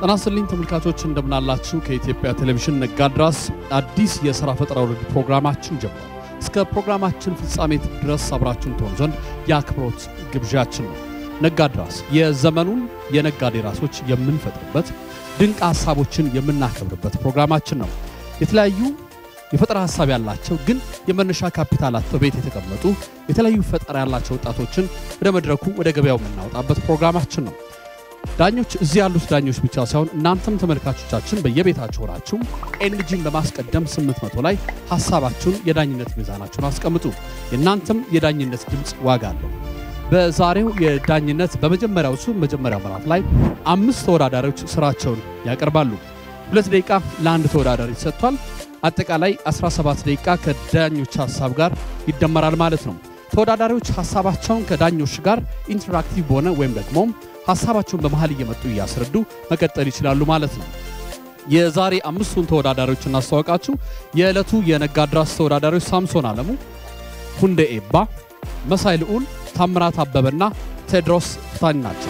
ጤና ይስጥልኝ ተመልካቾች እንደምናላችሁ። ከኢትዮጵያ ቴሌቪዥን ነጋድራስ አዲስ የሥራ ፈጠራ ውድድር ፕሮግራማችን ጀምሯል። እስከ ፕሮግራማችን ፍጻሜ ድረስ አብራችሁን ትሆኑ ዘንድ የአክብሮት ግብዣችን ነው። ነጋድራስ የዘመኑን የነጋዴ ራሶች የምንፈጥርበት ድንቅ ሀሳቦችን የምናከብርበት ፕሮግራማችን ነው። የተለያዩ የፈጠራ ሀሳብ ያላቸው ግን የመነሻ ካፒታል አጥተው ቤት የተቀመጡ የተለያዩ ፈጠራ ያላቸው ወጣቶችን ወደ መድረኩ ወደ ገበያው የምናወጣበት ፕሮግራማችን ነው። ዳኞች እዚህ ያሉት ዳኞች ብቻ ሳይሆን እናንተም ተመልካቾቻችን በየቤታችሁ ሆናችሁ ኤንጂን በማስቀደም 800 ላይ ሀሳባችሁን የዳኝነት ሚዛናችሁን አስቀምጡ። የእናንተም የዳኝነት ድምፅ ዋጋ አለው። በዛሬው የዳኝነት በመጀመሪያው ሱ መጀመሪያው ምዕራፍ ላይ አምስት ተወዳዳሪዎች ስራቸውን ያቀርባሉ። ሁለት ደቂቃ ለአንድ ተወዳዳሪ ሰጥቷል። አጠቃላይ 17 ደቂቃ ከዳኞች ሀሳብ ጋር ይደመራል ማለት ነው። ተወዳዳሪዎች ሀሳባቸውን ከዳኞች ጋር ኢንተራክቲቭ በሆነ ወይም ደግሞ ሀሳባቸውን በመሀል እየመጡ እያስረዱ መቀጠል ይችላሉ ማለት ነው። የዛሬ አምስቱን ተወዳዳሪዎች እናስተዋውቃችሁ። የዕለቱ የነጋድራስ ተወዳዳሪዎች ሳምሶን አለሙ፣ ሁንዴ ኤባ፣ መሳይ ልዑል፣ ታምራት አበበና ቴድሮስ ፍታኝ ናቸው።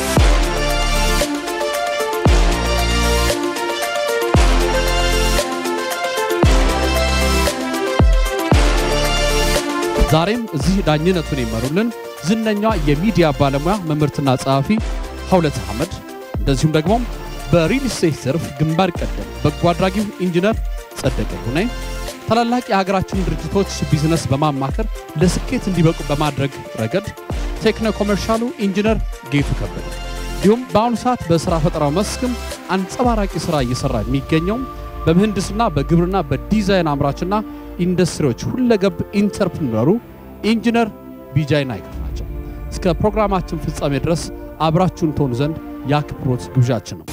ዛሬም እዚህ ዳኝነቱን ይመሩልን ዝነኛዋ የሚዲያ ባለሙያ መምህርትና ጸሐፊ ሀውለት አህመድ እንደዚሁም ደግሞ በሪል ስቴት ዘርፍ ግንባር ቀደም በጎ አድራጊው ኢንጂነር ጸደቀ ሁኔ ታላላቅ የሀገራችን ድርጅቶች ቢዝነስ በማማከር ለስኬት እንዲበቁ በማድረግ ረገድ ቴክኖ ኮመርሻሉ ኢንጂነር ጌቱ ከበደ እንዲሁም በአሁኑ ሰዓት በሥራ ፈጠራው መስክም አንጸባራቂ ሥራ እየሠራ የሚገኘውም በምህንድስና በግብርና በዲዛይን አምራችና ኢንዱስትሪዎች ሁለገብ ኢንተርፕርነሩ ኢንጂነር ቢጃይ ናይከር ናቸው። እስከ ፕሮግራማችን ፍጻሜ ድረስ አብራችሁን ትሆኑ ዘንድ የአክብሮት ግብዣችን ነው።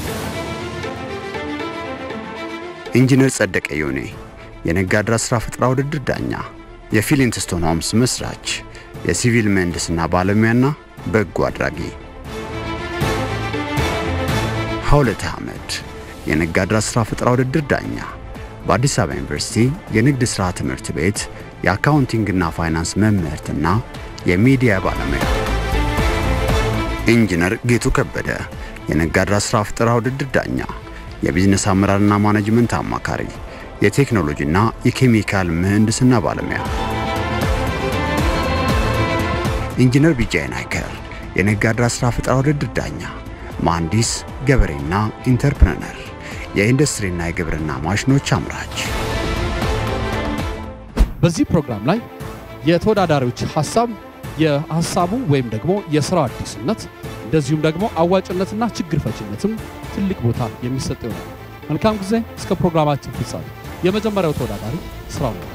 ኢንጂነር ጸደቀ ዮኔ የነጋድራስ ሥራ ፈጠራ ውድድር ዳኛ፣ የፊሊንትስቶን ሆምስ መስራች፣ የሲቪል ምህንድስና ባለሙያና በጎ አድራጊ። ሀውለት አህመድ የነጋድራስ ሥራ ፈጠራ ውድድር ዳኛ፣ በአዲስ አበባ ዩኒቨርሲቲ የንግድ ሥራ ትምህርት ቤት የአካውንቲንግና ፋይናንስ መምህርትና የሚዲያ ባለሙያ። ኢንጂነር ጌቱ ከበደ የነጋድራስ ሥራ ፈጠራ ውድድር ዳኛ፣ የቢዝነስ አመራርና ማኔጅመንት አማካሪ፣ የቴክኖሎጂና የኬሚካል ምህንድስና ባለሙያ። ኢንጂነር ቢጃይ ናይከር የነጋድራስ ሥራ ፈጠራ ውድድር ዳኛ፣ መሐንዲስ፣ ገበሬና ኢንተርፕረነር፣ የኢንዱስትሪና የግብርና ማሽኖች አምራች። በዚህ ፕሮግራም ላይ የተወዳዳሪዎች ሀሳብ የሀሳቡ ወይም ደግሞ የስራው አዲስነት እንደዚሁም ደግሞ አዋጭነትና ችግር ፈችነትም ትልቅ ቦታ የሚሰጥ ይሆናል። መልካም ጊዜ። እስከ ፕሮግራማችን ፍጻሜ የመጀመሪያው ተወዳዳሪ ስራው ነው።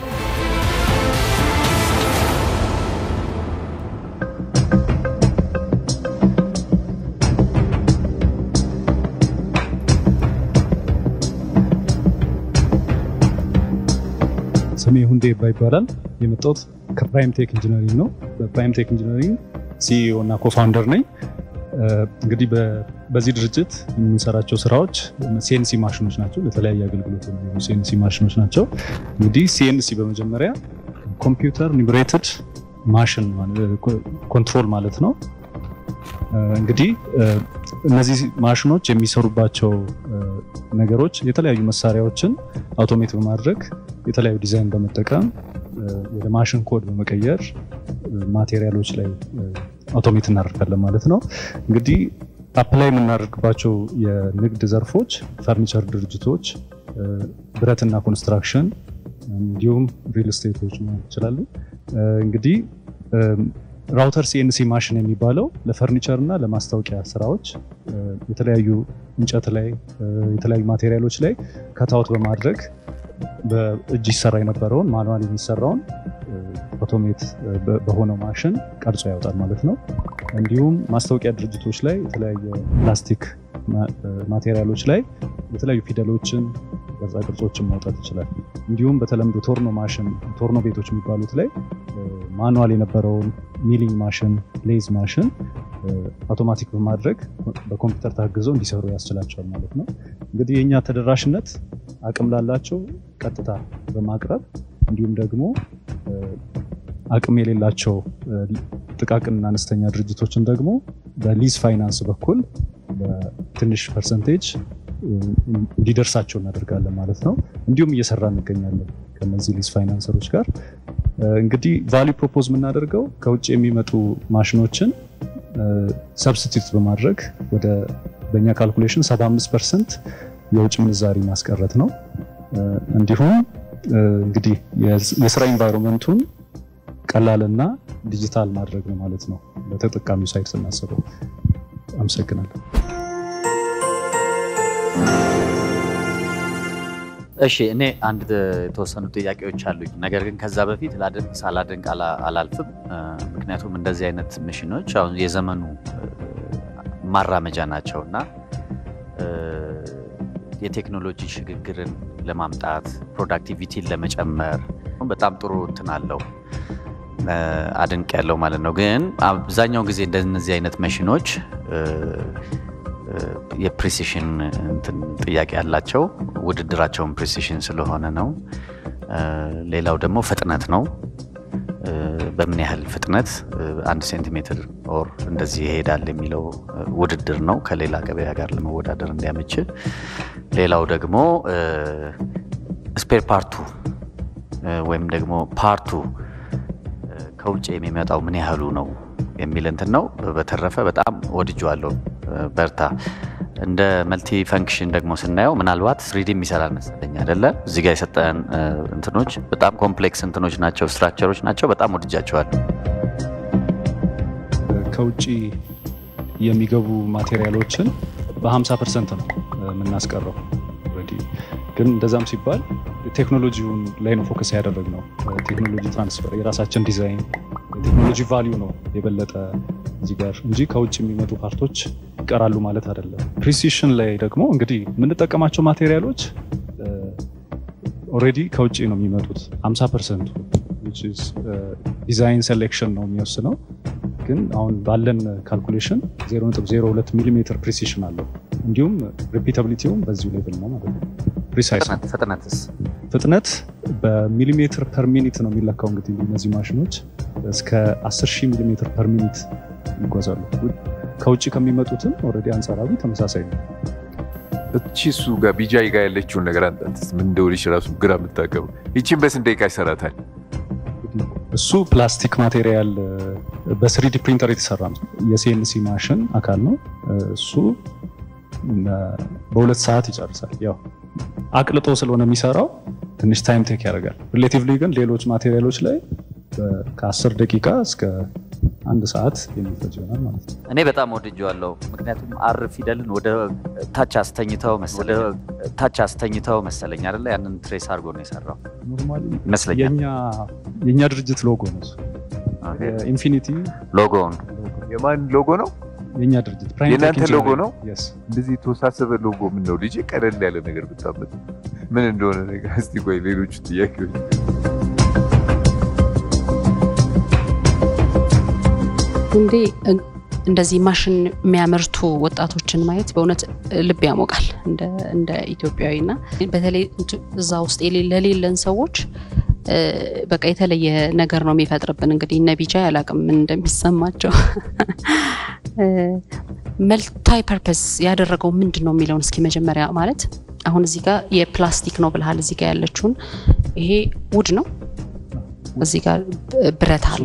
ስሜ ሁንዴ ይባ ይባላል። የመጣሁት ከፕራይም ቴክ ኢንጂነሪንግ ነው። በፕራይም ቴክ ኢንጂነሪንግ ሲኢኦ እና ኮፋውንደር ነኝ። እንግዲህ በዚህ ድርጅት የምንሰራቸው ስራዎች ሲኤንሲ ማሽኖች ናቸው። ለተለያየ አገልግሎት የሚሆኑ ሲኤንሲ ማሽኖች ናቸው። እንግዲህ ሲኤንሲ በመጀመሪያ ኮምፒውተር ኒብሬትድ ማሽን ኮንትሮል ማለት ነው። እንግዲህ እነዚህ ማሽኖች የሚሰሩባቸው ነገሮች የተለያዩ መሳሪያዎችን አውቶሜት በማድረግ የተለያዩ ዲዛይን በመጠቀም ወደ ማሽን ኮድ በመቀየር ማቴሪያሎች ላይ አውቶሜት እናደርጋለን ማለት ነው። እንግዲህ አፕላይ የምናደርግባቸው የንግድ ዘርፎች ፈርኒቸር ድርጅቶች፣ ብረትና ኮንስትራክሽን እንዲሁም ሪል ስቴቶች መሆን ይችላሉ። እንግዲህ ራውተር ሲኤንሲ ማሽን የሚባለው ለፈርኒቸር እና ለማስታወቂያ ስራዎች የተለያዩ እንጨት ላይ የተለያዩ ማቴሪያሎች ላይ ከታወት በማድረግ በእጅ ይሰራ የነበረውን ማኑዋል የሚሰራውን ኦቶሜት በሆነው ማሽን ቀርጾ ያወጣል ማለት ነው። እንዲሁም ማስታወቂያ ድርጅቶች ላይ የተለያየ ፕላስቲክ ማቴሪያሎች ላይ የተለያዩ ፊደሎችን ቅርጻ ቅርጾችን ማውጣት ይችላል። እንዲሁም በተለምዶ ቶርኖ ማሽን ቶርኖ ቤቶች የሚባሉት ላይ ማኑዋል የነበረውን ሚሊንግ ማሽን፣ ሌዝ ማሽን አውቶማቲክ በማድረግ በኮምፒውተር ታግዘው እንዲሰሩ ያስችላቸዋል ማለት ነው። እንግዲህ የእኛ ተደራሽነት አቅም ላላቸው ቀጥታ በማቅረብ እንዲሁም ደግሞ አቅም የሌላቸው ጥቃቅንና አነስተኛ ድርጅቶችን ደግሞ በሊዝ ፋይናንስ በኩል ትንሽ ፐርሰንቴጅ እንዲደርሳቸው እናደርጋለን ማለት ነው። እንዲሁም እየሰራ እንገኛለን ከነዚህ ሊዝ ፋይናንሰሮች ጋር እንግዲህ ቫሊዩ ፕሮፖዝ የምናደርገው ከውጭ የሚመጡ ማሽኖችን ሰብስቲቱት በማድረግ ወደ በእኛ ካልኩሌሽን 75 ፐርሰንት የውጭ ምንዛሪ ማስቀረት ነው። እንዲሁም እንግዲህ የስራ ኢንቫይሮንመንቱን ቀላልና ዲጂታል ማድረግ ነው ማለት ነው። በተጠቃሚው ሳይድ ስናስበው። አመሰግናለሁ። እሺ እኔ አንድ የተወሰኑ ጥያቄዎች አሉኝ። ነገር ግን ከዛ በፊት ላደንቅ ሳላደንቅ አላልፍም። ምክንያቱም እንደዚህ አይነት ሚሽኖች አሁን የዘመኑ ማራመጃ ናቸው እና የቴክኖሎጂ ሽግግርን ለማምጣት ፕሮዳክቲቪቲን ለመጨመር በጣም ጥሩ እንትን አለው አድንቅ ያለው ማለት ነው። ግን አብዛኛው ጊዜ እንደነዚህ አይነት መሽኖች የፕሪሲሽን እንትን ጥያቄ ያላቸው ውድድራቸውን ፕሪሲሽን ስለሆነ ነው። ሌላው ደግሞ ፍጥነት ነው። በምን ያህል ፍጥነት አንድ ሴንቲሜትር ኦር እንደዚህ ይሄዳል የሚለው ውድድር ነው ከሌላ ገበያ ጋር ለመወዳደር እንዲያመችል። ሌላው ደግሞ ስፔር ፓርቱ ወይም ደግሞ ፓርቱ ከውጭ የሚመጣው ምን ያህሉ ነው የሚል እንትን ነው። በተረፈ በጣም ወድጄዋለሁ። በርታ። እንደ መልቲ ፈንክሽን ደግሞ ስናየው ምናልባት ስሪዲ የሚሰራል መሰለኝ አይደለ? እዚህ ጋር የሰጠን እንትኖች በጣም ኮምፕሌክስ እንትኖች ናቸው፣ ስትራክቸሮች ናቸው። በጣም ወድጃቸዋለሁ። ከውጭ የሚገቡ ማቴሪያሎችን በ50 ፐርሰንት ነው የምናስቀረው። ግን እንደዛም ሲባል ቴክኖሎጂውን ላይ ነው ፎከስ ያደረግ ነው። ቴክኖሎጂ ትራንስፈር፣ የራሳችን ዲዛይን፣ የቴክኖሎጂ ቫሊዩ ነው የበለጠ እዚህ ጋር እንጂ ከውጭ የሚመጡ ፓርቶች ይቀራሉ ማለት አይደለም። ፕሪሲሽን ላይ ደግሞ እንግዲህ የምንጠቀማቸው ማቴሪያሎች ኦልሬዲ ከውጭ ነው የሚመጡት 50 ፐርሰንቱ ዲዛይን ሴሌክሽን ነው የሚወስነው። ግን አሁን ባለን ካልኩሌሽን 0.02 ሚሊሜትር ፕሪሲሽን አለው። እንዲሁም ሪፒታብሊቲውም በዚሁ ሌቭል ነው ማለት ነው። ፕሪሳይስ ፍጥነትስ ፍጥነት በሚሊሜትር ፐር ሚኒት ነው የሚለካው። እንግዲህ እነዚህ ማሽኖች እስከ 10 ሺህ ሚሊሜትር ፐር ሚኒት ይጓዛሉ። ከውጭ ከሚመጡትም ኦልሬዲ አንጻራዊ ተመሳሳይ ነው። እቺ እሱ ጋር ቢጃይ ጋር ያለችውን ነገር አንጣትስ ምን እንደሆነች ራሱ ግራ የምታገቡ ይቺን በስንት ደቂቃ ይሰራታል? እሱ ፕላስቲክ ማቴሪያል በስሪዲ ፕሪንተር የተሰራ ነው። የሲኤንሲ ማሽን አካል ነው። እሱ በሁለት ሰዓት ይጨርሳል። ያው አቅልጦ ስለሆነ የሚሰራው ትንሽ ታይም ቴክ ያደርጋል። ሪሌቲቭሊ ግን ሌሎች ማቴሪያሎች ላይ ከአስር ደቂቃ እስከ አንድ ሰዓት የሚፈጅ ይሆናል ማለት ነው። እኔ በጣም ወድጀዋለሁ። ምክንያቱም አር ፊደልን ወደ ታች አስተኝተው ታች አስተኝተው መሰለኝ አይደለ? ያንን ትሬስ አድርጎ ነው የሰራው ኖርማሊ ይመስለኛል። የእኛ ድርጅት ሎጎ ነው እሱ። ኢንፊኒቲ ሎጎውን የማን ሎጎ ነው? የእኛ ድርጅት ፕራይም የእናንተ ቴክ ሎጎ ነው? ኢንጂነሪንግ። Yes። እንደዚህ የተወሳሰበ ሎጎ ምን ነው ልጅ ቀለል ያለ ነገር ብታመጥ ምን እንደሆነ ነገር እስቲ ቆይ ሌሎቹ ጥያቄዎች እንዴ እንደዚህ ማሽን የሚያመርቱ ወጣቶችን ማየት በእውነት ልብ ያሞቃል እንደ- እንደ ኢትዮጵያዊና በተለይ እዛ ውስጥ የሌ- ለሌለን ሰዎች እ፣ በቃ የተለየ ነገር ነው የሚፈጥርብን። እንግዲህ እነ ቢጃ ያላቅም ምን እንደሚሰማቸው መልታይ ፐርፐስ ያደረገው ምንድን ነው የሚለውን እስኪ መጀመሪያ ማለት አሁን እዚህ ጋር የፕላስቲክ ነው ብልሃል። እዚህ ጋር ያለችውን ይሄ ውድ ነው፣ እዚህ ጋር ብረት አለ።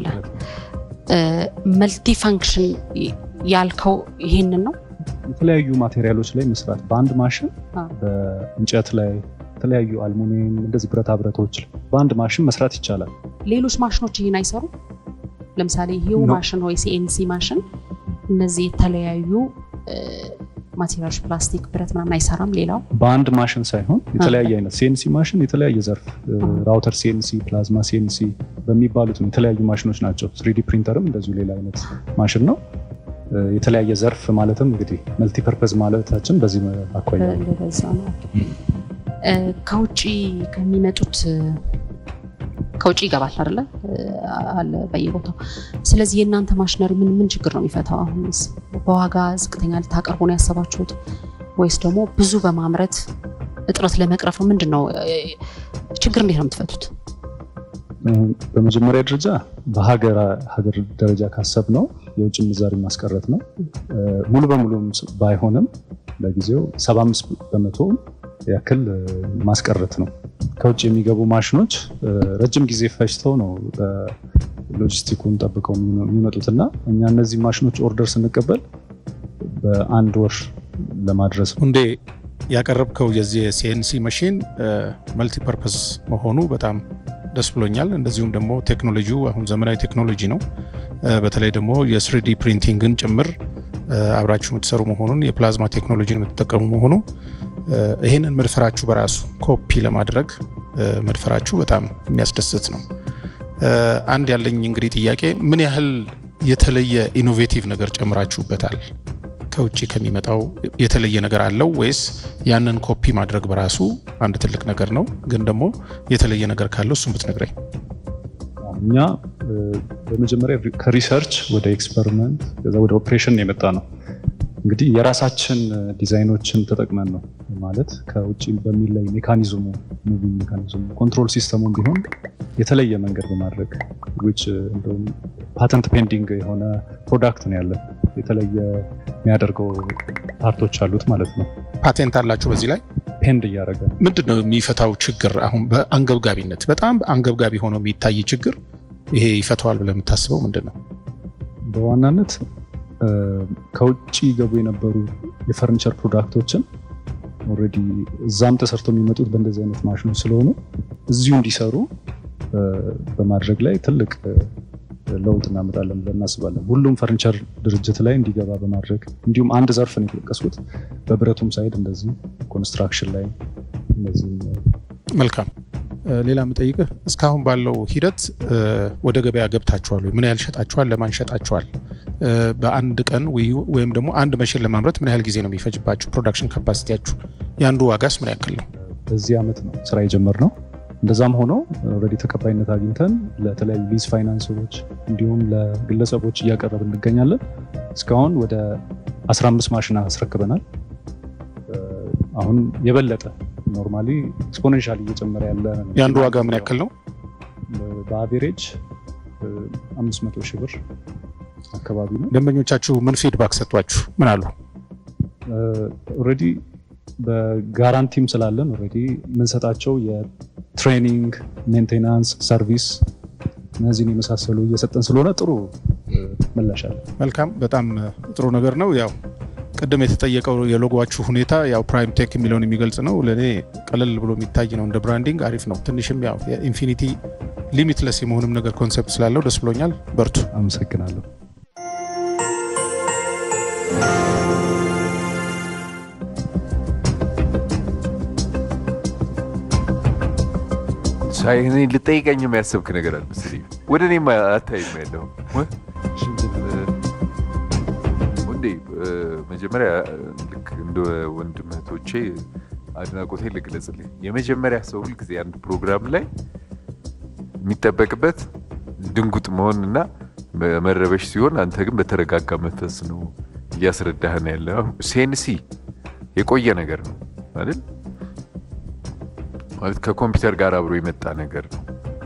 መልቲ ፋንክሽን ያልከው ይህንን ነው። የተለያዩ ማቴሪያሎች ላይ መስራት በአንድ ማሽን አ። በእንጨት ላይ የተለያዩ አልሙኒየም እንደዚህ ብረታ ብረቶች በአንድ ማሽን መስራት ይቻላል። ሌሎች ማሽኖች ይህን አይሰሩም። ለምሳሌ ይሄው No. ማሽን ወይ ሲኤንሲ ማሽን እነዚህ የተለያዩ ማቴሪያሎች ፕላስቲክ፣ ብረት ምናምን አይሰራም። ሌላው በአንድ ማሽን ሳይሆን የተለያየ አይነት ሲኤንሲ ማሽን የተለያየ ዘርፍ ራውተር ሲኤንሲ፣ ፕላዝማ ሲኤንሲ በሚባሉት ነው የተለያዩ ማሽኖች ናቸው። ስሪዲ ፕሪንተርም እንደዚሁ ሌላ አይነት ማሽን ነው። እ፣ የተለያየ ዘርፍ ማለትም እንግዲህ መልቲፐርፐዝ ማለታችን በዚህ አኳያ ነው። እንደዛ ነው። እ፣ ከውጭ ከሚመጡት እ፣ ከውጭ ይገባል አይደለ? እ፣ አለ በየቦታው። ስለዚህ የእናንተ ማሽነሪ ምን ምን ችግር ነው የሚፈታው? አሁንስ በዋጋ ዝቅተኛ ልታቀርቡ ነው ያሰባችሁት ወይስ ደግሞ ብዙ በማምረት እጥረት ለመቅረፍ ነው? ምንድን ነው እ፣ ችግር እንዴት ነው የምትፈቱት? እ፣ በመጀመሪያ ደረጃ በሀገር ሀገር ደረጃ ካሰብ ነው የውጭ ምንዛሪ ማስቀረት ነው። እ፣ ሙሉ በሙሉም ስ- ባይሆንም ለጊዜው 75 በመቶ ያክል ማስቀረት ነው። ከውጭ የሚገቡ ማሽኖች ረጅም ጊዜ ፈጅተው ነው ሎጂስቲኩን ጠብቀው የሚመጡት እና እኛ እነዚህ ማሽኖች ኦርደር ስንቀበል በአንድ ወር ለማድረስ ነው። እንዴ ያቀረብከው የዚህ የሲኤንሲ መሽን መልቲፐርፐስ መሆኑ በጣም ደስ ብሎኛል። እንደዚሁም ደግሞ ቴክኖሎጂው አሁን ዘመናዊ ቴክኖሎጂ ነው። በተለይ ደግሞ የስሪዲ ፕሪንቲንግን ጭምር አብራችሁ የምትሰሩ መሆኑን የፕላዝማ ቴክኖሎጂን የምትጠቀሙ መሆኑ ይህንን መድፈራችሁ በራሱ ኮፒ ለማድረግ መድፈራችሁ በጣም የሚያስደስት ነው። አንድ ያለኝ እንግዲህ ጥያቄ ምን ያህል የተለየ ኢኖቬቲቭ ነገር ጨምራችሁበታል? ከውጭ ከሚመጣው የተለየ ነገር አለው ወይስ ያንን ኮፒ ማድረግ በራሱ አንድ ትልቅ ነገር ነው? ግን ደግሞ የተለየ ነገር ካለው እሱም ብትነግረኝ። እኛ በመጀመሪያ ከሪሰርች ወደ ኤክስፐሪመንት ከዛ ወደ ኦፕሬሽን የመጣ ነው። እንግዲህ የራሳችን ዲዛይኖችን ተጠቅመን ነው ማለት ከውጭ በሚለይ ሜካኒዝሙ ሙቪ ሜካኒዝሙ ኮንትሮል ሲስተሙን ቢሆን የተለየ መንገድ በማድረግ ዊች እንደውም ፓተንት ፔንዲንግ የሆነ ፕሮዳክት ነው ያለን የተለየ የሚያደርገው ፓርቶች አሉት ማለት ነው። ፓቴንት አላችሁ በዚህ ላይ ፔንድ እያደረገ ነው። ምንድን ነው የሚፈታው ችግር? አሁን በአንገብጋቢነት በጣም አንገብጋቢ ሆኖ የሚታይ ችግር ይሄ ይፈተዋል ብለህ የምታስበው ምንድን ነው? በዋናነት ከውጭ ገቡ የነበሩ የፈርኒቸር ፕሮዳክቶችን ኦልሬዲ እዛም ተሰርተው የሚመጡት በእንደዚህ አይነት ማሽኖች ስለሆኑ እዚሁ እንዲሰሩ በማድረግ ላይ ትልቅ ለውጥ እናመጣለን ብለን እናስባለን። ሁሉም ፈርኒቸር ድርጅት ላይ እንዲገባ በማድረግ እንዲሁም አንድ ዘርፍ ነው የጠቀስኩት፣ በብረቱም ሳይድ እንደዚህ ኮንስትራክሽን ላይ እንደዚህ መልካም። ሌላ የምጠይቅህ እስካሁን ባለው ሂደት ወደ ገበያ ገብታችኋል ወይ? ምን ያህል ሸጣችኋል? ለማን ሸጣችኋል? በአንድ ቀን ወይም ደግሞ አንድ መሽን ለማምረት ምን ያህል ጊዜ ነው የሚፈጅባችሁ? ፕሮዳክሽን ካፓሲቲያችሁ የአንዱ ዋጋስ ምን ያክል ነው? በዚህ ዓመት ነው ስራ የጀመርነው። እንደዛም ሆኖ ኦልሬዲ ተቀባይነት አግኝተን ለተለያዩ ሊዝ ፋይናንሰሮች እንዲሁም ለግለሰቦች እያቀረብን እንገኛለን። እስካሁን ወደ 15 ማሽን አስረክበናል። አሁን የበለጠ ኖርማሊ ኤክስፖኔንሻል እየጨመረ ያለ የአንዱ ዋጋ ምን ያክል ነው? በአቬሬጅ 500 ሺህ ብር አካባቢ ነው። ደንበኞቻችሁ ምን ፊድባክ ሰጧችሁ? ምን አሉ? ኦልሬዲ በጋራንቲም ስላለን ኦልሬዲ የምንሰጣቸው የትሬኒንግ ሜንቴናንስ፣ ሰርቪስ እነዚህን የመሳሰሉ እየሰጠን ስለሆነ ጥሩ ምላሽ አለ። መልካም፣ በጣም ጥሩ ነገር ነው። ያው ቅድም የተጠየቀው የሎጎችሁ ሁኔታ ያው ፕራይም ቴክ የሚለውን የሚገልጽ ነው። ለእኔ ቀለል ብሎ የሚታይ ነው። እንደ ብራንዲንግ አሪፍ ነው። ትንሽም ያው የኢንፊኒቲ ሊሚትለስ የመሆንም ነገር ኮንሰፕት ስላለው ደስ ብሎኛል። በርቱ። አመሰግናለሁ። ሳይ እኔ ልጠይቀኝ የሚያሰብክ ነገር አለ መሰለኝ። ወደ እኔም አታይም ያለው ወንዴ መጀመሪያ ልክ እንደ ወንድም እህቶቼ አድናቆቴ ልግለጽልኝ። የመጀመሪያ ሰው ሁልጊዜ አንድ ፕሮግራም ላይ የሚጠበቅበት ድንጉጥ መሆን እና መረበሽ ሲሆን፣ አንተ ግን በተረጋጋ መንፈስ ነው እያስረዳህን ያለ። ሴንሲ የቆየ ነገር ነው አይደል? ማለት ከኮምፒውተር ጋር አብሮ የመጣ ነገር ነው።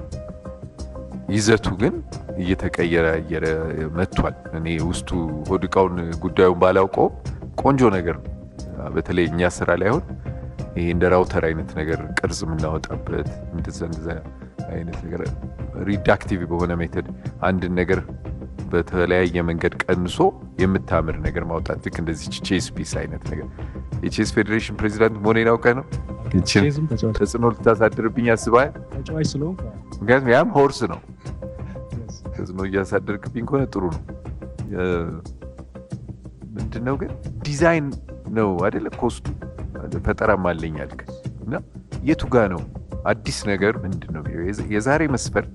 ይዘቱ ግን እየተቀየረ እየረ መጥቷል። እኔ ውስጡ ሆድቃውን ጉዳዩን ባላውቀውም ቆንጆ ነገር ነው። በተለይ እኛ ስራ ላይ አሁን ይሄ እንደ ራውተር አይነት ነገር ቅርጽ የምናወጣበት እንደዛ እንደዛ አይነት ነገር ሪዳክቲቭ በሆነ ሜተድ አንድን ነገር በተለያየ መንገድ ቀንሶ የምታምር ነገር ማውጣት ልክ እንደዚህ ቼስ ፒስ አይነት ነገር የቼስ ፌዴሬሽን ፕሬዚዳንት መሆኔን አውቀህ ነው ይችን ተጽዕኖ ልታሳድርብኝ አስበሃል? ተጫዋች ስለሆንኩ ምክንያቱም ያም ሆርስ ነው። ተጽዕኖ እያሳደርክብኝ ከሆነ ጥሩ ነው። ምንድነው ግን ዲዛይን ነው አይደለ? ኮስቱ ፈጠራም አለኝ አልክ እና የቱ ጋ ነው አዲስ ነገር ምንድን ነው? የዛሬ መስፈርት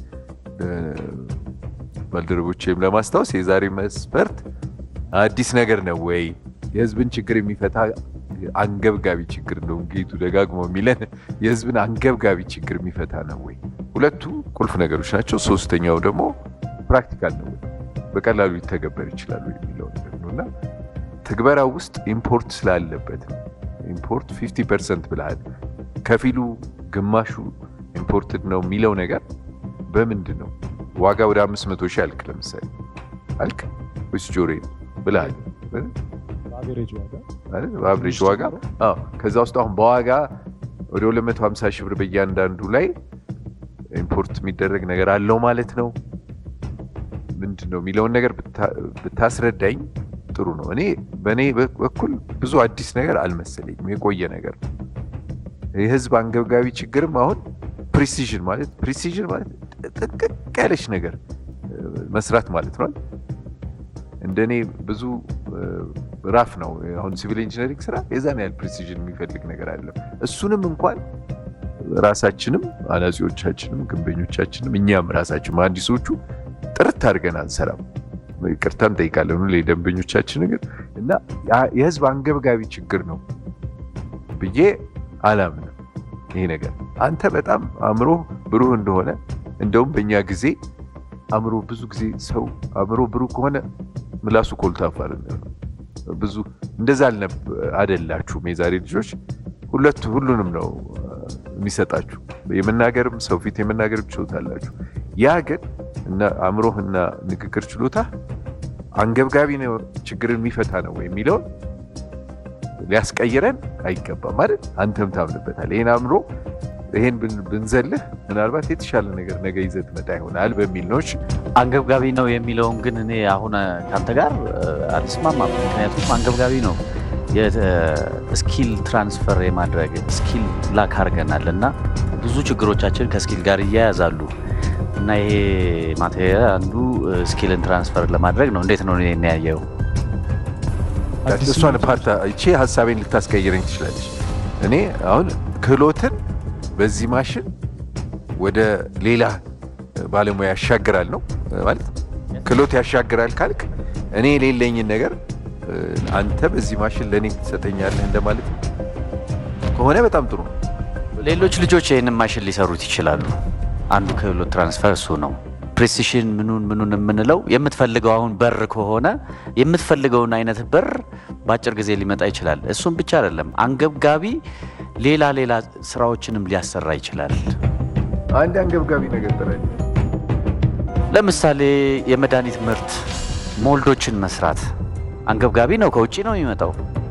ባልደረቦቼም ለማስታወስ የዛሬ መስፈርት አዲስ ነገር ነው ወይ የህዝብን ችግር የሚፈታ አንገብጋቢ ችግር እንደው ጌቱ ደጋግሞ የሚለን የህዝብን አንገብጋቢ ችግር የሚፈታ ነው ወይ? ሁለቱ ቁልፍ ነገሮች ናቸው። ሶስተኛው ደግሞ ፕራክቲካል ነው ወይ፣ በቀላሉ ሊተገበር ይችላሉ የሚለው ነገር ነው እና ትግበራው ውስጥ ኢምፖርት ስላለበት ነው። ኢምፖርት 50 ፐርሰንት ብልሃል፣ ከፊሉ ግማሹ ኢምፖርትድ ነው የሚለው ነገር በምንድን ነው? ዋጋ ወደ 500 ሺህ አልክ፣ ለምሳሌ አልክ ወይስ ጆሬ ብልሃል በአቬሬጅ ዋጋ አይደል? በአብሬጅ ዋጋ አዎ። ከዛ ውስጥ አሁን በዋጋ ወደ 250 ሺህ ብር በእያንዳንዱ ላይ ኢምፖርት የሚደረግ ነገር አለው ማለት ነው። ምንድን ነው የሚለውን ነገር ብታ- ብታስረዳኝ ጥሩ ነው። እኔ በእኔ በኩል ብዙ አዲስ ነገር አልመሰለኝም፣ የቆየ ነገር ነው። የህዝብ አንገብጋቢ ችግርም አሁን ፕሪሲዥን ማለት ፕሪሲዥን ማለት ጥንቅቅ ያለች ነገር እ፣ መስራት ማለት ነው። እንደኔ ብዙ እ፣ ራፍ ነው። አሁን ሲቪል ኢንጂነሪንግ ስራ የዛን ያህል ፕሪሲዥን የሚፈልግ ነገር አይደለም። እሱንም እንኳን ራሳችንም አናጺዎቻችንም ግንበኞቻችንም እኛም ራሳችን መሀንዲሶቹ ጥርት አድርገን አንሰራም። ይቅርታ እንጠይቃለን ሁሌ ደንበኞቻችን ግን እና ያ- የህዝብ አንገብጋቢ ችግር ነው ብዬ አላምንም። ይሄ ነገር አንተ በጣም አእምሮ ብሩህ እንደሆነ እንደውም በእኛ ጊዜ አእምሮ ብዙ ጊዜ ሰው አእምሮ ብሩህ ከሆነ ምላሱ ኮልታፋ ነው። ብዙ እንደዛ አልነብ አደላችሁም። የዛሬ ልጆች ሁለቱ ሁሉንም ነው አ፣ የሚሰጣችሁ የመናገርም ሰው ፊት የመናገርም ችሎታ አላችሁ። ያ ግን እና አእምሮህና ንግግር ችሎታ አንገብጋቢ ነው ችግርን የሚፈታ ነው ወይ የሚለውን ሊያስቀይረን አይገባም አይደል? አንተም ታምንበታል። ይህን አእምሮ ይሄን ብን- ብንዘልህ ምናልባት የተሻለ ነገር ነገ ይዘህ ትመጣ ይሆናል በሚል ነው። እሺ፣ አንገብጋቢ ነው የሚለውን ግን እኔ አሁን ከአንተ ጋር እ፣ አልስማማም። ምክንያቱም አንገብጋቢ ነው የስኪል ትራንስፈር የማድረግ ስኪል ላክ አድርገናል እና ብዙ ችግሮቻችን ከስኪል ጋር እያያዛሉ እና ይሄ ማቴሪያል አንዱ ስኪልን ትራንስፈር ለማድረግ ነው። እንዴት ነው እኔ ያየው? አዲስ እሷን ፓርታ እቺ ሀሳቤን ልታስቀይረኝ ትችላለች። እኔ አሁን ክህሎትን በዚህ ማሽን ወደ ሌላ ባለሙያ ያሻግራል ነው ማለት ክህሎት ያሻግራል ካልክ እኔ የሌለኝን ነገር እ፣ አንተ በዚህ ማሽን ለእኔ ትሰጠኛለህ እንደማለት ነው። ከሆነ በጣም ጥሩ ነው። ሌሎች ልጆች ይህንን ማሽን ሊሰሩት ይችላሉ። አንዱ ክህሎት ትራንስፈር እሱ ነው። ፕሬሲሽን ምኑን ምኑን የምንለው የምትፈልገው አሁን በር ከሆነ የምትፈልገውን አይነት በር በአጭር ጊዜ ሊመጣ ይችላል። እሱም ብቻ አይደለም፣ አንገብጋቢ ሌላ ሌላ ስራዎችንም ሊያሰራ ይችላል። አንድ አንገብጋቢ ነገር ጥራኝ። ለምሳሌ የመድኃኒት ምርት ሞልዶችን መስራት አንገብጋቢ ነው። ከውጭ ነው የሚመጣው።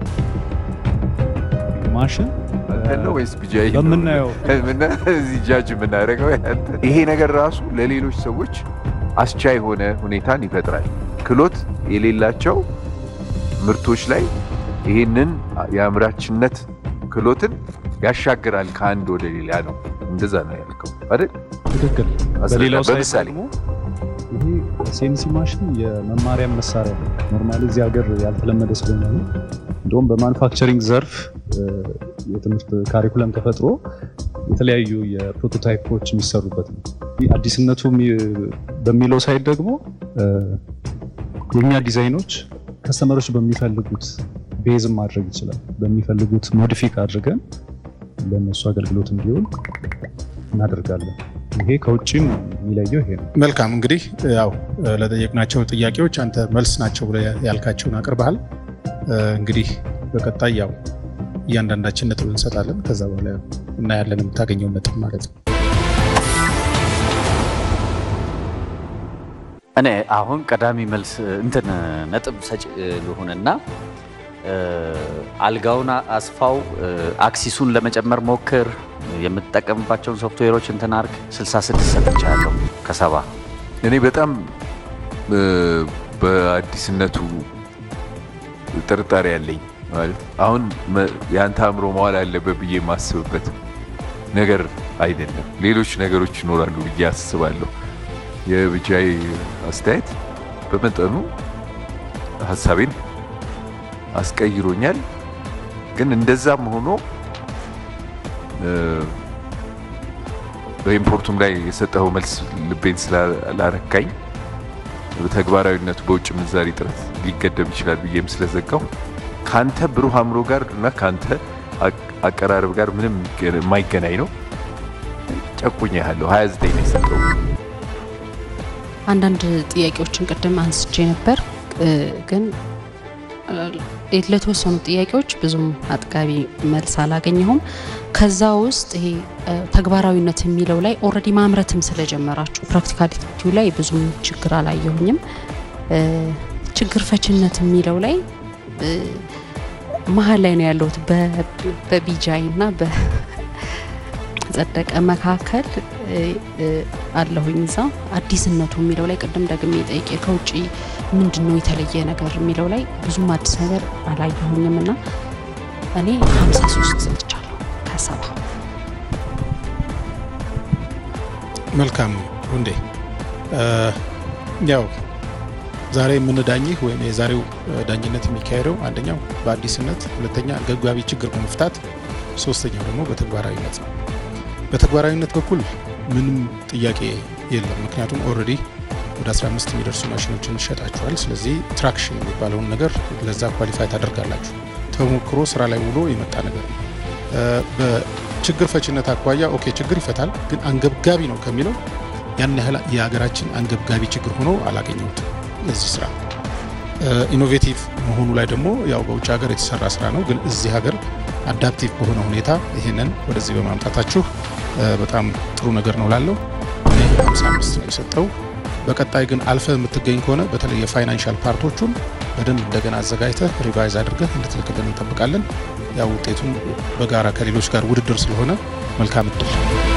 ማሽን አንተ ነው ወይስ ቢጃይ ነው? በምናየው ምና- እዚህ ጃጅ የምናደርገው ያንተ። ይሄ ነገር ራሱ ለሌሎች ሰዎች አስቻይ የሆነ ሁኔታን ይፈጥራል። ክህሎት የሌላቸው ምርቶች ላይ ይህንን የአምራችነት ክህሎትን ያሻግራል ከአንድ ወደ ሌላ ነው። እንደዛ ነው ያልከው አይደል? ትክክል። አስረዳ፣ በሌላው ሳይድ በምሳሌ ደግሞ ይሄ ሲኤንሲ ማሽን የመማሪያ መሳሪያ ነው። ኖርማሊ እዚህ ሀገር ያልተለመደ ስለሆነ ነው። እንደውም በማኑፋክቸሪንግ ዘርፍ እ፣ የትምህርት ካሪኩለም ተፈጥሮ የተለያዩ የፕሮቶታይፖች የሚሰሩበት ነው። ይህ አዲስነቱ የሚ- በሚለው ሳይድ ደግሞ እ፣ የእኛ ዲዛይኖች ከስተመሮች በሚፈልጉት ቤዝም ማድረግ ይችላል። በሚፈልጉት ሞዲፊክ አድርገን ለእነሱ አገልግሎት እንዲውል እናደርጋለን። ይሄ ከውጭም የሚለየው ይሄ ነው። መልካም እንግዲህ ያው ለጠየቅናቸው ጥያቄዎች አንተ መልስ ናቸው ብለህ ያልካቸውን አቅርበሃል። እንግዲህ በቀጣይ ያው እያንዳንዳችን ነጥብ እንሰጣለን። ከዛ በኋላ እናያለን የምታገኘው ነጥብ ማለት ነው። እኔ አሁን ቀዳሚ መልስ እንትን ነጥብ ሰጭ ልሁንና አልጋውን አስፋው፣ አክሲሱን ለመጨመር ሞክር፣ የምትጠቀምባቸውን ሶፍትዌሮች እንትን አርግ። 66 ሰጥቻለሁ ከሰባ እኔ በጣም እ፣ በአዲስነቱ ጥርጣሬ ያለኝ ማለት አሁን መ- የአንተ አእምሮ መዋል አለበት ብዬ የማስብበት ነገር አይደለም። ሌሎች ነገሮች ይኖራሉ ብዬ አስባለሁ። የብቻዬ አስተያየት በመጠኑ ሀሳቤን አስቀይሮኛል። ግን እንደዛም ሆኖ እ፣ በኢምፖርቱም ላይ የሰጠኸው መልስ ልቤን ስላላረካኝ ተግባራዊነቱ በውጭ ምንዛሪ ጥረት ሊገደብ ይችላል ብዬም ስለዘጋው ከአንተ ብሩህ አእምሮ ጋር እና ከአንተ አቅ- አቀራረብ ጋር ምንም የሚገ- የማይገናኝ ነው። ጨቁኝ ያለው 29 ነው የሰጠው። አንዳንድ ጥያቄዎችን ቅድም አንስቼ ነበር እ፣ ግን እ፣ ለተወሰኑ ጥያቄዎች ብዙም አጥጋቢ መልስ አላገኘሁም። ከዛ ውስጥ ይሄ እ፣ ተግባራዊነት የሚለው ላይ ኦልሬዲ ማምረትም ስለጀመራችሁ ፕራክቲካሊቲው ላይ ብዙም ችግር አላየሁኝም። እ፣ ችግር ፈችነት የሚለው ላይ እ፣ መሀል ላይ ነው ያለሁት በቢጃይ እና በጸደቀ መካከል አለሁኝ። እዛ አዲስነቱ የሚለው ላይ ቅድም ደግሜ ጠይቄ ከውጭ ምንድን ነው የተለየ ነገር የሚለው ላይ ብዙም አዲስ ነገር አላየሁኝም እና እኔ 53 ሰጥቻለሁ ከሰባ መልካም ሁንዴ ያው ዛሬ የምንዳኝህ ወይም የዛሬው ዳኝነት የሚካሄደው አንደኛው በአዲስነት፣ ሁለተኛ አንገብጋቢ ችግር በመፍታት፣ ሶስተኛው ደግሞ በተግባራዊነት ነው። በተግባራዊነት በኩል ምንም ጥያቄ የለም። ምክንያቱም ኦልሬዲ ወደ 15 የሚደርሱ ማሽኖችን ይሸጣችኋል። ስለዚህ ትራክሽን የሚባለውን ነገር ለዛ ኳሊፋይ ታደርጋላችሁ። ተሞክሮ ስራ ላይ ውሎ የመጣ ነገር ነው። በችግር ፈችነት አኳያ ኦኬ ችግር ይፈታል፣ ግን አንገብጋቢ ነው ከሚለው ያን ያህል የሀገራችን አንገብጋቢ ችግር ሆኖ አላገኘሁትም። ለዚህ ስራ ኢኖቬቲቭ መሆኑ ላይ ደግሞ ያው በውጭ ሀገር የተሰራ ስራ ነው፣ ግን እዚህ ሀገር አዳፕቲቭ በሆነ ሁኔታ ይህንን ወደዚህ በማምጣታችሁ በጣም ጥሩ ነገር ነው ላለው እኔ 55 ነው የሰጠው። በቀጣይ ግን አልፈ የምትገኝ ከሆነ በተለይ የፋይናንሻል ፓርቶቹን በደንብ እንደገና አዘጋጅተህ ሪቫይዝ አድርገህ እንድትልክልን እንጠብቃለን። ያው ውጤቱን በጋራ ከሌሎች ጋር ውድድር ስለሆነ መልካም እድል።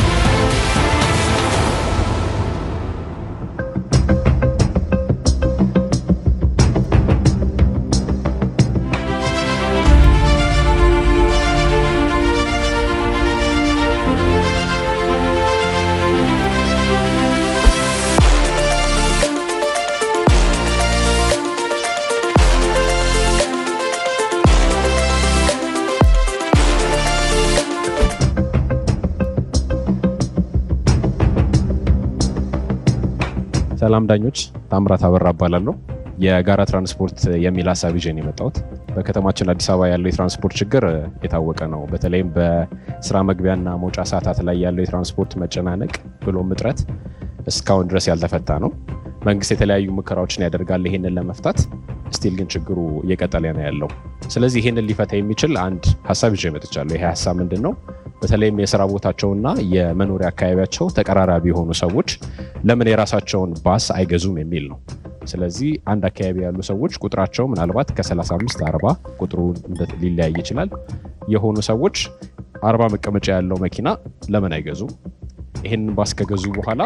ሰላም ዳኞች፣ ታምራት አበራ እባላለሁ። የጋራ ትራንስፖርት የሚል ሀሳብ ይዤ ነው የመጣሁት። በከተማችን አዲስ አበባ ያለው የትራንስፖርት ችግር የታወቀ ነው። በተለይም በስራ መግቢያና መውጫ ሰዓታት ላይ ያለው የትራንስፖርት መጨናነቅ ብሎም እጥረት እስካሁን ድረስ ያልተፈታ ነው። መንግስት የተለያዩ ሙከራዎችን ያደርጋል ይሄንን ለመፍታት ስቲል ግን ችግሩ እየቀጠለ ነው ያለው። ስለዚህ ይሄንን ሊፈታ የሚችል አንድ ሀሳብ ይዤ መጥቻለሁ። ይሄ ሀሳብ ምንድን ነው? በተለይም የስራ ቦታቸውና የመኖሪያ አካባቢያቸው ተቀራራቢ የሆኑ ሰዎች ለምን የራሳቸውን ባስ አይገዙም የሚል ነው። ስለዚህ አንድ አካባቢ ያሉ ሰዎች ቁጥራቸው ምናልባት ከ35 40 ቁጥሩ ሊለያይ ይችላል የሆኑ ሰዎች አርባ መቀመጫ ያለው መኪና ለምን አይገዙም? ይህንን ባስ ከገዙ በኋላ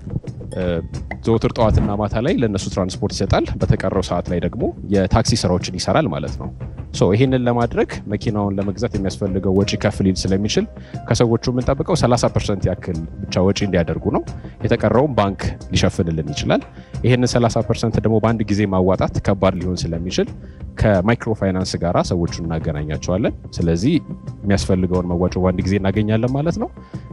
ዘወትር ጠዋትና ማታ ላይ ለእነሱ ትራንስፖርት ይሰጣል። በተቀረው ሰዓት ላይ ደግሞ የታክሲ ስራዎችን ይሰራል ማለት ነው። ሶ ይህንን ለማድረግ መኪናውን ለመግዛት የሚያስፈልገው ወጪ ከፍ ሊል ስለሚችል ከሰዎቹ የምንጠብቀው 30 ፐርሰንት ያክል ብቻ ወጪ እንዲያደርጉ ነው። የተቀረውም ባንክ ሊሸፍንልን ይችላል። ይህንን 30 ፐርሰንት ደግሞ በአንድ ጊዜ ማዋጣት ከባድ ሊሆን ስለሚችል ከማይክሮ ፋይናንስ ጋራ ሰዎቹን እናገናኛቸዋለን። ስለዚህ የሚያስፈልገውን መዋጮ በአንድ ጊዜ እናገኛለን ማለት ነው።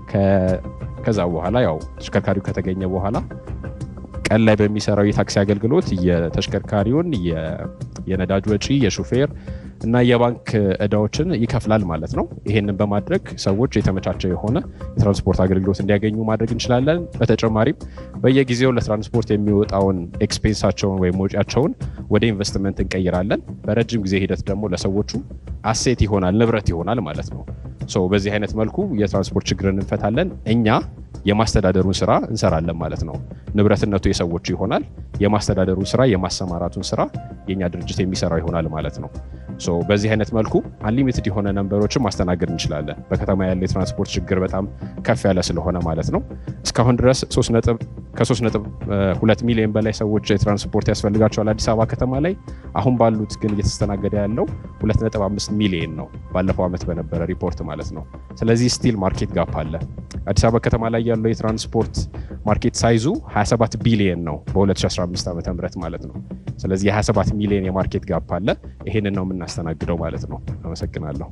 ከዛ በኋላ ያው ተሽከርካሪው ከተገኘ በኋላ ቀን ላይ በሚሰራው የታክሲ አገልግሎት የተሽከርካሪውን የነዳጅ ወጪ፣ የሹፌር እና የባንክ እዳዎችን ይከፍላል ማለት ነው። ይሄንን በማድረግ ሰዎች የተመቻቸ የሆነ የትራንስፖርት አገልግሎት እንዲያገኙ ማድረግ እንችላለን። በተጨማሪም በየጊዜው ለትራንስፖርት የሚወጣውን ኤክስፔንሳቸውን ወይም ወጪያቸውን ወደ ኢንቨስትመንት እንቀይራለን። በረጅም ጊዜ ሂደት ደግሞ ለሰዎቹ አሴት ይሆናል፣ ንብረት ይሆናል ማለት ነው። በዚህ አይነት መልኩ የትራንስፖርት ችግርን እንፈታለን። እኛ የማስተዳደሩን ስራ እንሰራለን ማለት ነው። ንብረትነቱ የሰዎቹ ይሆናል። የማስተዳደሩን ስራ የማሰማራቱን ስራ የእኛ ድርጅት የሚሰራው ይሆናል ማለት ነው። በዚህ አይነት መልኩ አንሊሚትድ የሆነ ነንበሮችን ማስተናገድ እንችላለን። በከተማ ያለ የትራንስፖርት ችግር በጣም ከፍ ያለ ስለሆነ ማለት ነው። እስካሁን ድረስ ከሶስት ነጥብ ሁለት ሚሊዮን በላይ ሰዎች የትራንስፖርት ያስፈልጋቸዋል አዲስ አበባ ከተማ ላይ። አሁን ባሉት ግን እየተስተናገደ ያለው ሁለት ነጥብ አምስት ሚሊዮን ነው ባለፈው ዓመት በነበረ ሪፖርት ማለት ነው። ስለዚህ ስቲል ማርኬት ጋፕ አለ። አዲስ አበባ ከተማ ላይ ያለው የትራንስፖርት ማርኬት ሳይዙ 27 ቢሊየን ነው በ2015 ዓ ም ማለት ነው። ስለዚህ የ27 ሚሊዮን የማርኬት ጋፕ አለ። ይሄንን ነው የምናስተናግደው ማለት ነው። አመሰግናለሁ።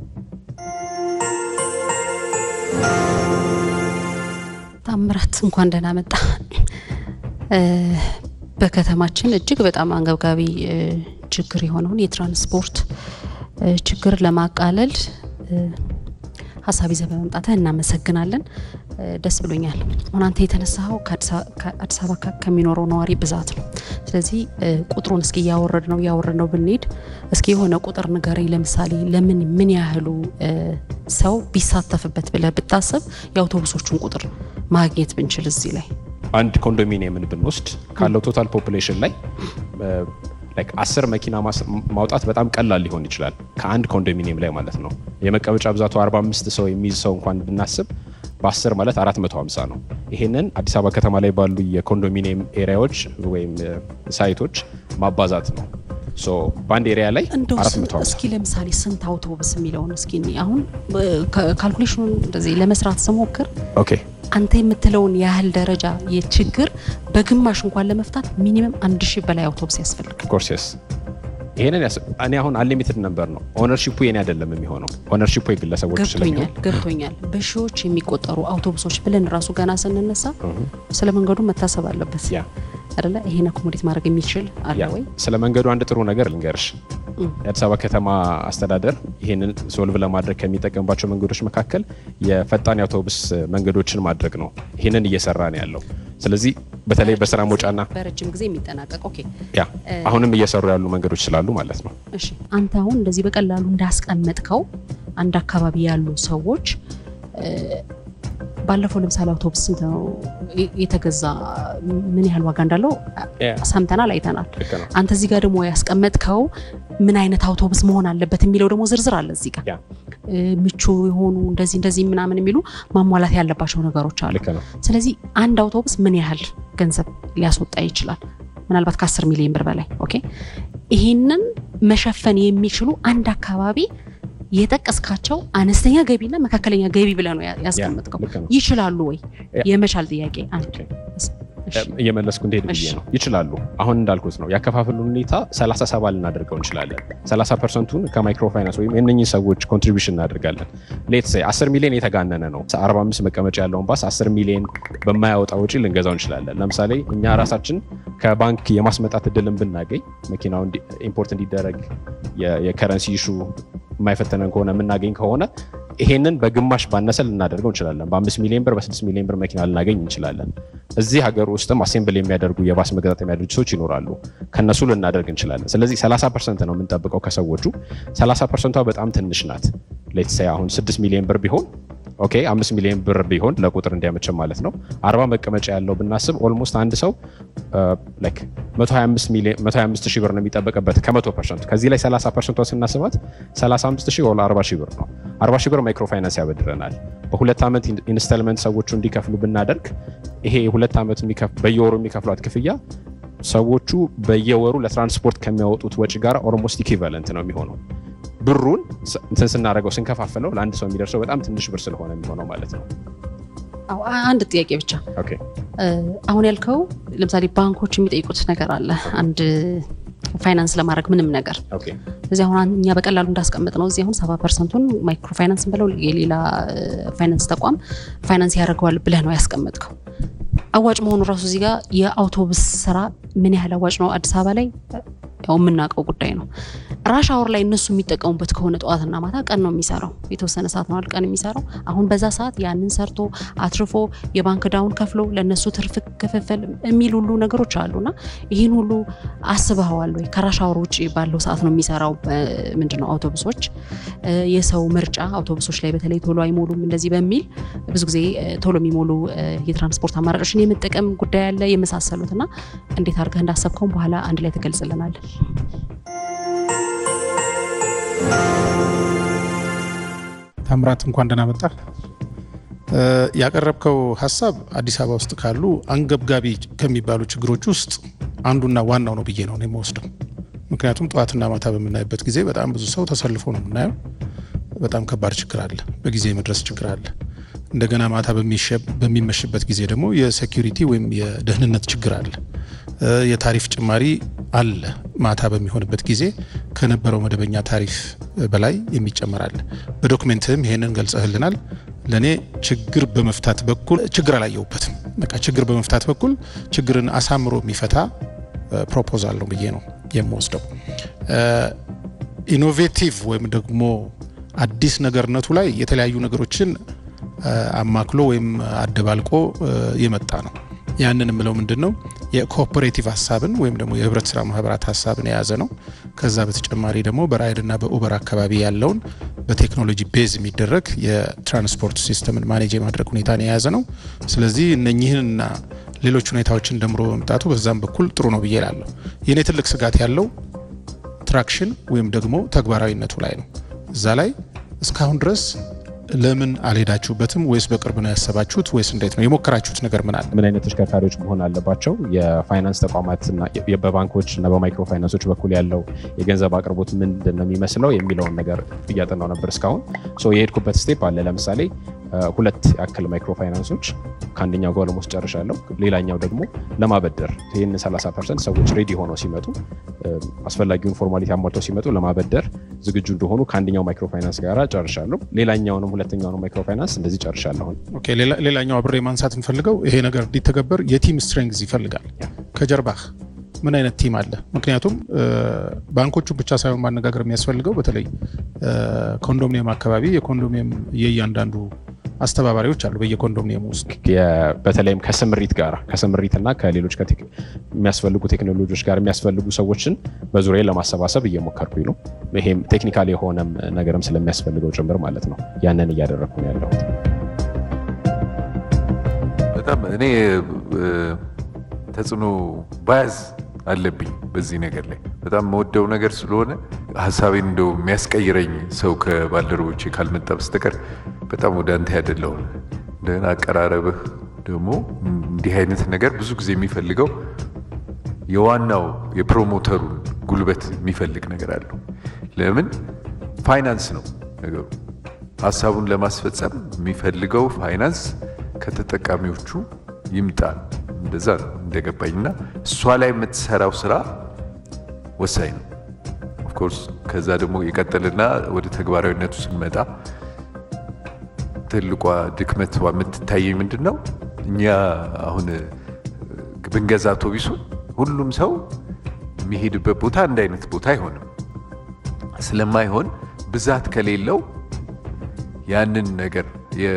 ታምራት እንኳን ደህና መጣ። በከተማችን እጅግ በጣም አንገብጋቢ ችግር የሆነውን የትራንስፖርት ችግር ለማቃለል ሀሳብ ይዘህ በመምጣትህ እናመሰግናለን። ደስ ብሎኛል። አሁን አንተ የተነሳኸው ከአዲስ አበባ ከሚኖረው ነዋሪ ብዛት ነው። ስለዚህ ቁጥሩን እስኪ እያወረድ ነው እያወረድ ነው ብንሄድ እስኪ የሆነ ቁጥር ንገረኝ። ለምሳሌ ለምን ምን ያህሉ ሰው ቢሳተፍበት ብለህ ብታስብ የአውቶቡሶቹን ቁጥር ማግኘት ብንችል እዚህ ላይ አንድ ኮንዶሚኒየምን ብንወስድ ካለው ቶታል ፖፕሌሽን ላይ ላይክ አስር መኪና ማስ- ማውጣት በጣም ቀላል ሊሆን ይችላል ከአንድ ኮንዶሚኒየም ላይ ማለት ነው። የመቀመጫ ብዛቱ 45 ሰው የሚይዝ ሰው እንኳን ብናስብ በ10 ማለት 450 ነው። ይሄንን አዲስ አበባ ከተማ ላይ ባሉ የኮንዶሚኒየም ኤሪያዎች ወይም እ፣ ሳይቶች ማባዛት ነው። ሶ በአንድ ኤሪያ ላይ እንደው ስ- 450 እስኪ ለምሳሌ ስንት አውቶቡስ የሚለውን እስኪ እኔ አሁን እ፣ ካ- ካልኩሌሽኑን እንደዚህ ለመስራት ስሞክር ኦኬ አንተ የምትለውን ያህል ደረጃ የችግር በግማሽ እንኳን ለመፍታት ሚኒመም አንድ ሺህ በላይ አውቶቡስ ያስፈልጋል። ኮርስ የስ ይሄንን ያስ እኔ አሁን አንሊሚትድ ነበር ነው ኦነርሺፑ የኔ አይደለም የሚሆነው ኦነርሺፑ የግለሰቦች ስለሚሆን ገብቶኛል ገብቶኛል። በሺዎች የሚቆጠሩ አውቶቡሶች ብለን ራሱ ገና ስንነሳ ስለ መንገዱ መታሰብ አለበት ያ አይደለ? ይሄን አኮሞዴት ማድረግ የሚችል አለ ያ ወይ? ስለ መንገዱ አንድ ጥሩ ነገር ልንገርሽ። እም። የአዲስ አበባ ከተማ አስተዳደር ይህንን ሶልቭ ለማድረግ ከሚጠቀምባቸው መንገዶች መካከል የፈጣን የአውቶቡስ መንገዶችን ማድረግ ነው። ይህንን እየሰራ ነው ያለው። ስለዚህ በተለይ በስራ መውጫና በረጅም ጊዜ የሚጠናቀቅ ኦኬ። ያ አሁንም እየሰሩ ያሉ መንገዶች ስላሉ ማለት ነው። እሺ አንተ አሁን እንደዚህ በቀላሉ እንዳስቀመጥከው አንድ አካባቢ ያሉ ሰዎች እ፣ ባለፈው ለምሳሌ አውቶቡስ ስንት ነው የ- የተገዛ ምን ያህል ዋጋ እንዳለው ያ፣ ሰምተናል፣ አይተናል። ልክ ነው። አንተ እዚህ ጋር ደግሞ ያስቀመጥከው ምን አይነት አውቶቡስ መሆን አለበት የሚለው ደግሞ ዝርዝር አለ እዚህ ጋር ያ እ፣ ምቹ የሆኑ እንደዚህ እንደዚህ ምናምን የሚሉ ማሟላት ያለባቸው ነገሮች አሉ። ልክ ነው። ስለዚህ አንድ አውቶቡስ ምን ያህል ገንዘብ ሊያስወጣ ይችላል? ምናልባት ከ10 ሚሊዮን ብር በላይ ኦኬ። ይህንን መሸፈን የሚችሉ አንድ አካባቢ የጠቀስካቸው አነስተኛ ገቢና መካከለኛ ገቢ ብለህ ነው ያ- ያስቀመጥከው። ልክ ነው። ይችላሉ ወይ? ያ- የመቻል ጥያቄ አንድ ኦኬ። እሺ። እየመለስኩ እንደሄድ ብዬ እሺ። ነው። ይችላሉ። አሁን እንዳልኩት ነው ያከፋፈሉን ሁኔታ 37 ልናደርገው እንችላለን። 30 ፐርሰንቱን ከማይክሮ ፋይናንስ ወይም የእነኝህ ሰዎች ኮንትሪቢሽን እናደርጋለን። ሌት ሴ 10 ሚሊዮን የተጋነነ ነው። 45 መቀመጫ ያለውን ባስ 10 ሚሊዮን በማያወጣ ውጪ ልንገዛው እንችላለን። ለምሳሌ እኛ ራሳችን ከባንክ የማስመጣት እድልን ብናገኝ መኪናው እንዲ- ኢምፖርት እንዲደረግ የ- የከረንሲ ኢሹ የማይፈተነን ከሆነ የምናገኝ ከሆነ ይሄንን በግማሽ ባነሰ ልናደርገው እንችላለን። በአምስት ሚሊዮን ብር በስድስት ሚሊዮን ብር መኪና ልናገኝ እንችላለን። እዚህ ሀገር ውስጥም አሴምብል የሚያደርጉ የባስ መገጣጠሚያ ድርጅቶች ይኖራሉ። ከነሱ ልናደርግ እንችላለን። ስለዚህ 30 ፐርሰንት ነው የምንጠብቀው ከሰዎቹ። 30 ፐርሰንቷ በጣም ትንሽ ናት። ሌትስ ሴይ አሁን 6 ሚሊዮን ብር ቢሆን ኦኬ፣ 5 ሚሊዮን ብር ቢሆን ለቁጥር እንዲያመችም ማለት ነው። 40 መቀመጫ ያለው ብናስብ ኦልሞስት አንድ ሰው ላይክ 125 ሚሊዮን 125 ሺህ ብር ነው የሚጠበቅበት ከ100 ፐርሰንቱ። ከዚህ ላይ 30 ፐርሰንቷ ስናስባት 35 ሺህ ወላ 40 ሺህ ብር ነው። 40 ሺህ ብር ማይክሮ ፋይናንስ ያበድረናል። በሁለት ዓመት ኢንስታልመንት ሰዎቹ እንዲከፍሉ ብናደርግ ይሄ የሁለት ዓመት የሚከፍ- በየወሩ የሚከፍሏት ክፍያ ሰዎቹ በየወሩ ለትራንስፖርት ከሚያወጡት ወጪ ጋር ኦልሞስት ኢኩቫለንት ነው የሚሆነው። ብሩን ስ- እንትን ስናደርገው ስንከፋፍለው ለአንድ ሰው የሚደርሰው በጣም ትንሽ ብር ስለሆነ የሚሆነው ማለት ነው። አዎ፣ አንድ ጥያቄ ብቻ ኦኬ እ፣ አሁን ያልከው ለምሳሌ ባንኮች የሚጠይቁት ነገር አለ አንድ ፋይናንስ ለማድረግ ምንም ነገር ኦኬ እዚህ አሁን እኛ በቀላሉ እንዳስቀምጥ ነው እዚህ አሁን ሰባ ፐርሰንቱን ማይክሮ ፋይናንስ ብለው የሌላ እ፣ ፋይናንስ ተቋም ፋይናንስ ያደርገዋል ብለህ ነው ያስቀመጥከው። አዋጭ መሆኑ ራሱ እዚህ ጋር የአውቶቡስ ስራ ምን ያህል አዋጭ ነው አዲስ አበባ ላይ ያው የምናውቀው ጉዳይ ነው። ራሽ አወር ላይ እነሱ የሚጠቀሙበት ከሆነ ጠዋትና ማታ ቀን ነው የሚሰራው፣ የተወሰነ ሰዓት ነው ቀን የሚሰራው። አሁን በዛ ሰዓት ያንን ሰርቶ አትርፎ የባንክ ዳውን ከፍሎ ለእነሱ ትርፍ ክፍፍል የሚል ሁሉ ነገሮች አሉና ይህን ሁሉ አስበኸዋል ወይ? ከራሽ አወር ውጭ ባለው ሰዓት ነው የሚሰራው ምንድን ነው አውቶቡሶች እ፣ የሰው ምርጫ አውቶቡሶች ላይ በተለይ ቶሎ አይሞሉም እንደዚህ በሚል ብዙ ጊዜ እ፣ ቶሎ የሚሞሉ እ፣ የትራንስፖርት አማራጮችን የመጠቀም ጉዳይ አለ የመሳሰሉት እና እንዴት አድርገህ እንዳሰብከውን በኋላ አንድ ላይ ትገልጽልናል። ታምራት እንኳን ደህና መጣ። እ፣ ያቀረብከው ሀሳብ አዲስ አበባ ውስጥ ካሉ አንገብጋቢ ከሚባሉ ችግሮች ውስጥ አንዱና ዋናው ነው ብዬ ነው እኔ የምወስደው። ምክንያቱም ጠዋትና ማታ በምናይበት ጊዜ በጣም ብዙ ሰው ተሰልፎ ነው የምናየው። በጣም ከባድ ችግር አለ፣ በጊዜ የመድረስ ችግር አለ። እንደገና ማታ በሚሸ- በሚመሽበት ጊዜ ደግሞ የሴኪሪቲ ወይም የደህንነት ችግር አለ። እ፣ የታሪፍ ጭማሪ አለ። ማታ በሚሆንበት ጊዜ ከነበረው መደበኛ ታሪፍ በላይ የሚጨመር አለ። በዶክሜንትም ይሄንን ገልጸህልናል። ለእኔ ችግር በመፍታት በኩል ችግር አላየሁበትም። በቃ ችግር በመፍታት በኩል ችግርን አሳምሮ የሚፈታ ፕሮፖዛል ነው ብዬ ነው የምወስደው። ኢኖቬቲቭ ወይም ደግሞ አዲስ ነገርነቱ ላይ የተለያዩ ነገሮችን አ፣ አማክሎ ወይም አደባልቆ አ፣ የመጣ ነው። ያንን የምለው ምንድን ነው የኮኦፐሬቲቭ ሀሳብን ወይም ደግሞ የህብረት ስራ ማህበራት ሀሳብን የያዘ ነው። ከዛ በተጨማሪ ደግሞ በራይድና በኡበር አካባቢ ያለውን በቴክኖሎጂ ቤዝ የሚደረግ የትራንስፖርት ሲስተምን ማኔጅ የማድረግ ሁኔታን የያዘ ነው። ስለዚህ እነኚህንና ሌሎች ሁኔታዎችን ደምሮ በመምጣቱ በዛም በኩል ጥሩ ነው ብዬ እላለሁ። የእኔ ትልቅ ስጋት ያለው ኮንስትራክሽን ወይም ደግሞ ተግባራዊነቱ ላይ ነው። እዛ ላይ እስካሁን ድረስ ለምን አልሄዳችሁበትም? ወይስ በቅርብ ነው ያሰባችሁት? ወይስ እንዴት ነው የሞከራችሁት ነገር ምን አለ? ምን አይነት ተሽከርካሪዎች መሆን አለባቸው? የፋይናንስ ተቋማትና በባንኮች እና በማይክሮ ፋይናንሶች በኩል ያለው የገንዘብ አቅርቦት ምንድን ነው የሚመስለው የሚለውን ነገር እያጠናው ነበር እስካሁን። ሶ የሄድኩበት ስቴፕ አለ። ለምሳሌ ሁለት ያክል ማይክሮ ፋይናንሶች ከአንደኛው ጋር ለሞስ ጨርሻለሁ። ሌላኛው ደግሞ ለማበደር ይህን 30 ፐርሰንት ሰዎች ሬዲ ሆነው ሲመጡ አስፈላጊውን ፎርማሊቲ አሟልተው ሲመጡ ለማበደር ዝግጁ እንደሆኑ ከአንደኛው ማይክሮ ፋይናንስ ጋር ጨርሻለሁ። ሌላኛውንም ሁለተኛውንም ማይክሮ ፋይናንስ እንደዚህ ጨርሻለሁ። ኦኬ፣ ሌላኛው አብሬ ማንሳት እንፈልገው ይሄ ነገር እንዲተገበር የቲም ስትሬንግዝ ይፈልጋል። ከጀርባህ ምን አይነት ቲም አለ? ምክንያቱም ባንኮቹን ብቻ ሳይሆን ማነጋገር የሚያስፈልገው በተለይ ኮንዶሚኒየም አካባቢ የኮንዶሚኒየም የእያንዳንዱ አስተባባሪዎች አሉ በየኮንዶሚኒየም ውስጥ በተለይም ከስምሪት ጋር ከስምሪትና ከሌሎች የሚያስፈልጉ ቴክኖሎጂዎች ጋር የሚያስፈልጉ ሰዎችን በዙሪያ ለማሰባሰብ እየሞከርኩኝ ነው። ይሄም ቴክኒካል የሆነም ነገርም ስለሚያስፈልገው ጭምር ማለት ነው። ያንን እያደረግኩ ነው ያለሁት። በጣም እኔ ተጽዕኖ ባያዝ አለብኝ በዚህ ነገር ላይ በጣም መወደው ነገር ስለሆነ ሀሳቤን እንደው የሚያስቀይረኝ ሰው ከባልደረቦቼ ካልመጣ በስተቀር በጣም ወደ አንተ ያደለውን እንደገና አቀራረብህ ደግሞ እንዲህ አይነት ነገር ብዙ ጊዜ የሚፈልገው የዋናው የፕሮሞተሩን ጉልበት የሚፈልግ ነገር አለው። ለምን ፋይናንስ ነው ነገሩ። ሀሳቡን ለማስፈጸም የሚፈልገው ፋይናንስ ከተጠቃሚዎቹ ይምጣ። እንደዛ ነው እንደገባኝ እና እሷ ላይ የምትሰራው ስራ ወሳኝ ነው። ኦፍኮርስ ከዛ ደግሞ የቀጠልና ወደ ተግባራዊነቱ ስንመጣ ትልቋ ድክመት የምትታየኝ ምንድን ነው? እኛ አሁን ብንገዛ አውቶቢሱን ሁሉም ሰው የሚሄድበት ቦታ አንድ አይነት ቦታ አይሆንም። ስለማይሆን ብዛት ከሌለው ያንን ነገር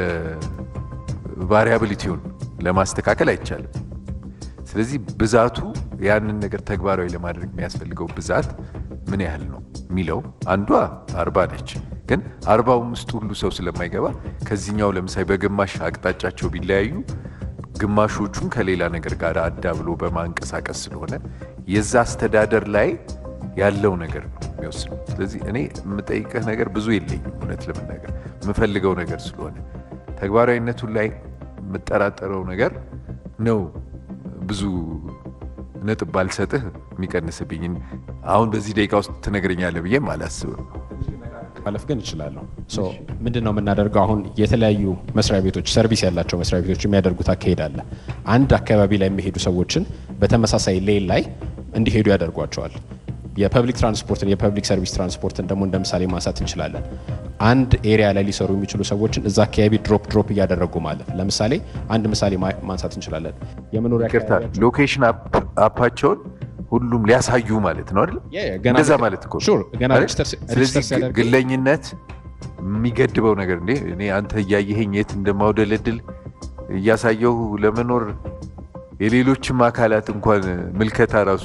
የቫሪያብሊቲውን ለማስተካከል አይቻልም። ስለዚህ ብዛቱ ያንን ነገር ተግባራዊ ለማድረግ የሚያስፈልገው ብዛት ምን ያህል ነው የሚለው አንዷ አርባ ነች። ግን አርባውም ውስጥ ሁሉ ሰው ስለማይገባ ከዚህኛው ለምሳሌ በግማሽ አቅጣጫቸው ቢለያዩ ግማሾቹን ከሌላ ነገር ጋር አዳብሎ በማንቀሳቀስ ስለሆነ የዛ አስተዳደር ላይ ያለው ነገር ነው የሚወስነው። ስለዚህ እኔ የምጠይቅህ ነገር ብዙ የለኝም እውነት ለመናገር የምፈልገው ነገር ስለሆነ ተግባራዊነቱን ላይ የምጠራጠረው ነገር ነው ብዙ ነጥብ ባልሰጥህ የሚቀንስብኝ አሁን በዚህ ደቂቃ ውስጥ ትነግረኛለህ ብዬም አላስብም። ማለፍ ግን እችላለሁ። ምንድን ነው የምናደርገው? አሁን የተለያዩ መስሪያ ቤቶች ሰርቪስ ያላቸው መስሪያ ቤቶች የሚያደርጉት አካሄድ አለ። አንድ አካባቢ ላይ የሚሄዱ ሰዎችን በተመሳሳይ ሌን ላይ እንዲሄዱ ያደርጓቸዋል። የፐብሊክ ትራንስፖርትን የፐብሊክ ሰርቪስ ትራንስፖርትን ደግሞ እንደ ምሳሌ ማንሳት እንችላለን። አንድ ኤሪያ ላይ ሊሰሩ የሚችሉ ሰዎችን እዛ አካባቢ ድሮፕ ድሮፕ እያደረጉ ማለት ለምሳሌ አንድ ምሳሌ ማንሳት እንችላለን። የመኖሪያ ይቅርታ ሎኬሽን አፓቸውን ሁሉም ሊያሳዩ ማለት ነው አይደል? እንደዛ ማለት እኮ ስለዚህ ግለኝነት የሚገድበው ነገር እንዴ እኔ አንተ እያየኸኝ የት እንደማውደለድል እያሳየሁ ለመኖር የሌሎችም አካላት እንኳን ምልከታ ራሱ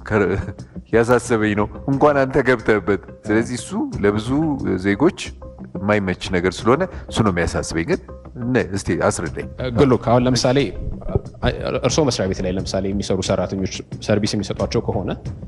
ያሳሰበኝ ነው እንኳን አንተ ገብተህበት። ስለዚህ እሱ ለብዙ ዜጎች የማይመች ነገር ስለሆነ እሱ ነው የሚያሳስበኝ። ግን እስቲ አስረዳኝ። ግሎክ አሁን ለምሳሌ እርስዎ መስሪያ ቤት ላይ ለምሳሌ የሚሰሩ ሰራተኞች ሰርቪስ የሚሰጧቸው ከሆነ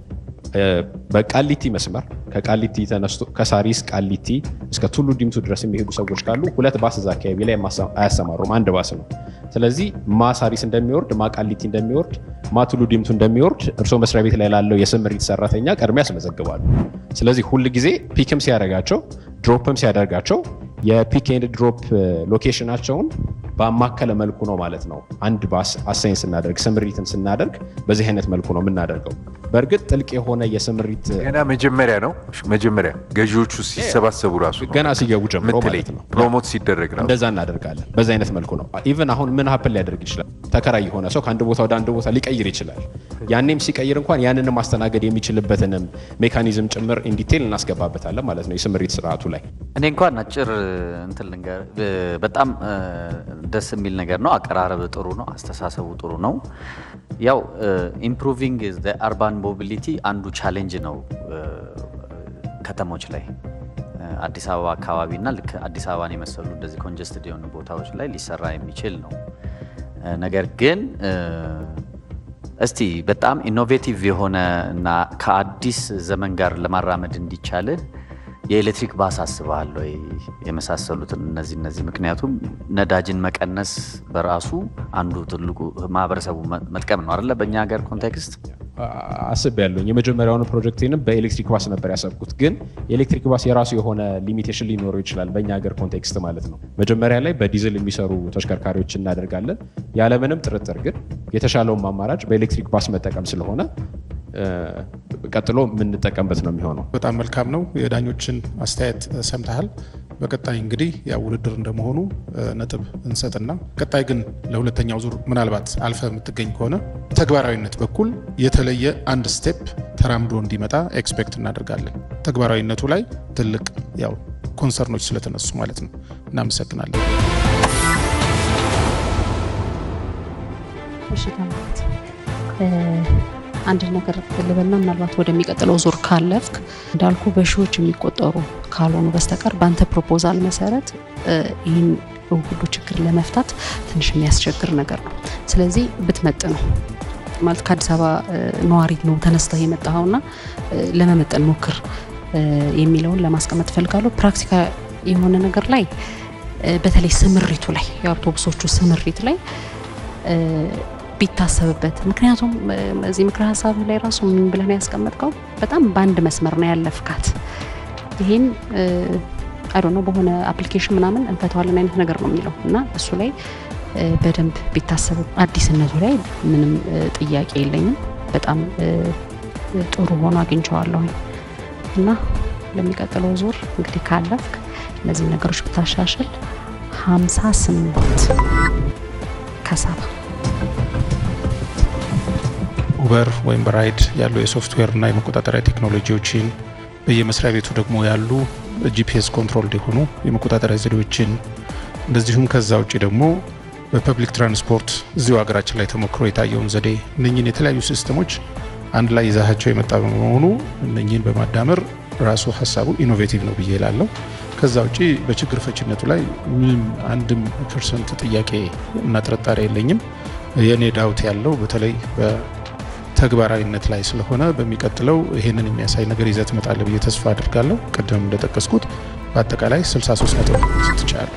በቃሊቲ መስመር ከቃሊቲ ተነስቶ ከሳሪስ ቃሊቲ እስከ ቱሉ ዲምቱ ድረስ የሚሄዱ ሰዎች ካሉ ሁለት ባስ እዛ አካባቢ ላይ አያሰማሩም፣ አንድ ባስ ነው። ስለዚህ ማ ሳሪስ እንደሚወርድ ማ ቃሊቲ እንደሚወርድ ማ ቱሉ ዲምቱ እንደሚወርድ እርስዎ መስሪያ ቤት ላይ ላለው የስምሪት ሰራተኛ ቀድሞ ያስመዘግባሉ። ስለዚህ ሁል ጊዜ ፒክም ሲያደርጋቸው ድሮፕም ሲያደርጋቸው የፒክ ኤንድ ድሮፕ ሎኬሽናቸውን ባማከለ መልኩ ነው ማለት ነው። አንድ ባስ አሳይን ስናደርግ ስምሪትን ስናደርግ በዚህ አይነት መልኩ ነው የምናደርገው። በእርግጥ ጥልቅ የሆነ የስምሪት ገና መጀመሪያ ነው መጀመሪያ ገዢዎቹ ሲሰባሰቡ ራሱ ነው ገና ሲገቡ ጀምሮ ምትለኝ ማለት ነው ፕሮሞት ሲደረግ ራሱ እንደዛ እናደርጋለን። በዛ አይነት መልኩ ነው። ኢቨን አሁን ምን ሀፕን ሊያደርግ ይችላል? ተከራይ የሆነ ሰው ከአንድ ቦታ ወደ አንድ ቦታ ሊቀይር ይችላል። ያኔም ሲቀይር እንኳን ያንንም ማስተናገድ የሚችልበትንም ሜካኒዝም ጭምር ኢንዲቴል እናስገባበታለን ማለት ነው የስምሪት ስርዓቱ ላይ። እኔ እንኳን አጭር እንትን ልንገር፣ በጣም ደስ የሚል ነገር ነው። አቀራረብ ጥሩ ነው። አስተሳሰቡ ጥሩ ነው። ያው ኢምፕሩቪንግ አርባን ሞቢሊቲ አንዱ ቻሌንጅ ነው ከተሞች ላይ አዲስ አበባ አካባቢ እና ልክ አዲስ አበባን የመሰሉ እንደዚህ ኮንጀስትድ የሆኑ ቦታዎች ላይ ሊሰራ የሚችል ነው። ነገር ግን እስቲ በጣም ኢኖቬቲቭ የሆነ እና ከአዲስ ዘመን ጋር ለማራመድ እንዲቻልህ የኤሌክትሪክ ባስ አስበሃል ወይ? የመሳሰሉትን እነዚህ እነዚህ ምክንያቱም ነዳጅን መቀነስ በራሱ አንዱ ትልቁ ማህበረሰቡ መጥቀም ነው አይደለ? በእኛ ሀገር ኮንቴክስት አስብ ያለኝ የመጀመሪያውን ፕሮጀክቴንም በኤሌክትሪክ ባስ ነበር ያሰብኩት። ግን የኤሌክትሪክ ባስ የራሱ የሆነ ሊሚቴሽን ሊኖረው ይችላል፣ በእኛ ሀገር ኮንቴክስት ማለት ነው። መጀመሪያ ላይ በዲዝል የሚሰሩ ተሽከርካሪዎች እናደርጋለን። ያለምንም ጥርጥር ግን የተሻለውን አማራጭ በኤሌክትሪክ ባስ መጠቀም ስለሆነ ቀጥሎ የምንጠቀምበት ነው የሚሆነው። በጣም መልካም ነው። የዳኞችን አስተያየት ሰምተሃል። በቀጣይ እንግዲህ ያው ውድድር እንደመሆኑ ነጥብ እንሰጥና ቀጣይ ግን ለሁለተኛው ዙር ምናልባት አልፈ የምትገኝ ከሆነ ተግባራዊነት በኩል የተለየ አንድ ስቴፕ ተራምዶ እንዲመጣ ኤክስፔክት እናደርጋለን። ተግባራዊነቱ ላይ ትልቅ ያው ኮንሰርኖች ስለተነሱ ማለት ነው። እናመሰግናለን። እሺ ተመልከት አንድ ነገር ልበልና ምናልባት ወደሚቀጥለው ዙር ካለፍክ እንዳልኩ በሺዎች የሚቆጠሩ ካልሆኑ በስተቀር በአንተ ፕሮፖዛል መሰረት ይህን ሁሉ ችግር ለመፍታት ትንሽ የሚያስቸግር ነገር ነው። ስለዚህ ብትመጥ ነው ማለት ከአዲስ አበባ ነዋሪ ነው ተነስተህ የመጣኸውና ለመመጠን ሞክር የሚለውን ለማስቀመጥ ፈልጋለሁ። ፕራክቲካል የሆነ ነገር ላይ በተለይ ስምሪቱ ላይ የአውቶቡሶቹ ስምሪት ላይ ቢታሰብበት ምክንያቱም እዚህ ምክረ ሀሳብ ላይ ራሱ ምን ብለን ያስቀመጥከው በጣም በአንድ መስመር ነው ያለፍካት። ይህን አይ ነው በሆነ አፕሊኬሽን ምናምን እንፈተዋለን አይነት ነገር ነው የሚለው እና እሱ ላይ በደንብ ቢታሰብ አዲስነቱ ላይ ምንም ጥያቄ የለኝም። በጣም ጥሩ ሆኖ አግኝቼዋለሁኝ እና ለሚቀጥለው ዙር እንግዲህ ካለፍክ እነዚህ ነገሮች ብታሻሽል ሀምሳ ስምንት ከሰባ ኡበር ወይም በራይድ ያሉ የሶፍትዌር እና የመቆጣጠሪያ ቴክኖሎጂዎችን በየመስሪያ ቤቱ ደግሞ ያሉ ጂፒኤስ ኮንትሮል የሆኑ የመቆጣጠሪያ ዘዴዎችን እንደዚሁም ከዛ ውጭ ደግሞ በፐብሊክ ትራንስፖርት እዚሁ ሀገራችን ላይ ተሞክሮ የታየውን ዘዴ እነኝን የተለያዩ ሲስተሞች አንድ ላይ ይዛቸው የመጣ በመሆኑ እነኝን በማዳመር ራሱ ሀሳቡ ኢኖቬቲቭ ነው ብዬ እላለሁ። ከዛ ውጭ በችግር ፈችነቱ ላይ ምንም አንድም ፐርሰንት ጥያቄ እና ጥርጣሬ የለኝም። የእኔ ዳውት ያለው በተለይ ተግባራዊነት ላይ ስለሆነ በሚቀጥለው ይሄንን የሚያሳይ ነገር ይዘት ትመጣለ ብዬ ተስፋ አድርጋለሁ። ቅድም እንደጠቀስኩት በአጠቃላይ 63 ነጥብ ስትቻለ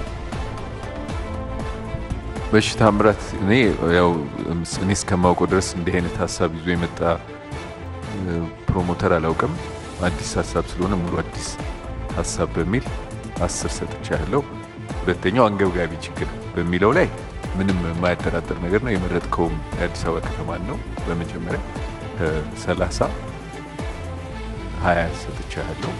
በሽታ ምረት እኔ ያው እኔ እስከማውቀው ድረስ እንዲህ አይነት ሀሳብ ይዞ የመጣ ፕሮሞተር አላውቅም። አዲስ ሀሳብ ስለሆነ ሙሉ አዲስ ሀሳብ በሚል አስር ሰጥቻ ያለው። ሁለተኛው አንገብጋቢ ችግር በሚለው ላይ ምንም የማያጠራጥር ነገር ነው። የመረጥከውም የአዲስ አበባ ከተማን ነው። በመጀመሪያ ከሰላሳ ሀያ ሰጥቻ ያለው።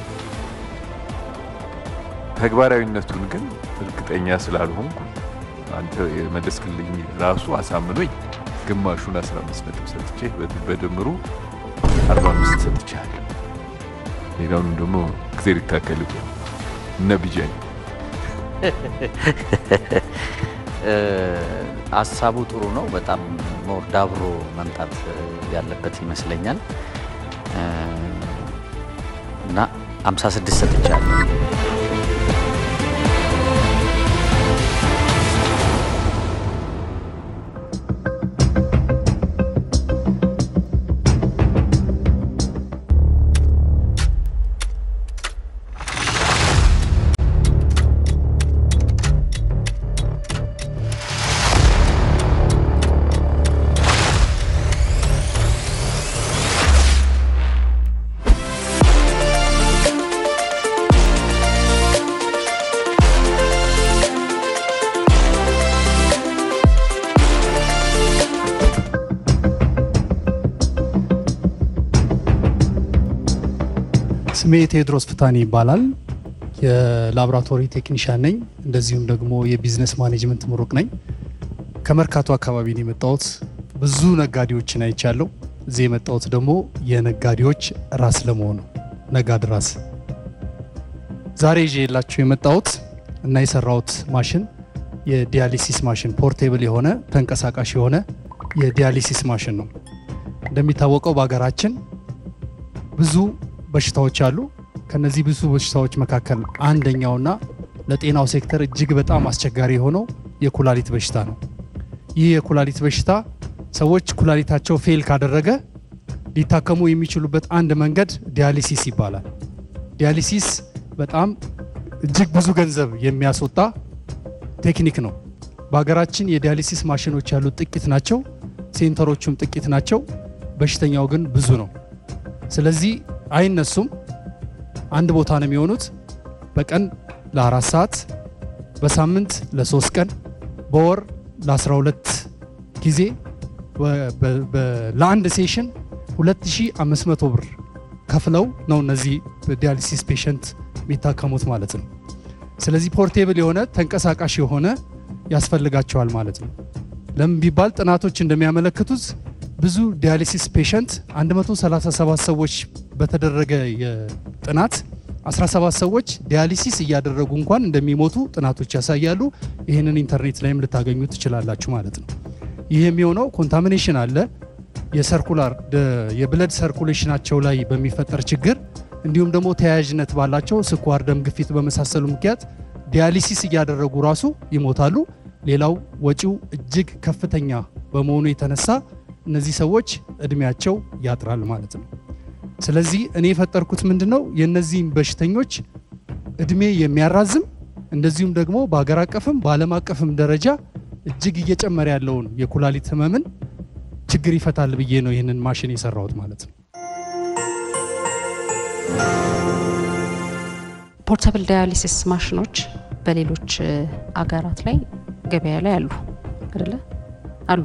ተግባራዊነቱን ግን እርግጠኛ ስላልሆንኩ አንተ የመለስክልኝ ራሱ አሳምኖኝ ግማሹን 15 ነጥብ ሰጥቼ በድምሩ 45 ሰጥቻለሁ። ሌላውን ደግሞ እግዜር ይታከል እነ ቢጃኝ ሀሳቡ ጥሩ ነው። በጣም ሞር ዳብሮ መምጣት ያለበት ይመስለኛል እና 56 ሰጥቻለሁ። ስሜ ቴዎድሮስ ፍታኔ ይባላል። የላቦራቶሪ ቴክኒሻን ነኝ። እንደዚሁም ደግሞ የቢዝነስ ማኔጅመንት ምሩቅ ነኝ። ከመርካቶ አካባቢ ነው የመጣሁት። ብዙ ነጋዴዎችን አይቻለሁ። እዚህ የመጣሁት ደግሞ የነጋዴዎች ራስ ለመሆን ነው። ነጋድ ራስ ዛሬ ይዤ የላችሁ የመጣሁት እና የሰራሁት ማሽን የዲያሊሲስ ማሽን ፖርቴብል የሆነ ተንቀሳቃሽ የሆነ የዲያሊሲስ ማሽን ነው። እንደሚታወቀው በሀገራችን ብዙ በሽታዎች አሉ። ከነዚህ ብዙ በሽታዎች መካከል አንደኛውና ለጤናው ሴክተር እጅግ በጣም አስቸጋሪ የሆነው የኩላሊት በሽታ ነው። ይህ የኩላሊት በሽታ ሰዎች ኩላሊታቸው ፌል ካደረገ ሊታከሙ የሚችሉበት አንድ መንገድ ዲያሊሲስ ይባላል። ዲያሊሲስ በጣም እጅግ ብዙ ገንዘብ የሚያስወጣ ቴክኒክ ነው። በሀገራችን የዲያሊሲስ ማሽኖች ያሉት ጥቂት ናቸው። ሴንተሮቹም ጥቂት ናቸው። በሽተኛው ግን ብዙ ነው። ስለዚህ አይነሱም። አንድ ቦታ ነው የሚሆኑት። በቀን ለአራት ሰዓት፣ በሳምንት ለሶስት ቀን፣ በወር ለ12 ጊዜ ለአንድ ሴሽን 2500 ብር ከፍለው ነው እነዚህ ዲያሊሲስ ፔሸንት የሚታከሙት ማለት ነው። ስለዚህ ፖርቴብል የሆነ ተንቀሳቃሽ የሆነ ያስፈልጋቸዋል ማለት ነው። ለምን ቢባል ጥናቶች እንደሚያመለክቱት ብዙ ዲያሊሲስ ፔሸንት 137 ሰዎች በተደረገ የጥናት 17 ሰዎች ዲያሊሲስ እያደረጉ እንኳን እንደሚሞቱ ጥናቶች ያሳያሉ። ይህንን ኢንተርኔት ላይም ልታገኙ ትችላላችሁ ማለት ነው። ይህ የሚሆነው ኮንታሚኔሽን አለ የሰርኩላር የብለድ ሰርኩሌሽናቸው ላይ በሚፈጠር ችግር እንዲሁም ደግሞ ተያያዥነት ባላቸው ስኳር፣ ደም ግፊት በመሳሰሉ ምክንያት ዲያሊሲስ እያደረጉ ራሱ ይሞታሉ። ሌላው ወጪው እጅግ ከፍተኛ በመሆኑ የተነሳ እነዚህ ሰዎች እድሜያቸው ያጥራል ማለት ነው። ስለዚህ እኔ የፈጠርኩት ምንድን ነው የእነዚህም በሽተኞች እድሜ የሚያራዝም እንደዚሁም ደግሞ በሀገር አቀፍም በዓለም አቀፍም ደረጃ እጅግ እየጨመረ ያለውን የኩላሊት ህመምን ችግር ይፈታል ብዬ ነው ይህንን ማሽን የሰራሁት ማለት ነው። ፖርታብል ዳያሊሲስ ማሽኖች በሌሎች አገራት ላይ ገበያ ላይ አሉ አይደለ? አሉ።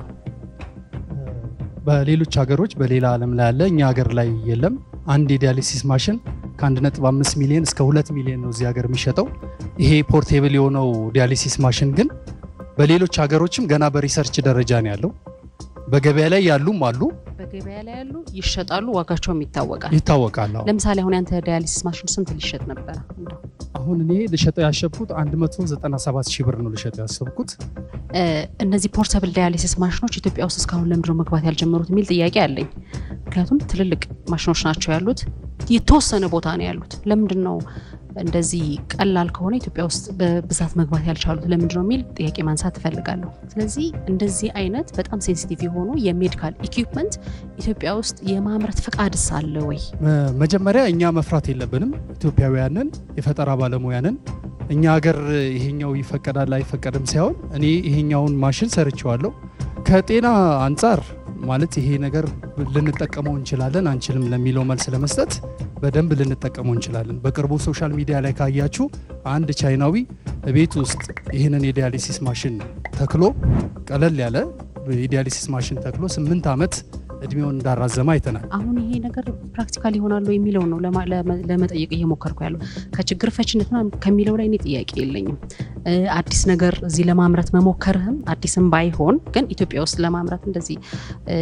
በሌሎች ሀገሮች በሌላ ዓለም ላይ አለ፣ እኛ ሀገር ላይ የለም። አንድ የዲያሊሲስ ማሽን ከ1.5 ሚሊዮን እስከ 2 ሚሊዮን ነው እዚህ ሀገር የሚሸጠው። ይሄ ፖርቴብል የሆነው ዲያሊሲስ ማሽን ግን በሌሎች ሀገሮችም ገና በሪሰርች ደረጃ ነው ያለው። በገበያ ላይ ያሉም አሉ፣ በገበያ ላይ ያሉ ይሸጣሉ፣ ዋጋቸውም ይታወቃል። ይታወቃል። አዎ። ለምሳሌ አሁን ያንተ ዳያሊሲስ ማሽን ስንት ሊሸጥ ነበረ? እንደው አሁን እኔ ልሸጠው ያሰብኩት 197 ሺህ ብር ነው ልሸጠው ያሰብኩት። እነዚህ ፖርታብል ዳያሊሲስ ማሽኖች ኢትዮጵያ ውስጥ እስካሁን ለምንድነው መግባት ያልጀመሩት የሚል ጥያቄ አለኝ። ምክንያቱም ትልልቅ ማሽኖች ናቸው ያሉት፣ የተወሰነ ቦታ ነው ያሉት። ለምንድን ነው እንደዚህ ቀላል ከሆነ ኢትዮጵያ ውስጥ በብዛት መግባት ያልቻሉት ለምንድን ነው የሚል ጥያቄ ማንሳት እፈልጋለሁ። ስለዚህ እንደዚህ አይነት በጣም ሴንሲቲቭ የሆኑ የሜዲካል ኢኩፕመንት ኢትዮጵያ ውስጥ የማምረት ፈቃድስ አለ ወይ? መጀመሪያ እኛ መፍራት የለብንም። ኢትዮጵያውያንን የፈጠራ ባለሙያንን እኛ ሀገር ይሄኛው ይፈቀዳል አይፈቀድም ሳይሆን እኔ ይሄኛውን ማሽን ሰርቼዋለሁ። ከጤና አንጻር ማለት ይሄ ነገር ልንጠቀመው እንችላለን አንችልም ለሚለው መልስ ለመስጠት በደንብ ልንጠቀመው እንችላለን። በቅርቡ ሶሻል ሚዲያ ላይ ካያችሁ አንድ ቻይናዊ ቤት ውስጥ ይህንን የዲያሊሲስ ማሽን ተክሎ ቀለል ያለ የዲያሊሲስ ማሽን ተክሎ ስምንት ዓመት እድሜውን እንዳራዘመ አይተናል። አሁን ይሄ ነገር ፕራክቲካል ይሆናሉ የሚለው ነው ለማ- ለመ- ለመጠየቅ እየሞከርኩ ያለው ከችግር ፈችነት ምናምን ከሚለው ላይ እኔ ጥያቄ የለኝም። እ፣ አዲስ ነገር እዚህ ለማምረት መሞከርህም አዲስም ባይሆን ግን ኢትዮጵያ ውስጥ ለማምረት እንደዚህ እ፣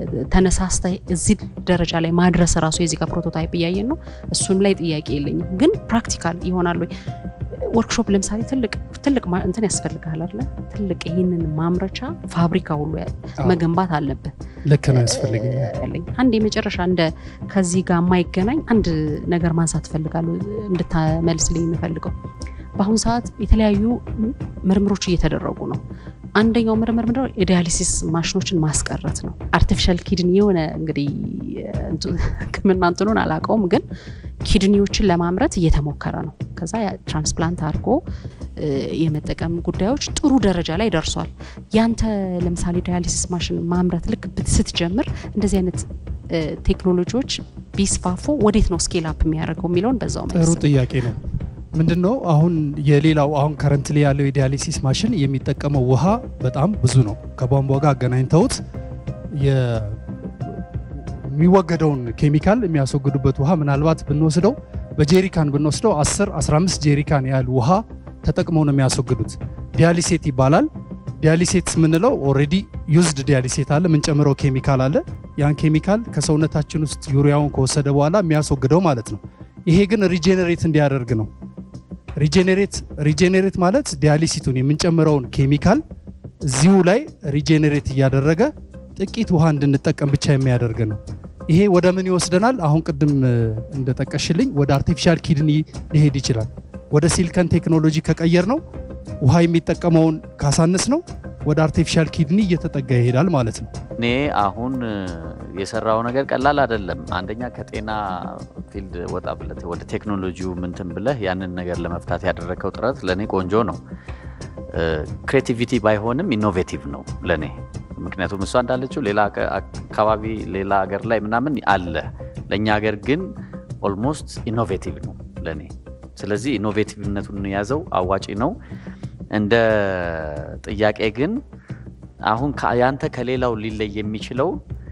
ተነሳስተ እዚህ ደረጃ ላይ ማድረስ ራሱ የዚህ ጋር ፕሮቶታይፕ እያየን ነው። እሱም ላይ ጥያቄ የለኝም። ግን ፕራክቲካል ይሆናሉ ወይ? ወርክሾፕ ለምሳሌ ትልቅ ትልቅ ማ- እንትን ያስፈልግሃል አይደለ? ትልቅ ይህንን ማምረቻ ፋብሪካ ሁሉ ያ- አዎ። መገንባት አለብህ። ልክ ነው ያስፈልገኛል። ያለኝ አንድ የመጨረሻ እንደ ከዚህ ጋር የማይገናኝ አንድ ነገር ማንሳት እፈልጋለሁ እንድታመልስልኝ የምፈልገው በአሁኑ ሰዓት የተለያዩ ምርምሮች እየተደረጉ ነው። አንደኛው ምርምር ምንድነው? የዲያሊሲስ ማሽኖችን ማስቀረት ነው። አርቲፊሻል ኪድኒ የሆነ እንግዲህ እንቱ- ሕክምና እንትኑን አላውቀውም፣ ግን ኪድኒዎችን ለማምረት እየተሞከረ ነው። ከዛ ያ ትራንስፕላንት አድርጎ እ፣ የመጠቀም ጉዳዮች ጥሩ ደረጃ ላይ ደርሷል። ያንተ ለምሳሌ ዳያሊሲስ ማሽን ማምረት ልክ ብት- ስትጀምር እንደዚህ አይነት እ፣ ቴክኖሎጂዎች ቢስፋፉ ወዴት ነው ስኬል አፕ የሚያደርገው የሚለውን በዛው ጥሩ መልስ ጥያቄ ነው። ምንድን ነው አሁን የሌላው አሁን ከረንት ላይ ያለው የዲያሊሲስ ማሽን የሚጠቀመው ውሃ በጣም ብዙ ነው። ከቧንቧ ጋር አገናኝተውት የ- የሚወገደውን ኬሚካል የሚያስወግዱበት ውሃ ምናልባት ብንወስደው በጄሪካን ብንወስደው 10 15 ጄሪካን ያህል ውሃ ተጠቅመው ነው የሚያስወግዱት። ዲያሊሴት ይባላል። ዲያሊሴት የምንለው ኦልሬዲ ዩዝድ ዲያሊሴት አለ፣ የምንጨምረው ኬሚካል አለ። ያን ኬሚካል ከሰውነታችን ውስጥ ዩሪያውን ከወሰደ በኋላ የሚያስወግደው ማለት ነው። ይሄ ግን ሪጄኔሬት እንዲያደርግ ነው። ሪጄኔሬት ሪጄኔሬት ማለት ዲያሊሲቱን የምንጨምረውን ኬሚካል እዚሁ ላይ ሪጄኔሬት እያደረገ ጥቂት ውሃ እንድንጠቀም ብቻ የሚያደርግ ነው። ይሄ ወደ ምን ይወስደናል? አሁን ቅድም እ፣ እንደጠቀሽልኝ ወደ አርቲፊሻል ኪድኒ ሊሄድ ይችላል። ወደ ሲልከን ቴክኖሎጂ ከቀየር ነው ውሃ የሚጠቀመውን ካሳንስ ነው ወደ አርቲፊሻል ኪድኒ እየተጠጋ ይሄዳል ማለት ነው። እኔ አሁን እ፣ የሰራው ነገር ቀላል አይደለም። አንደኛ ከጤና ፊልድ ወጣ ብለህ ወደ ቴክኖሎጂው ምንትን ብለህ ያንን ነገር ለመፍታት ያደረግከው ጥረት ለእኔ ቆንጆ ነው። ክሬቲቪቲ ባይሆንም ኢኖቬቲቭ ነው ለእኔ። ምክንያቱም እሷ እንዳለችው ሌላ አካ- አካባቢ ሌላ ሀገር ላይ ምናምን አለ፣ ለእኛ ሀገር ግን ኦልሞስት ኢኖቬቲቭ ነው ለእኔ። ስለዚህ ኢኖቬቲቭነቱን የያዘው አዋጪ ነው። እንደ ጥያቄ ግን አሁን ከ- ያንተ ከሌላው ሊለይ የሚችለው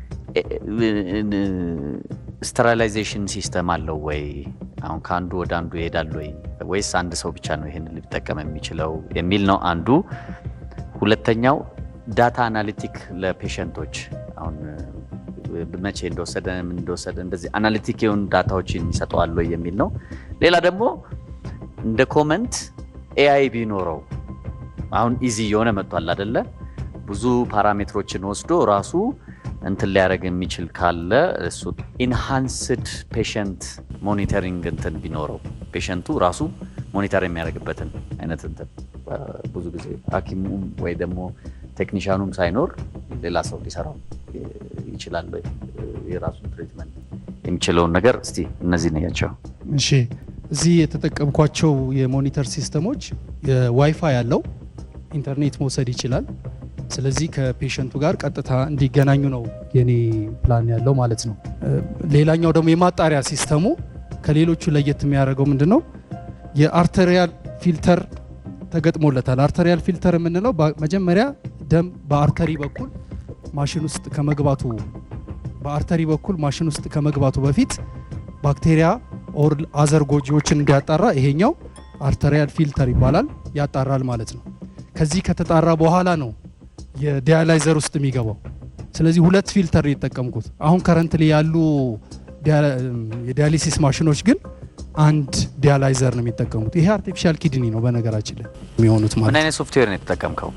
ስተራላይዜሽን ሲስተም አለው ወይ? አሁን ከአንዱ ወደ አንዱ ይሄዳል ወይ? ወይስ አንድ ሰው ብቻ ነው ይሄንን ሊጠቀም የሚችለው የሚል ነው አንዱ። ሁለተኛው ዳታ አናሊቲክ ለፔሸንቶች አሁን እ፣ መቼ እንደወሰደ ምን እንደወሰደ እንደዚህ አናሊቲክ የሆኑ ዳታዎችን ይሰጠዋል ወይ የሚል ነው። ሌላ ደግሞ እንደ ኮመንት ኤአይ ቢኖረው አሁን ኢዚ የሆነ መጥቷል አደለ? ብዙ ፓራሜትሮችን ወስዶ ራሱ እንትን ሊያደርግ የሚችል ካለ እሱ ኢንሃንስድ ፔሸንት ሞኒተሪንግ እንትን ቢኖረው ፔሸንቱ ራሱ ሞኒተር የሚያደርግበትን አይነት እንትን አ፣ ብዙ ጊዜ ሐኪሙም ወይ ደግሞ ቴክኒሻኑም ሳይኖር ሌላ ሰው ሊሰራው ይ- ይችላል ወይ የራሱን ትሪትመንት የሚችለውን ነገር እስቲ እነዚህ ነያቸው። እሺ እዚህ የተጠቀምኳቸው የሞኒተር ሲስተሞች የዋይፋይ ያለው ኢንተርኔት መውሰድ ይችላል። ስለዚህ ከፔሸንቱ ጋር ቀጥታ እንዲገናኙ ነው የኔ ፕላን ያለው ማለት ነው። እ፣ ሌላኛው ደግሞ የማጣሪያ ሲስተሙ ከሌሎቹ ለየት የሚያደርገው ምንድን ነው? የአርተሪያል ፊልተር ተገጥሞለታል። አርተሪያል ፊልተር የምንለው በ- መጀመሪያ ደም በአርተሪ በኩል ማሽን ውስጥ ከመግባቱ በአርተሪ በኩል ማሽን ውስጥ ከመግባቱ በፊት ባክቴሪያ ኦር አዘር ጎጂዎችን እንዲያጣራ ይሄኛው አርተሪያል ፊልተር ይባላል። ያጣራል ማለት ነው። ከዚህ ከተጣራ በኋላ ነው የዲያላይዘር ውስጥ የሚገባው። ስለዚህ ሁለት ፊልተር ነው የተጠቀምኩት። አሁን ከረንትሊ ያሉ ዲያ- የዲያሊሲስ ማሽኖች ግን አንድ ዲያላይዘር ነው የሚጠቀሙት። ይሄ አርቲፊሻል ኪድኒ ነው በነገራችን ላይ የሚሆኑት ምን ማለት ነው። አይነት ሶፍትዌር ነው የተጠቀምከው?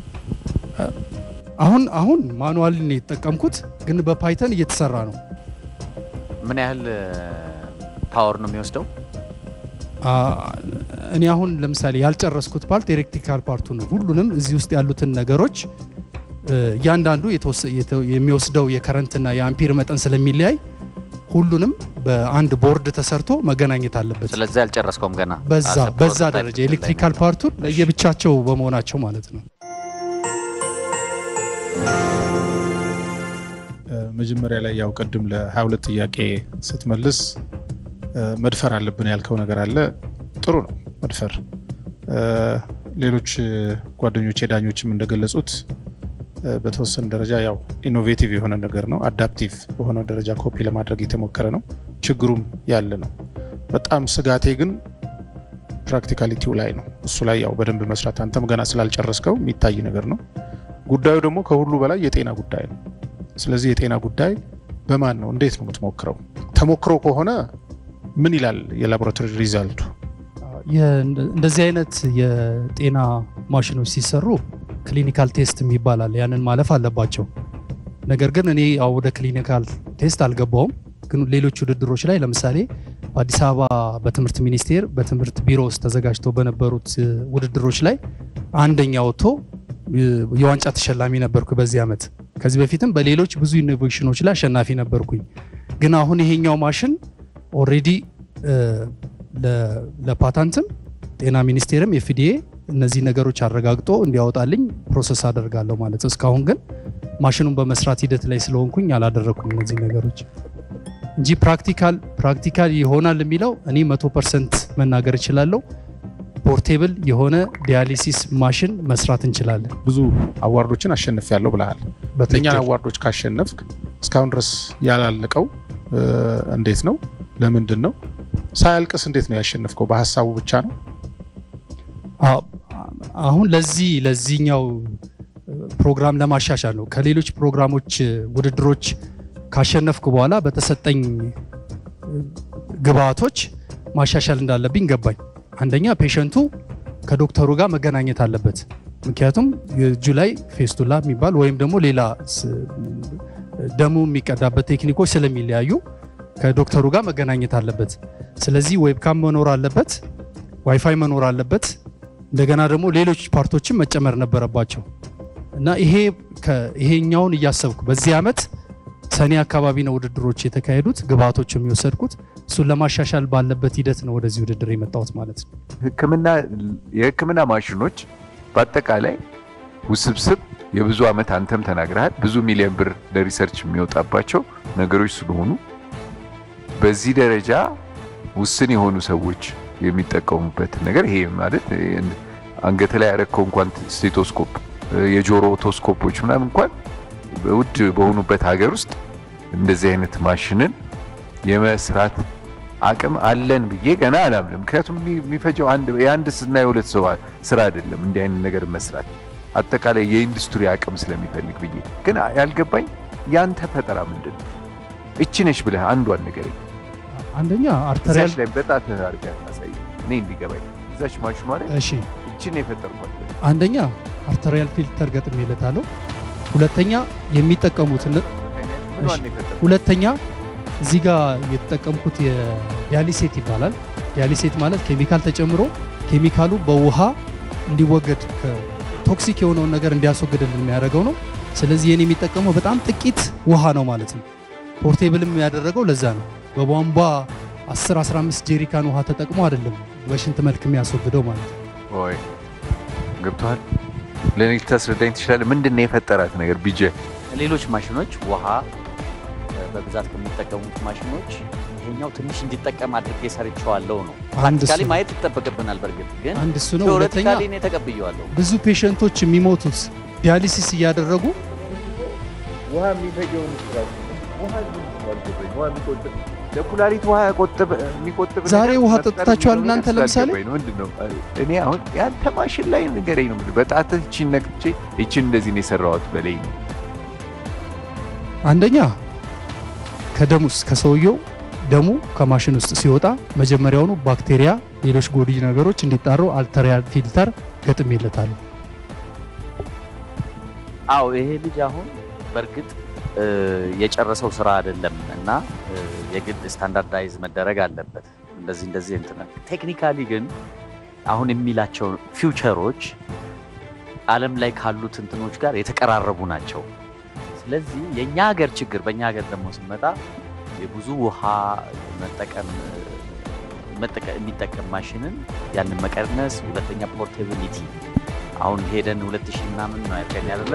አሁን አሁን ማኑዋል ነው የተጠቀምኩት፣ ግን በፓይተን እየተሰራ ነው። ምን ያህል ፓወር ነው የሚወስደው? አ፣ እኔ አሁን ለምሳሌ ያልጨረስኩት ፓርት ኤሌክትሪካል ፓርቱ ነው። ሁሉንም እዚህ ውስጥ ያሉትን ነገሮች እ፣ እያንዳንዱ የተወሰ- የተ- የሚወስደው የከረንትና የአምፒር መጠን ስለሚለያይ ሁሉንም በአንድ ቦርድ ተሰርቶ መገናኘት አለበት። ስለዚህ አልጨረስከውም ገና። በዛ አሰብ በዛ ፕሮቶታይፕ ደረጃ ላይ ኤሌክትሪካል ነው። ፓርቱን ለየብቻቸው በመሆናቸው ማለት ነው። መጀመሪያ ላይ ያው ቅድም ለ22 ጥያቄ ስትመልስ እ፣ መድፈር አለብን ያልከው ነገር አለ። ጥሩ ነው መድፈር። እ፣ ሌሎች እ፣ ጓደኞቼ ዳኞችም እንደገለጹት እ፣ በተወሰነ ደረጃ ያው ኢኖቬቲቭ የሆነ ነገር ነው። አዳፕቲቭ በሆነ ደረጃ ኮፒ ለማድረግ የተሞከረ ነው። ችግሩም ያለ ነው። በጣም ስጋቴ ግን ፕራክቲካሊቲው ላይ ነው። እሱ ላይ ያው በደንብ መስራት አንተም ገና ስላልጨረስከው የሚታይ ነገር ነው። ጉዳዩ ደግሞ ከሁሉ በላይ የጤና ጉዳይ ነው። ስለዚህ የጤና ጉዳይ በማን ነው? እንዴት ነው የምትሞክረው? ተሞክሮ ከሆነ ምን ይላል የላቦራቶሪ ሪዛልቱ? የ- እንደዚህ አይነት የጤና ማሽኖች ሲሰሩ ክሊኒካል ቴስት ይባላል። ያንን ማለፍ አለባቸው። ነገር ግን እኔ ያው ወደ ክሊኒካል ቴስት አልገባውም። ግን ሌሎች ውድድሮች ላይ ለምሳሌ በአዲስ አበባ በትምህርት ሚኒስቴር በትምህርት ቢሮ ውስጥ ተዘጋጅተው በነበሩት እ፣ ውድድሮች ላይ አንደኛ ወጥቶ እ፣ የዋንጫ ተሸላሚ ነበርኩ በዚህ ዓመት። ከዚህ በፊትም በሌሎች ብዙ ኢኖቬሽኖች ላይ አሸናፊ ነበርኩኝ። ግን አሁን ይሄኛው ማሽን ኦልሬዲ ለፓታንትም ጤና ሚኒስቴርም ኤፍዲኤ እነዚህ ነገሮች አረጋግጦ እንዲያወጣልኝ ፕሮሰስ አደርጋለሁ ማለት ነው። እስካሁን ግን ማሽኑን በመስራት ሂደት ላይ ስለሆንኩኝ አላደረግኩም እነዚህ ነገሮች እንጂ ፕራክቲካል ፕራክቲካል ይሆናል የሚለው እኔ መቶ ፐርሰንት መናገር እችላለሁ። ፖርቴብል የሆነ ዲያሊሲስ ማሽን መስራት እንችላለን። ብዙ አዋርዶችን አሸንፍ ያለው ብለሃል። እነኛን በትክክል አዋርዶች ካሸነፍክ እስካሁን ድረስ ያላለቀው እ፣ እንዴት ነው? ለምንድን ነው? ሳያልቅስ እንዴት ነው ያሸነፍከው? በሀሳቡ ብቻ ነው? አዎ፣ አሁን ለዚህ ለዚህኛው ፕሮግራም ለማሻሻል ነው። ከሌሎች ፕሮግራሞች ውድድሮች ካሸነፍኩ በኋላ በተሰጠኝ ግብአቶች ማሻሻል እንዳለብኝ ገባኝ። አንደኛ ፔሸንቱ ከዶክተሩ ጋር መገናኘት አለበት። ምክንያቱም እጁ ላይ ፌስቱላ የሚባል ወይም ደግሞ ሌላ ስ- ደሙ የሚቀዳበት ቴክኒኮች ስለሚለያዩ ከዶክተሩ ጋር መገናኘት አለበት። ስለዚህ ዌብካም መኖር አለበት፣ ዋይፋይ መኖር አለበት። እንደገና ደግሞ ሌሎች ፓርቶችን መጨመር ነበረባቸው። እና ይሄ ከ- ይሄኛውን እያሰብኩ በዚህ ዓመት ሰኔ አካባቢ ነው ውድድሮች የተካሄዱት ግብአቶች የሚወሰድኩት እሱን ለማሻሻል ባለበት ሂደት ነው ወደዚህ ውድድር የመጣሁት ማለት ነው። ህክምና የህክምና ማሽኖች በአጠቃላይ ውስብስብ የብዙ ዓመት አንተም ተናግረሃል ብዙ ሚሊዮን ብር ለሪሰርች የሚወጣባቸው ነገሮች ስለሆኑ በዚህ ደረጃ ውስን የሆኑ ሰዎች የሚጠቀሙበትን ነገር ይሄ ማለት አንገት ላይ ያረከው እንኳን ስቴቶስኮፕ የጆሮ ኦቶስኮፖች ምናምን እንኳን ውድ በሆኑበት ሀገር ውስጥ እንደዚህ አይነት ማሽንን የመስራት አቅም አለን ብዬ ገና አላምንም። ምክንያቱም የሚ- የሚፈጀው አንድ የአንድ እና የሁለት ሰው ስራ አይደለም እንዲህ አይነት ነገር መስራት አጠቃላይ የኢንዱስትሪ አቅም ስለሚፈልግ ብዬ ግን ያልገባኝ ያንተ ፈጠራ ምንድን ነው? እቺ ነሽ ብለህ አንዷን ንገረኝ። አንደኛ አርተሪያል እዛች ላይ በጣት አድርገህ አሳይ እኔ እንዲገባኝ። እዛች ማሽኗ ላይ እሺ እቺን ነው የፈጠርኳት። አንደኛ አርተሪያል ፊልተር ገጥሜለታለሁ። ሁለተኛ የሚጠቀሙት ነ- ምኗን ነው የፈጠርኳት? ሁለተኛ እዚህ ጋር የተጠቀምኩት የዲያሊሴት ይባላል። ዲያሊሴት ማለት ኬሚካል ተጨምሮ ኬሚካሉ በውሃ እንዲወገድ ቶክሲክ የሆነውን ነገር እንዲያስወግድልን የሚያደርገው ነው። ስለዚህ ይህን የሚጠቀመው በጣም ጥቂት ውሃ ነው ማለት ነው። ፖርቴብልም ያደረገው ለዛ ነው። በቧንቧ 10 15 ጄሪካን ውሃ ተጠቅሞ አይደለም በሽንት መልክ የሚያስወግደው ማለት ነው። ኦይ ገብቶሃል? ለእኔ ልታስረዳኝ ትችላለህ? ምንድን ነው የፈጠራት ነገር ቢጀ ሌሎች ማሽኖች ውሃ እ፣ በብዛት ከሚጠቀሙት ማሽኖች ይሄኛው ትንሽ እንዲጠቀም አድርጌ ሰርቼዋለሁ ነው። አንድ እሱ ፕራክቲካሊ ነው። ማየት ይጠበቅብናል። በእርግጥ ግን አንድ እሱ ነው። ሁለተኛ ቴዎሬቲካሊ እኔ ተቀብዬዋለሁ። ብዙ ፔሸንቶች የሚሞቱት ዲያሊሲስ እያደረጉ ውሃ የሚፈጀውን ውሃ የሚቆጥብ ለኩላሊት ውሃ ቆጥብ የሚቆጥብ ዛሬ ነገር ውሃ መፍጠር ጠጥታችኋል የሚለው እናንተ ነገር ለምሳሌ? ስላልገባኝ ነው። ምንድን ነው እኔ አሁን ያንተ ማሽን ላይ ንገረኝ ነው የምልህ። በጣትህ እቺን ነክቼ እቺን እንደዚህ ነው የሰራሁት በለኝ ነው። አንደኛ ከደም ውስጥ ከሰውየው ደሙ ከማሽን ውስጥ ሲወጣ መጀመሪያውኑ ባክቴሪያ፣ ሌሎች ጎጂ ነገሮች እንዲጣሩ አልተሪያል ፊልተር ገጥሜለታለሁ። አዎ ይሄ ልጅ አሁን በእርግጥ እ፣ የጨረሰው ስራ አይደለም እና እ፣ የግድ ስታንዳርዳይዝ መደረግ አለበት። እንደዚህ እንደዚህ እንትን ቴክኒካሊ ግን አሁን የሚላቸው ፊውቸሮች ዓለም ላይ ካሉት እንትኖች ጋር የተቀራረቡ ናቸው። ስለዚህ የእኛ ሀገር ችግር በእኛ ሀገር ደግሞ ስንመጣ የብዙ ውሃ መጠቀም መጠቀም የሚጠቀም ማሽንን ያንን መቀነስ፣ ሁለተኛ ፖርቴቢሊቲ አሁን ሄደን ሁለት ሺህ ምናምን ነው ያልከኝ አይደለ?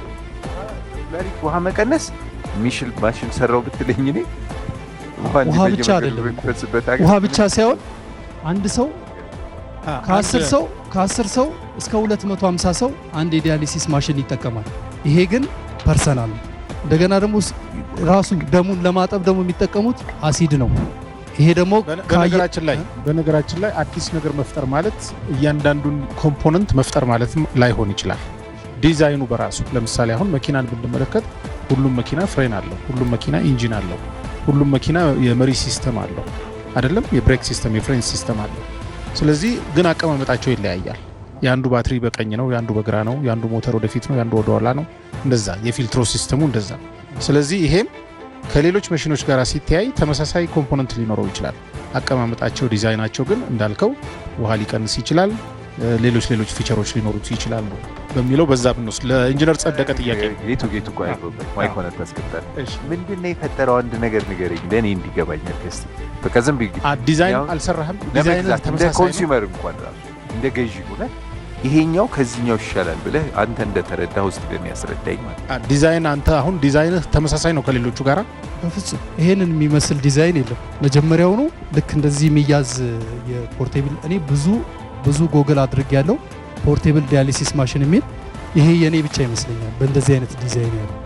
ኩላሊት ውሃ መቀነስ የሚችል ማሽን ሰራው ብትለኝ እኔ ውሃ ውሃ እንዲህ ብቻ በየመንገዱ አይደለም እኮ። በሚፈስበት ሀገር ውሃ ብቻ ሳይሆን አንድ ሰው ከአስር ሰው ከአስር ሰው እስከ 250 ሰው አንድ የዲያሊሲስ ማሽን ይጠቀማል። ይሄ ግን ፐርሰናል ነው። እንደገና ደግሞ ስ- ራሱ ደሙን ለማጠብ ደግሞ የሚጠቀሙት አሲድ ነው። ይሄ ደግሞ በነ- ካየ- በነገራችን ላይ በነገራችን ላይ አዲስ ነገር መፍጠር ማለት እያንዳንዱን ኮምፖነንት መፍጠር ማለትም ላይሆን ይችላል። ዲዛይኑ በራሱ ለምሳሌ አሁን መኪናን ብንመለከት ሁሉም መኪና ፍሬን አለው፣ ሁሉም መኪና ኢንጂን አለው፣ ሁሉም መኪና የመሪ ሲስተም አለው አይደለም፣ የብሬክ ሲስተም፣ የፍሬን ሲስተም አለው። ስለዚህ ግን አቀማመጣቸው ይለያያል። የአንዱ ባትሪ በቀኝ ነው፣ የአንዱ በግራ ነው፣ የአንዱ ሞተር ወደፊት ነው፣ የአንዱ ወደኋላ ነው። እንደዛ የፊልትሮ ሲስተሙ እንደዛ። ስለዚህ ይሄም ከሌሎች መሽኖች ጋር ሲተያይ ተመሳሳይ ኮምፖነንት ሊኖረው ይችላል። አቀማመጣቸው፣ ዲዛይናቸው ግን እንዳልከው ውሃ ሊቀንስ ይችላል፣ እ፣ ሌሎች ሌሎች ፊቸሮች ሊኖሩት ይችላሉ በሚለው በዛ ብንወስድ ለኢንጂነር ጸደቀ ጥያቄ ነው። ጌቱ ጌቱ እኮ አይገባኝ ማይኮነ ታስገባል እሺ። ምንድን ነው የፈጠረው አንድ ነገር ንገረኝ ለእኔ እንዲገባኝ አርገስቲ በቃ ዝም ብዬ አ፣ ዲዛይን ያው አልሰራህም። ዲዛይን ለመግዛት እንደ ተመሳሳይ ነው። ኮንሱመር እንኳን ራሱ እንደ ገዢ ሆነ ይሄኛው ከዚህኛው ይሻላል ብለህ አንተ እንደተረዳ ውስጥ ግን ያስረዳኝ ማለት አ፣ ዲዛይን አንተ አሁን ዲዛይንህ ተመሳሳይ ነው ከሌሎቹ ጋር በፍጹም ይሄንን የሚመስል ዲዛይን የለም። መጀመሪያውኑ ልክ እንደዚህ የሚያዝ የፖርቴብል እኔ ብዙ ብዙ ጎግል አድርግ ያለው ፖርቴብል ዲያሊሲስ ማሽን የሚል ይሄ የኔ ብቻ ይመስለኛል በእንደዚህ አይነት ዲዛይን ያለው።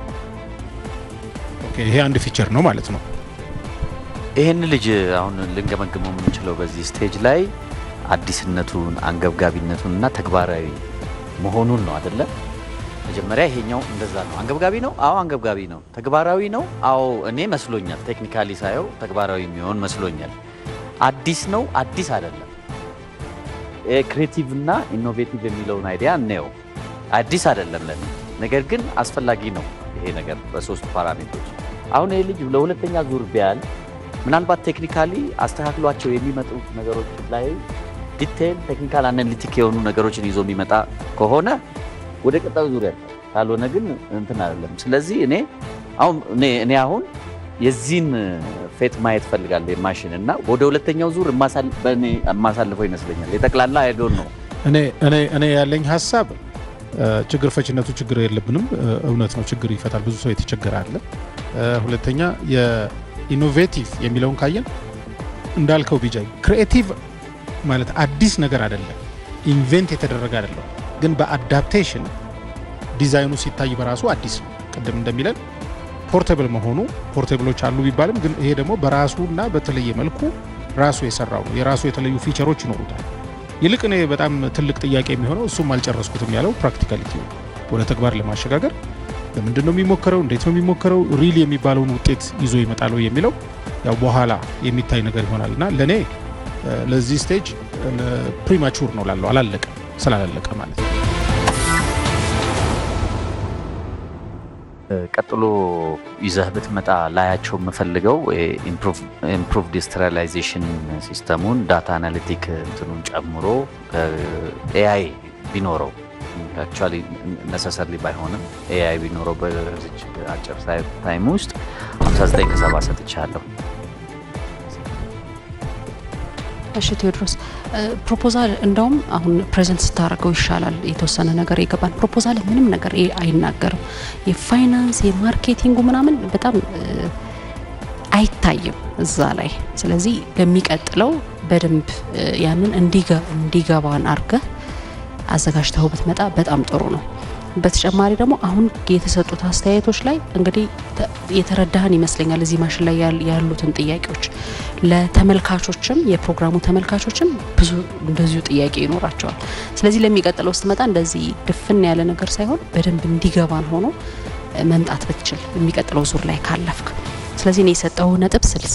ኦኬ፣ ይሄ አንድ ፊቸር ነው ማለት ነው። ይህን ልጅ አሁን ልንገመግመው የምንችለው በዚህ ስቴጅ ላይ አዲስነቱን አንገብጋቢነቱን እና ተግባራዊ መሆኑን ነው አደለ? መጀመሪያ ይሄኛው እንደዛ ነው። አንገብጋቢ ነው? አዎ አንገብጋቢ ነው። ተግባራዊ ነው? አዎ እኔ መስሎኛል። ቴክኒካሊ ሳየው ተግባራዊ የሚሆን መስሎኛል። አዲስ ነው? አዲስ አይደለም። ክሬቲቭ እና ኢኖቬቲቭ የሚለውን አይዲያ እንየው። አዲስ አይደለም ለኔ፣ ነገር ግን አስፈላጊ ነው ይሄ ነገር በሶስቱ ፓራሜትሮች። አሁን ይሄ ልጅ ለሁለተኛ ዙር ቢያል ምናልባት ቴክኒካሊ አስተካክሏቸው የሚመጡ ነገሮች ላይ ዲቴይል ቴክኒካል አናሊቲክ የሆኑ ነገሮችን ይዞ የሚመጣ ከሆነ ወደ ቀጣዩ ዙሪያ ካልሆነ ግን እንትን አይደለም። ስለዚህ እኔ አሁን እኔ እኔ አሁን የዚህን ፌት ማየት ፈልጋለሁ የማሽን እና ወደ ሁለተኛው ዙር የማሳል- በእኔ የማሳልፈው ይመስለኛል። የጠቅላላ አይዶን ነው እኔ እኔ እኔ ያለኝ ሀሳብ እ፣ ችግር ፈችነቱ ችግር የለብንም። እ፣ እውነት ነው፣ ችግር ይፈታል። ብዙ ሰው የተቸገረ አለ። እ፣ ሁለተኛ የኢኖቬቲቭ የሚለውን ካየን እንዳልከው ቢጃይ ክሪኤቲቭ ማለት አዲስ ነገር አይደለም፣ ኢንቬንት የተደረገ አይደለም። ግን በአዳፕቴሽን ዲዛይኑ ሲታይ በራሱ አዲስ ነው። ቅድም እንደሚለን ፖርቴብል መሆኑ ፖርቴብሎች አሉ ቢባልም ግን ይሄ ደግሞ በራሱና በተለየ መልኩ ራሱ የሰራው ነው። የራሱ የተለዩ ፊቸሮች ይኖሩታል። ይልቅ እኔ በጣም ትልቅ ጥያቄ የሚሆነው እሱም አልጨረስኩትም ያለው ፕራክቲካሊቲ ወደ ተግባር ለማሸጋገር በምንድን ነው የሚሞከረው፣ እንዴት ነው የሚሞከረው፣ ሪል የሚባለውን ውጤት ይዞ ይመጣል ወይ የሚለው ያው በኋላ የሚታይ ነገር ይሆናል እና ለእኔ እ፣ ለዚህ ስቴጅ ፕሪማቹር ነው ላለው አላለቀ ስላላለቀ ማለት ነው። ቀጥሎ ይዘህ ብትመጣ ላያቸው የምፈልገው ኢምፕሩቭድ ስተሪላይዜሽን ሲስተሙን ዳታ አናሊቲክ እንትኑን ጨምሮ ኤአይ ቢኖረው አክቹዋሊ ነሰሰርሊ ባይሆንም ኤአይ ቢኖረው በዚች አጭር ታይም ውስጥ 59 ከሰባ ሰጥቻለሁ። እሺ ቴዎድሮስ ፕሮፖዛል እንደውም አሁን ፕሬዘንት ስታደርገው ይሻላል። የተወሰነ ነገር ይገባል። ፕሮፖዛል ምንም ነገር ይ- አይናገርም። የፋይናንስ የማርኬቲንጉ ምናምን በጣም እ፣ አይታይም እዛ ላይ። ስለዚህ ለሚቀጥለው በደንብ እ፣ ያንን እንዲገ- እንዲገባን አድርገህ አዘጋጅተው ብትመጣ በጣም ጥሩ ነው። በተጨማሪ ደግሞ አሁን የተሰጡት አስተያየቶች ላይ እንግዲህ ተ- የተረዳህን ይመስለኛል። እዚህ ማሽን ላይ ያል- ያሉትን ጥያቄዎች ለተመልካቾችም የፕሮግራሙ ተመልካቾችም ብዙ እንደዚሁ ጥያቄ ይኖራቸዋል። ስለዚህ ለሚቀጥለው ስትመጣ እንደዚህ ድፍን ያለ ነገር ሳይሆን በደንብ እንዲገባን ሆኖ እ፣ መምጣት ብትችል የሚቀጥለው ዙር ላይ ካለፍክ። ስለዚህ እኔ የሰጠው ነጥብ ስልሳ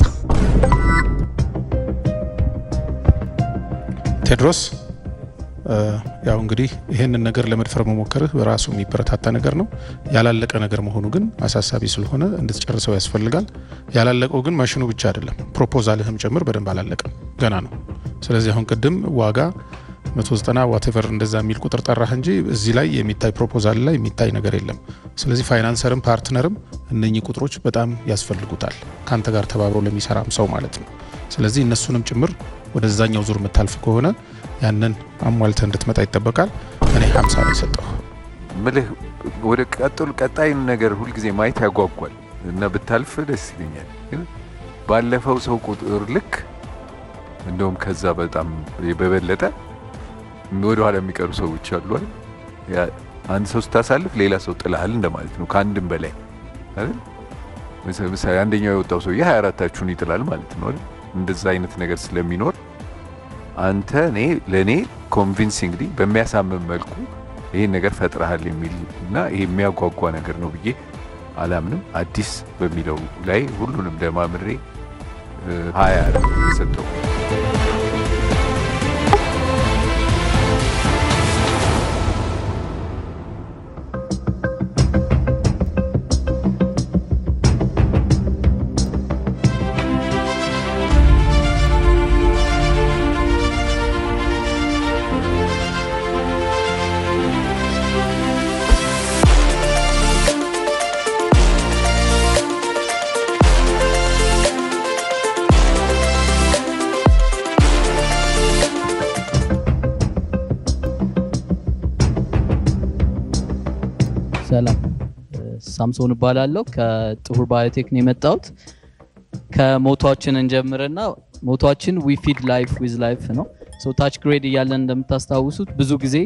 ቴድሮስ እ፣ ያው እንግዲህ ይህንን ነገር ለመድፈር መሞከርህ በራሱ የሚበረታታ ነገር ነው። ያላለቀ ነገር መሆኑ ግን አሳሳቢ ስለሆነ እንድትጨርሰው ያስፈልጋል። ያላለቀው ግን ማሽኑ ብቻ አይደለም፣ ፕሮፖዛልህም ጭምር በደንብ አላለቀም፣ ገና ነው። ስለዚህ አሁን ቅድም ዋጋ 190 ዋቴቨር እንደዛ የሚል ቁጥር ጠራህ እንጂ እዚህ ላይ የሚታይ ፕሮፖዛል ላይ የሚታይ ነገር የለም። ስለዚህ ፋይናንሰርም ፓርትነርም እነኚህ ቁጥሮች በጣም ያስፈልጉታል፣ ከአንተ ጋር ተባብሮ ለሚሰራም ሰው ማለት ነው። ስለዚህ እነሱንም ጭምር ወደዛኛው ዙር የምታልፍ ከሆነ ያንን አሟልተ እንድትመጣ ይጠበቃል። እኔ 50 ነው የሰጠሁ። ምልህ ወደ ቀጥሉ ቀጣይን ነገር ሁልጊዜ ማየት ያጓጓል እና ብታልፍ ደስ ይለኛል። ግን ባለፈው ሰው ቁጥር ልክ እንደውም ከዛ በጣም በበለጠ ወደኋላ የሚቀሩ ሰዎች አሉ አይደል? ያ አንድ ሰው ስታሳልፍ ሌላ ሰው ጥልሃል እንደማለት ነው። ከአንድም በላይ አይደል? ምሳ- ምሳሌ አንደኛው የወጣው ሰውዬ 24ታችሁን ይጥላል ማለት ነው አይደል? እንደዛ አይነት ነገር ስለሚኖር አንተ እኔ ለእኔ ኮንቪንሲንግሊ በሚያሳምን መልኩ ይህን ነገር ፈጥረሃል የሚል እና ይሄ የሚያጓጓ ነገር ነው ብዬ አላምንም። አዲስ በሚለው ላይ ሁሉንም ደማምሬ እ፣ ሀያ ነው የሰጠው። ሰላም ሳምሶን እባላለሁ። ከጥሁር ባዮቴክ ነው የመጣሁት። ከሞቷችን እንጀምርና ሞቷችን ዊ ፊድ ላይፍ ዊዝ ላይፍ ነው። ሶ ታች ግሬድ እያለን እንደምታስታውሱት ብዙ ጊዜ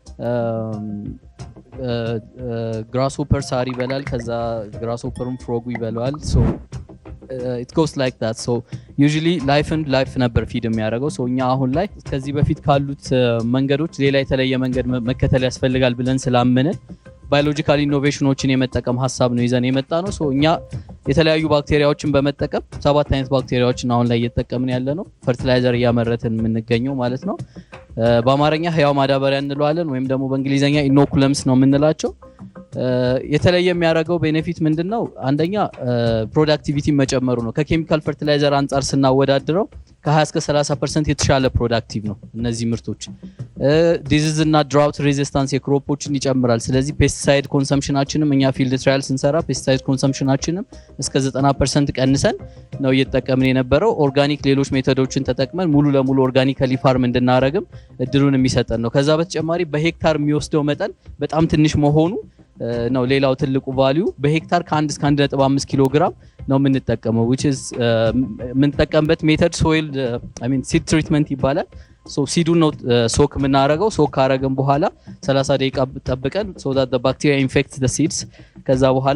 ግራስሆፐር ሳር ይበላል፣ ከዛ ግራስሆፐሩም ፍሮጉ ይበላዋል። ሶ ኢት ጎስ ላይክ ዳት ሶ ዩዥሊ ላይፍን ላይፍ ነበር ፊድ የሚያደርገው። ሶ እኛ አሁን ላይ ከዚህ በፊት ካሉት እ፣ መንገዶች ሌላ የተለየ መንገድ መ- መከተል ያስፈልጋል ብለን ስላመንን ባዮሎጂካል ኢኖቬሽኖችን የመጠቀም ሀሳብ ነው ይዘን የመጣ ነው። ሶ እኛ የተለያዩ ባክቴሪያዎችን በመጠቀም ሰባት አይነት ባክቴሪያዎችን አሁን ላይ እየተጠቀምን ያለ ነው። ፈርቲላይዘር እያመረትን የምንገኘው ማለት ነው። እ፣ በአማርኛ ህያው ማዳበሪያ እንለዋለን ወይም ደግሞ በእንግሊዝኛ ኢኖኩለምስ ነው የምንላቸው። እ፣ የተለየ የሚያደርገው ቤኔፊት ምንድን ነው? አንደኛ ፕሮዳክቲቪቲ መጨመሩ ነው። ከኬሚካል ፈርቲላይዘር አንጻር ስናወዳድረው ከ20 እስከ 30 ፐርሰንት የተሻለ ፕሮዳክቲቭ ነው እነዚህ ምርቶች። ዲዚዝ እና ድራውት ሬዚስታንስ የክሮፖችን ይጨምራል። ስለዚህ ፔስቲሳይድ ኮንሰምሽናችንም እኛ ፊልድ ትራያል ስንሰራ ፔስቲሳይድ ኮንሰምሽናችንም እስከ 90 ፐርሰንት ቀንሰን ነው እየተጠቀምን የነበረው። ኦርጋኒክ ሌሎች ሜቶዶችን ተጠቅመን ሙሉ ለሙሉ ኦርጋኒካሊ ፋርም እንድናረግም እድሉን የሚሰጠን ነው። ከዛ በተጨማሪ በሄክታር የሚወስደው መጠን በጣም ትንሽ መሆኑ ነው ሌላው ትልቁ ቫሊዩ። በሄክታር ከ1 እስከ 1.5 ኪሎ ግራም ነው የምንጠቀመው which is የምንጠቀምበት ሜተድ ሶይል አይ ሚን ሲድ ትሪትመንት ይባላል። ሶ ሲዱን ነው ሶክ የምናረገው። ሶክ ካረገን በኋላ 30 ደቂቃ ጠብቀን ሶ ዳት ባክቴሪያ ኢንፌክት ዘ ሲድስ ከዛ በኋላ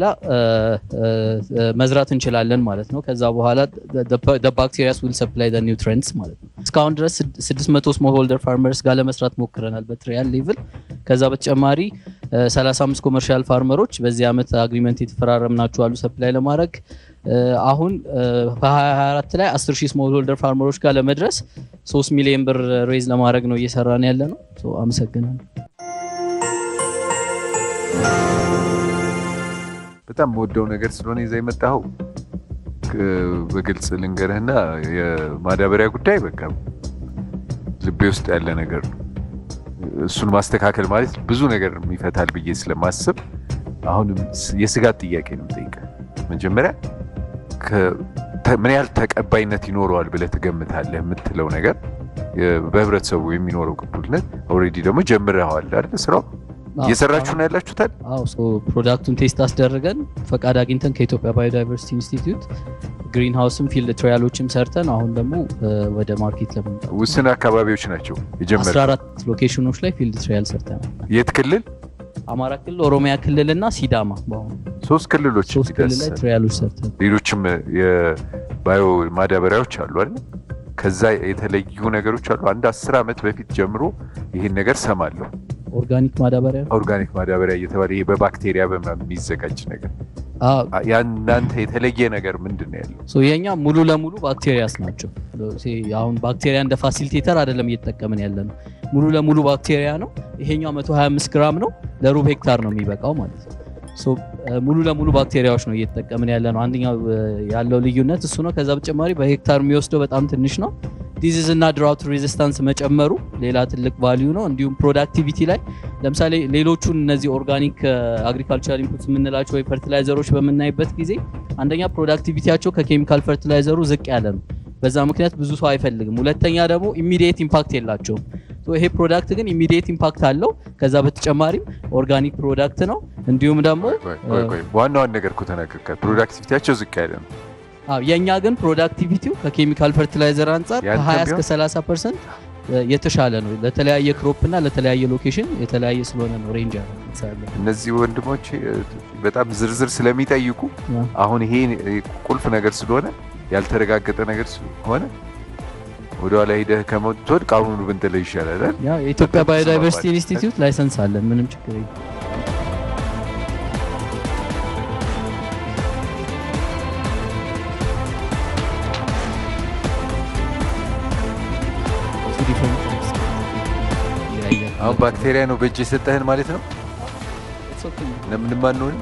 መዝራት እንችላለን ማለት ነው። ከዛ በኋላ ባክቴሪያስ ዊል ሰፕላይ ዘ ኒውትሪየንትስ ማለት ነው። እስካሁን ድረስ 600 ስሞል ሆልደር ፋርመርስ ጋር ለመስራት ሞክረናል በትሪያል ሌቭል። ከዛ በተጨማሪ 35 ኮመርሻል ፋርመሮች በዚህ ዓመት አግሪመንት የተፈራረምናቸው አሉ ሰፕላይ ለማድረግ አሁን በ2024 ላይ 10 ሺህ ስሞል ሆልደር ፋርመሮች ጋር ለመድረስ 3 ሚሊዮን ብር ሬዝ ለማድረግ ነው እየሰራን ያለ ነው። አመሰግናለሁ። በጣም የምወደው ነገር ስለሆነ ይዛ የመጣኸው በግልጽ ልንገርህና የማዳበሪያ ጉዳይ በቃ ልቤ ውስጥ ያለ ነገር ነው። እሱን ማስተካከል ማለት ብዙ ነገር ይፈታል ብዬ ስለማስብ አሁንም የስጋት ጥያቄ ነው የምጠይቀህ። መጀመሪያ ምን ያህል ተቀባይነት ይኖረዋል ብለህ ትገምታለህ የምትለው ነገር በህብረተሰቡ የሚኖረው ቅቡልነት ኦልሬዲ ደግሞ ጀምረዋል አይደል? ስራው እየሰራችሁ ነው ያላችሁታል? አዎ ፕሮዳክቱን ቴስት አስደርገን ፈቃድ አግኝተን ከኢትዮጵያ ባዮዳይቨርሲቲ ኢንስቲትዩት ግሪን ሃውስም ፊልድ ትራያሎችም ሰርተን አሁን ደግሞ ወደ ማርኬት ለመምጣት ውስን አካባቢዎች ናቸው የጀመረ 14 ሎኬሽኖች ላይ ፊልድ ትራያል ሰርተናል። የት ክልል? አማራ ክልል፣ ኦሮሚያ ክልል እና ሲዳማ በአሁኑ ሶስት ክልሎች ሶስት ክልል ላይ ትራያሎች ሰርተን ሌሎችም የባዮ ማዳበሪያዎች አሉ አይደል? ከዛ የተለዩ ነገሮች አሉ። አንድ አስር ዓመት በፊት ጀምሮ ይህን ነገር ሰማለሁ። ኦርጋኒክ ማዳበሪያ ኦርጋኒክ ማዳበሪያ እየተባለ ይሄ በባክቴሪያ በምናምን የሚዘጋጅ ነገር ያናንተ የተለየ ነገር ምንድን ነው ያለው? የኛ ሙሉ ለሙሉ ባክቴሪያስ ናቸው። አሁን ባክቴሪያ እንደ ፋሲሊቴተር አይደለም እየተጠቀምን ያለ ነው። ሙሉ ለሙሉ ባክቴሪያ ነው። ይሄኛው 125 ግራም ነው፣ ለሩብ ሄክታር ነው የሚበቃው ማለት ነው። ሙሉ ለሙሉ ባክቴሪያዎች ነው እየተጠቀምን ያለ ነው። አንደኛው ያለው ልዩነት እሱ ነው። ከዛ በተጨማሪ በሄክታር የሚወስደው በጣም ትንሽ ነው። ዲዚዝ እና ድራውት ሬዚስታንስ መጨመሩ ሌላ ትልቅ ቫሊዩ ነው። እንዲሁም ፕሮዳክቲቪቲ ላይ ለምሳሌ ሌሎቹን እነዚህ ኦርጋኒክ አግሪካልቸራል ኢንፑትስ የምንላቸው ወይ ፈርቲላይዘሮች በምናይበት ጊዜ አንደኛ ፕሮዳክቲቪቲያቸው ከኬሚካል ፈርቲላይዘሩ ዝቅ ያለ ነው። በዛ ምክንያት ብዙ ሰው አይፈልግም። ሁለተኛ ደግሞ ኢሚዲየት ኢምፓክት የላቸውም። ይሄ ፕሮዳክት ግን ኢሚዲየት ኢምፓክት አለው። ከዛ በተጨማሪም ኦርጋኒክ ፕሮዳክት ነው። እንዲሁም ደግሞ ዋናውን ነገር እኮ ተናገርካል። ፕሮዳክቲቪቲያቸው ዝቅ ያለ ነው። የእኛ ግን ፕሮዳክቲቪቲው ከኬሚካል ፈርቲላይዘር አንጻር ከ20 እስከ 30 ፐርሰንት የተሻለ ነው። ለተለያየ ክሮፕ እና ለተለያየ ሎኬሽን የተለያየ ስለሆነ ነው ሬንጅ እነዚህ ወንድሞች በጣም ዝርዝር ስለሚጠይቁ አሁን ይሄ ቁልፍ ነገር ስለሆነ ያልተረጋገጠ ነገር ስለሆነ ወደኋላ ሂደህ ከመትወድቅ አሁኑ ብንጥለው ይሻላል። የኢትዮጵያ ባዮዳይቨርሲቲ ኢንስቲትዩት ላይሰንስ አለን። ምንም ችግር የለም። አሁን ባክቴሪያ ነው በእጅ የሰጠህን ማለት ነው። ለምንም አንሆንም።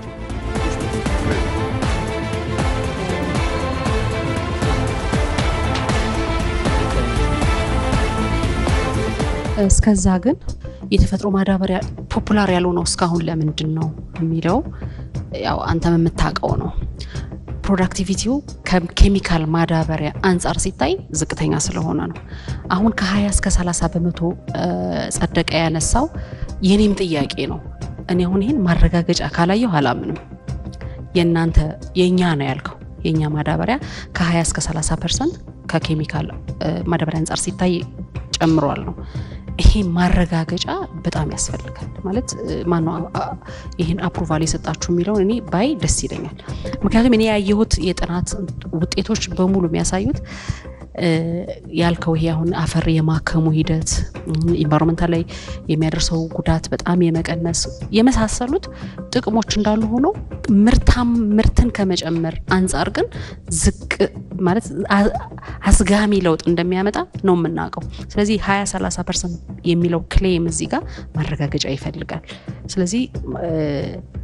እስከዛ ግን የተፈጥሮ ማዳበሪያ ፖፑላር ያልሆነው እስካሁን ለምንድን ነው የሚለው ያው አንተም የምታውቀው ነው። ፕሮዳክቲቪቲው ከኬሚካል ማዳበሪያ አንጻር ሲታይ ዝቅተኛ ስለሆነ ነው። አሁን ከ20 እስከ 30 በመቶ ጸደቀ ያነሳው የኔም ጥያቄ ነው። እኔ አሁን ይህን ማረጋገጫ ካላየሁ አላምንም። የእናንተ የእኛ ነው ያልከው የእኛ ማዳበሪያ ከ20 እስከ 30 ፐርሰንት ከኬሚካል ማዳበሪያ አንጻር ሲታይ ጨምሯል ነው። ይሄ ማረጋገጫ በጣም ያስፈልጋል። ማለት ማነው ይህን አፕሩቫል የሰጣችሁ የሚለውን እኔ ባይ ደስ ይለኛል። ምክንያቱም እኔ ያየሁት የጥናት ውጤቶች በሙሉ የሚያሳዩት ያልከው ይሄ አሁን አፈር የማከሙ ሂደት ኢንቫይሮንመንታል ላይ የሚያደርሰው ጉዳት በጣም የመቀነስ የመሳሰሉት ጥቅሞች እንዳሉ ሆኖ ምርታም ምርትን ከመጨመር አንጻር ግን ዝቅ ማለት አስጋሚ ለውጥ እንደሚያመጣ ነው የምናውቀው። ስለዚህ 20 30 ፐርሰንት የሚለው ክሌም እዚህ ጋር ማረጋገጫ ይፈልጋል። ስለዚህ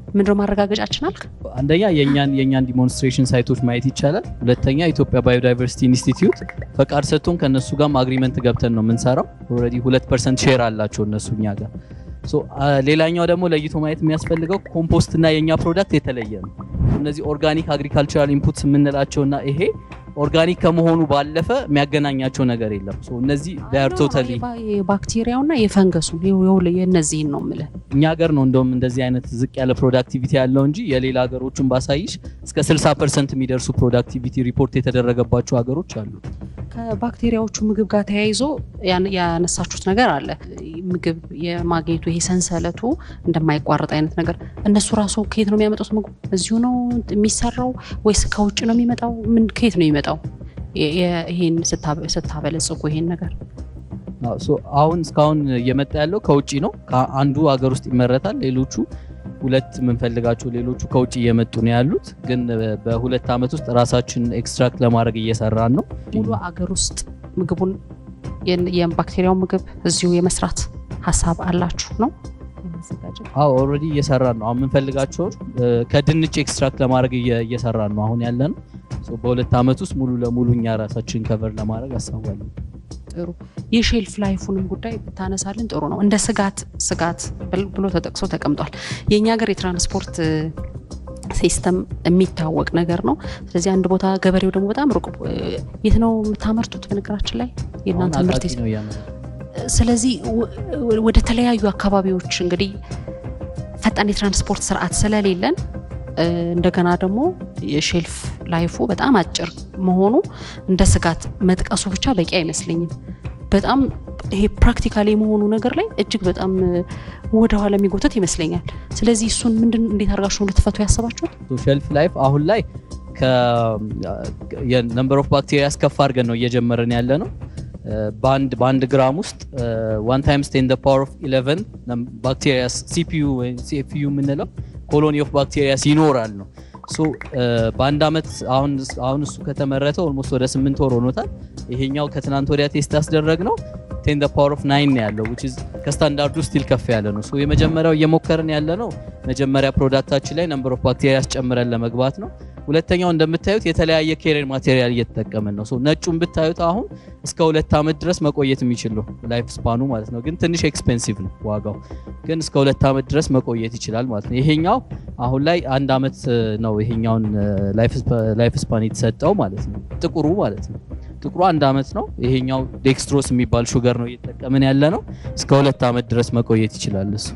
ምንድነው ማረጋገጫችን አልክ? አንደኛ የእኛን የእኛን ዲሞንስትሬሽን ሳይቶች ማየት ይቻላል። ሁለተኛ ኢትዮጵያ ባዮዳይቨርሲቲ ኢንስቲትዩት ፈቃድ ሰጥቶን ከእነሱ ጋርም አግሪመንት ገብተን ነው የምንሰራው። ኦልሬዲ ሁለት ፐርሰንት ሼር አላቸው እነሱ እኛ ጋር። ሶ ሌላኛው ደግሞ ለይቶ ማየት የሚያስፈልገው ኮምፖስት እና የእኛ ፕሮዳክት የተለየ ነው። እነዚህ ኦርጋኒክ አግሪካልቸራል ኢንፑትስ የምንላቸውና ይሄ ኦርጋኒክ ከመሆኑ ባለፈ የሚያገናኛቸው ነገር የለም። ሶ እነዚህ ዳር ቶታሊ የባክቴሪያውና የፈንገሱን የእነዚህን ነው የምልህ። እኛ ሀገር ነው እንደውም እንደዚህ አይነት ዝቅ ያለ ፕሮዳክቲቪቲ ያለው እንጂ የሌላ ሀገሮችን ባሳይሽ እስከ 60 ፐርሰንት የሚደርሱ ፕሮዳክቲቪቲ ሪፖርት የተደረገባቸው ሀገሮች አሉ። ከባክቴሪያዎቹ ምግብ ጋር ተያይዞ ያነሳችሁት ነገር አለ። ምግብ የማግኘቱ ይሄ ሰንሰለቱ እንደማይቋረጥ አይነት ነገር እነሱ ራሱ ከየት ነው የሚያመጡት? ምግቡ እዚሁ ነው የሚሰራው ወይስ ከውጭ ነው የሚመጣው? ምን ከየት ነው የሚመጣው? ይሄን ስታበለጽጉ ይሄን ነገር አሁን እስካሁን እየመጣ ያለው ከውጭ ነው። አንዱ ሀገር ውስጥ ይመረታል። ሌሎቹ ሁለት የምንፈልጋቸው ሌሎቹ ከውጭ እየመጡ ነው ያሉት። ግን በሁለት ዓመት ውስጥ ራሳችን ኤክስትራክት ለማድረግ እየሰራን ነው። ሙሉ አገር ውስጥ ምግቡን የባክቴሪያው ምግብ እዚሁ የመስራት ሀሳብ አላችሁ ነው? አዎ ኦልሬዲ እየሰራን ነው። አሁን የምንፈልጋቸውን ከድንች ኤክስትራክት ለማድረግ እየሰራን ነው አሁን ያለ ነው። በሁለት ዓመት ውስጥ ሙሉ ለሙሉ እኛ ራሳችን ከቨር ለማድረግ አሳባለን። ጥሩ የሼልፍ ላይፉንም ጉዳይ ብታነሳልን ጥሩ ነው። እንደ ስጋት ስጋት ብሎ ተጠቅሶ ተቀምጧል። የእኛ ሀገር የትራንስፖርት ሲስተም የሚታወቅ ነገር ነው። ስለዚህ አንድ ቦታ ገበሬው ደግሞ በጣም ሩቅ የት ነው የምታመርቱት? በነገራችን ላይ የእናንተ ምርት ስለዚህ ወደ ተለያዩ አካባቢዎች እንግዲህ ፈጣን የትራንስፖርት ስርዓት ስለሌለን እንደገና ደግሞ የሼልፍ ላይፉ በጣም አጭር መሆኑ እንደ ስጋት መጥቀሱ ብቻ በቂ አይመስለኝም። በጣም ይሄ ፕራክቲካል የመሆኑ ነገር ላይ እጅግ በጣም ወደኋላ የሚጎተት ይመስለኛል። ስለዚህ እሱን ምንድን እንዴት አድርጋችሁ ነው ልትፈቱ ያሰባችሁት? ሼልፍ ላይፍ አሁን ላይ የነምበር ኦፍ ባክቴሪያ ከፍ አድርገን ነው እየጀመረን ያለ ነው። በአንድ በአንድ ግራም ውስጥ ዋን ታይምስ ቴን ፓወር ኦፍ 11 ባክቴሪያ ሲፒዩ ወይ ሲኤፍዩ የምንለው ኮሎኒ ኦፍ ባክቴሪያስ ይኖራል ነው። ሶ በአንድ አመት አሁን አሁን እሱ ከተመረተ ኦልሞስት ወደ ስምንት ወር ሆኖታል። ይሄኛው ከትናንት ወዲያ ቴስት ያስደረግ ነው ቴን ፓወር ኦፍ ናይን ነው ያለው which is ከስታንዳርዱ ስቲል ከፍ ያለ ነው። ሶ የመጀመሪያው እየሞከርን ያለ ነው መጀመሪያ ፕሮዳክታችን ላይ ነምበር ኦፍ ባክቴሪያ ጨምረን ለመግባት ነው። ሁለተኛው እንደምታዩት የተለያየ ኬሪር ማቴሪያል እየተጠቀምን ነው። ሶ ነጩን ብታዩት አሁን እስከ ሁለት ዓመት ድረስ መቆየት የሚችል ነው ላይፍ ስፓኑ ማለት ነው። ግን ትንሽ ኤክስፔንሲቭ ነው ዋጋው፣ ግን እስከ ሁለት ዓመት ድረስ መቆየት ይችላል ማለት ነው። ይሄኛው አሁን ላይ አንድ ዓመት ነው ይሄኛውን ላይፍ ስፓን የተሰጠው ማለት ነው። ጥቁሩ ማለት ነው። ጥቁሩ አንድ ዓመት ነው። ይሄኛው ዴክስትሮስ የሚባል ሹገር ነው እየተጠቀምን ያለ ነው። እስከ ሁለት ዓመት ድረስ መቆየት ይችላል እሱ።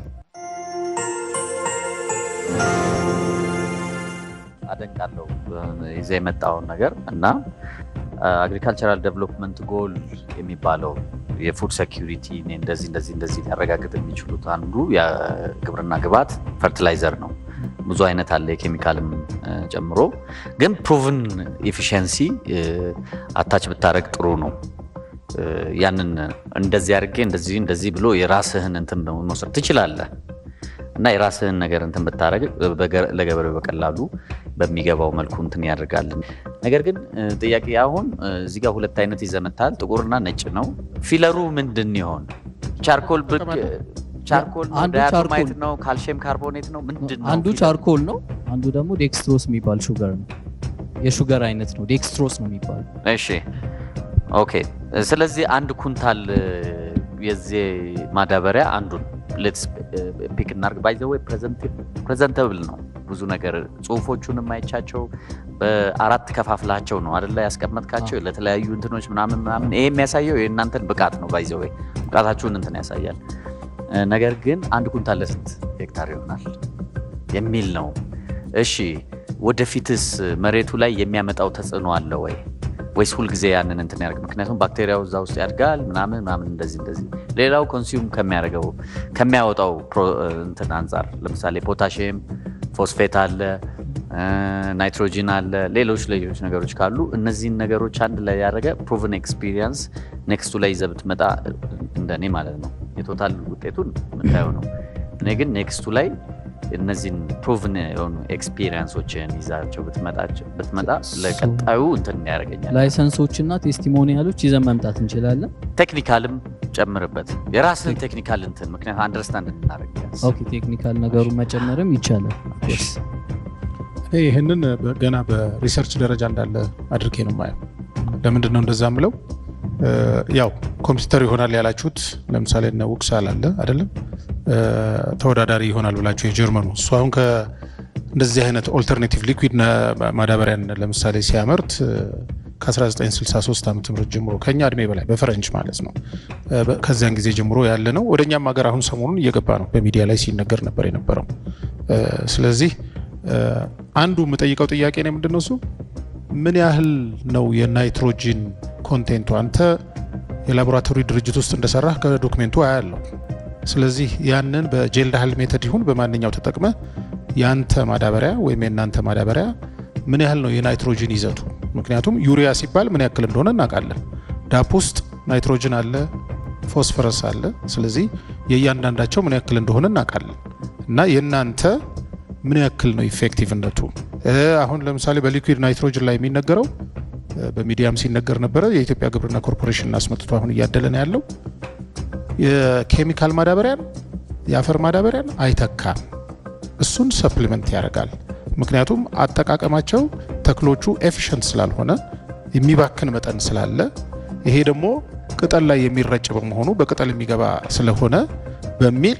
አደንቃለሁ ይዘ የመጣውን ነገር እና አግሪካልቸራል ዴቨሎፕመንት ጎል የሚባለው የፉድ ሴኪሪቲ እንደዚህ እንደዚህ እንደዚህ ሊያረጋግጥ የሚችሉት አንዱ የግብርና ግብዓት ፈርቲላይዘር ነው። ብዙ አይነት አለ የኬሚካልም ጨምሮ፣ ግን ፕሩቭን ኤፊሽንሲ አታች ብታደረግ ጥሩ ነው። ያንን እንደዚህ አድርጌ እንደዚህ እንደዚህ ብሎ የራስህን እንትን መውሰድ ትችላለህ እና የራስህን ነገር እንትን ብታደረግ ለገበሬው በቀላሉ በሚገባው መልኩ እንትን ያደርጋል። ነገር ግን ጥያቄ አሁን እዚህ ጋር ሁለት አይነት ይዘመታል፣ ጥቁርና ነጭ ነው። ፊለሩ ምንድን ይሆን? ቻርኮል ቻርኮል ነው፣ ዳያቶማይት ነው፣ ካልሽየም ካርቦኔት ነው፣ ምንድን ነው? አንዱ ቻርኮል ነው፣ አንዱ ደግሞ ዴክስትሮስ የሚባል ሹገር ነው። የሹገር አይነት ነው፣ ዴክስትሮስ ነው የሚባለው። እሺ ኦኬ። ስለዚህ አንድ ኩንታል የዚህ ማዳበሪያ አንዱን ሌትስ ፒክ እናርግ። ባይ ዘ ወይ ፕሬዘንተብል ነው ብዙ ነገር ጽሁፎቹን የማይቻቸው በአራት ከፋፍላቸው ነው አደላ ያስቀመጥካቸው ለተለያዩ እንትኖች ምናምን ምናምን። ይሄ የሚያሳየው የእናንተን ብቃት ነው። ባይ ዘ ወይ ብቃታችሁን እንትን ያሳያል። ነገር ግን አንድ ኩንታል ለስንት ሄክታር ይሆናል የሚል ነው። እሺ ወደፊትስ መሬቱ ላይ የሚያመጣው ተጽዕኖ አለ ወይ ወይስ ሁልጊዜ ያንን እንትን ያደርግ? ምክንያቱም ባክቴሪያው እዛ ውስጥ ያድጋል ምናምን ምናምን እንደዚህ እንደዚህ። ሌላው ኮንሱም ከሚያደርገው ከሚያወጣው እንትን አንጻር ለምሳሌ ፖታሽየም፣ ፎስፌት አለ፣ ናይትሮጂን አለ፣ ሌሎች ሌሎች ነገሮች ካሉ እነዚህን ነገሮች አንድ ላይ ያደረገ ፕሩቭን ኤክስፒሪየንስ ኔክስቱ ላይ ይዘህ ብትመጣ እንደኔ ማለት ነው የቶታል ውጤቱን የምታየው ነው። እኔ ግን ኔክስቱ ላይ እነዚህን ፕሩቭን የሆኑ ኤክስፒሪየንሶችን ይዛቸው ብትመጣ ለቀጣዩ እንትን ያደርገኛል። ላይሰንሶች እና ቴስቲሞኒያሎች ይዘን መምጣት እንችላለን። ቴክኒካልም ጨምርበት የራስን ቴክኒካል እንትን ምክንያት አንደርስታንድ እናደርግ ቢያንስ። ኦኬ ቴክኒካል ነገሩን መጨመርም ይቻላል ኦፍኮርስ እኔ ይህንን በ- ገና በሪሰርች ደረጃ እንዳለ አድርጌ ነው የማየው። ለምንድን ነው እንደዛ ምለው? እ፣ ያው ኮምፒውተር ይሆናል ያላችሁት ለምሳሌ እነ ውክሳል አለ አይደለም እ፣ ተወዳዳሪ ይሆናል ብላችሁ የጀርመኑ እሱ አሁን ከ እንደዚህ አይነት ኦልተርኔቲቭ ሊኩዊድ ማዳበሪያን ለምሳሌ ሲያመርት እ፣ ከ1963 ዓ ም ጀምሮ ከኛ እድሜ በላይ በፈረንጅ ማለት ነው እ፣ በ- ከዚያን ጊዜ ጀምሮ ያለ ነው። ወደ እኛም ሀገር አሁን ሰሞኑን እየገባ ነው። በሚዲያ ላይ ሲነገር ነበር የነበረው። እ፣ ስለዚህ እ፣ አንዱ የምጠይቀው ጥያቄ ነው ምንድን ነው እሱ ምን ያህል ነው የናይትሮጂን ኮንቴንቱ? አንተ የላቦራቶሪ ድርጅት ውስጥ እንደሰራህ ከዶክሜንቱ አያለው። ስለዚህ ያንን በጄል ዳህል ሜተድ ይሁን በማንኛው ተጠቅመ ያንተ ማዳበሪያ ወይም የእናንተ ማዳበሪያ ምን ያህል ነው የናይትሮጂን ይዘቱ? ምክንያቱም ዩሪያ ሲባል ምን ያክል እንደሆነ እናውቃለን። ዳፕ ውስጥ ናይትሮጅን አለ፣ ፎስፈረስ አለ። ስለዚህ የእያንዳንዳቸው ምን ያክል እንደሆነ እናውቃለን እና የእናንተ ምን ያክል ነው ኢፌክቲቭነቱ? እ፣ አሁን ለምሳሌ በሊኩዊድ ናይትሮጅን ላይ የሚነገረው እ፣ በሚዲያም ሲነገር ነበረ። የኢትዮጵያ ግብርና ኮርፖሬሽን አስመጥቶ አሁን እያደለ ነው ያለው። የኬሚካል ማዳበሪያን የአፈር ማዳበሪያን አይተካም። እሱን ሰፕሊመንት ያደርጋል። ምክንያቱም አጠቃቀማቸው ተክሎቹ ኤፊሽንት ስላልሆነ የሚባክን መጠን ስላለ፣ ይሄ ደግሞ ቅጠል ላይ የሚረጭ በመሆኑ በቅጠል የሚገባ ስለሆነ በሚል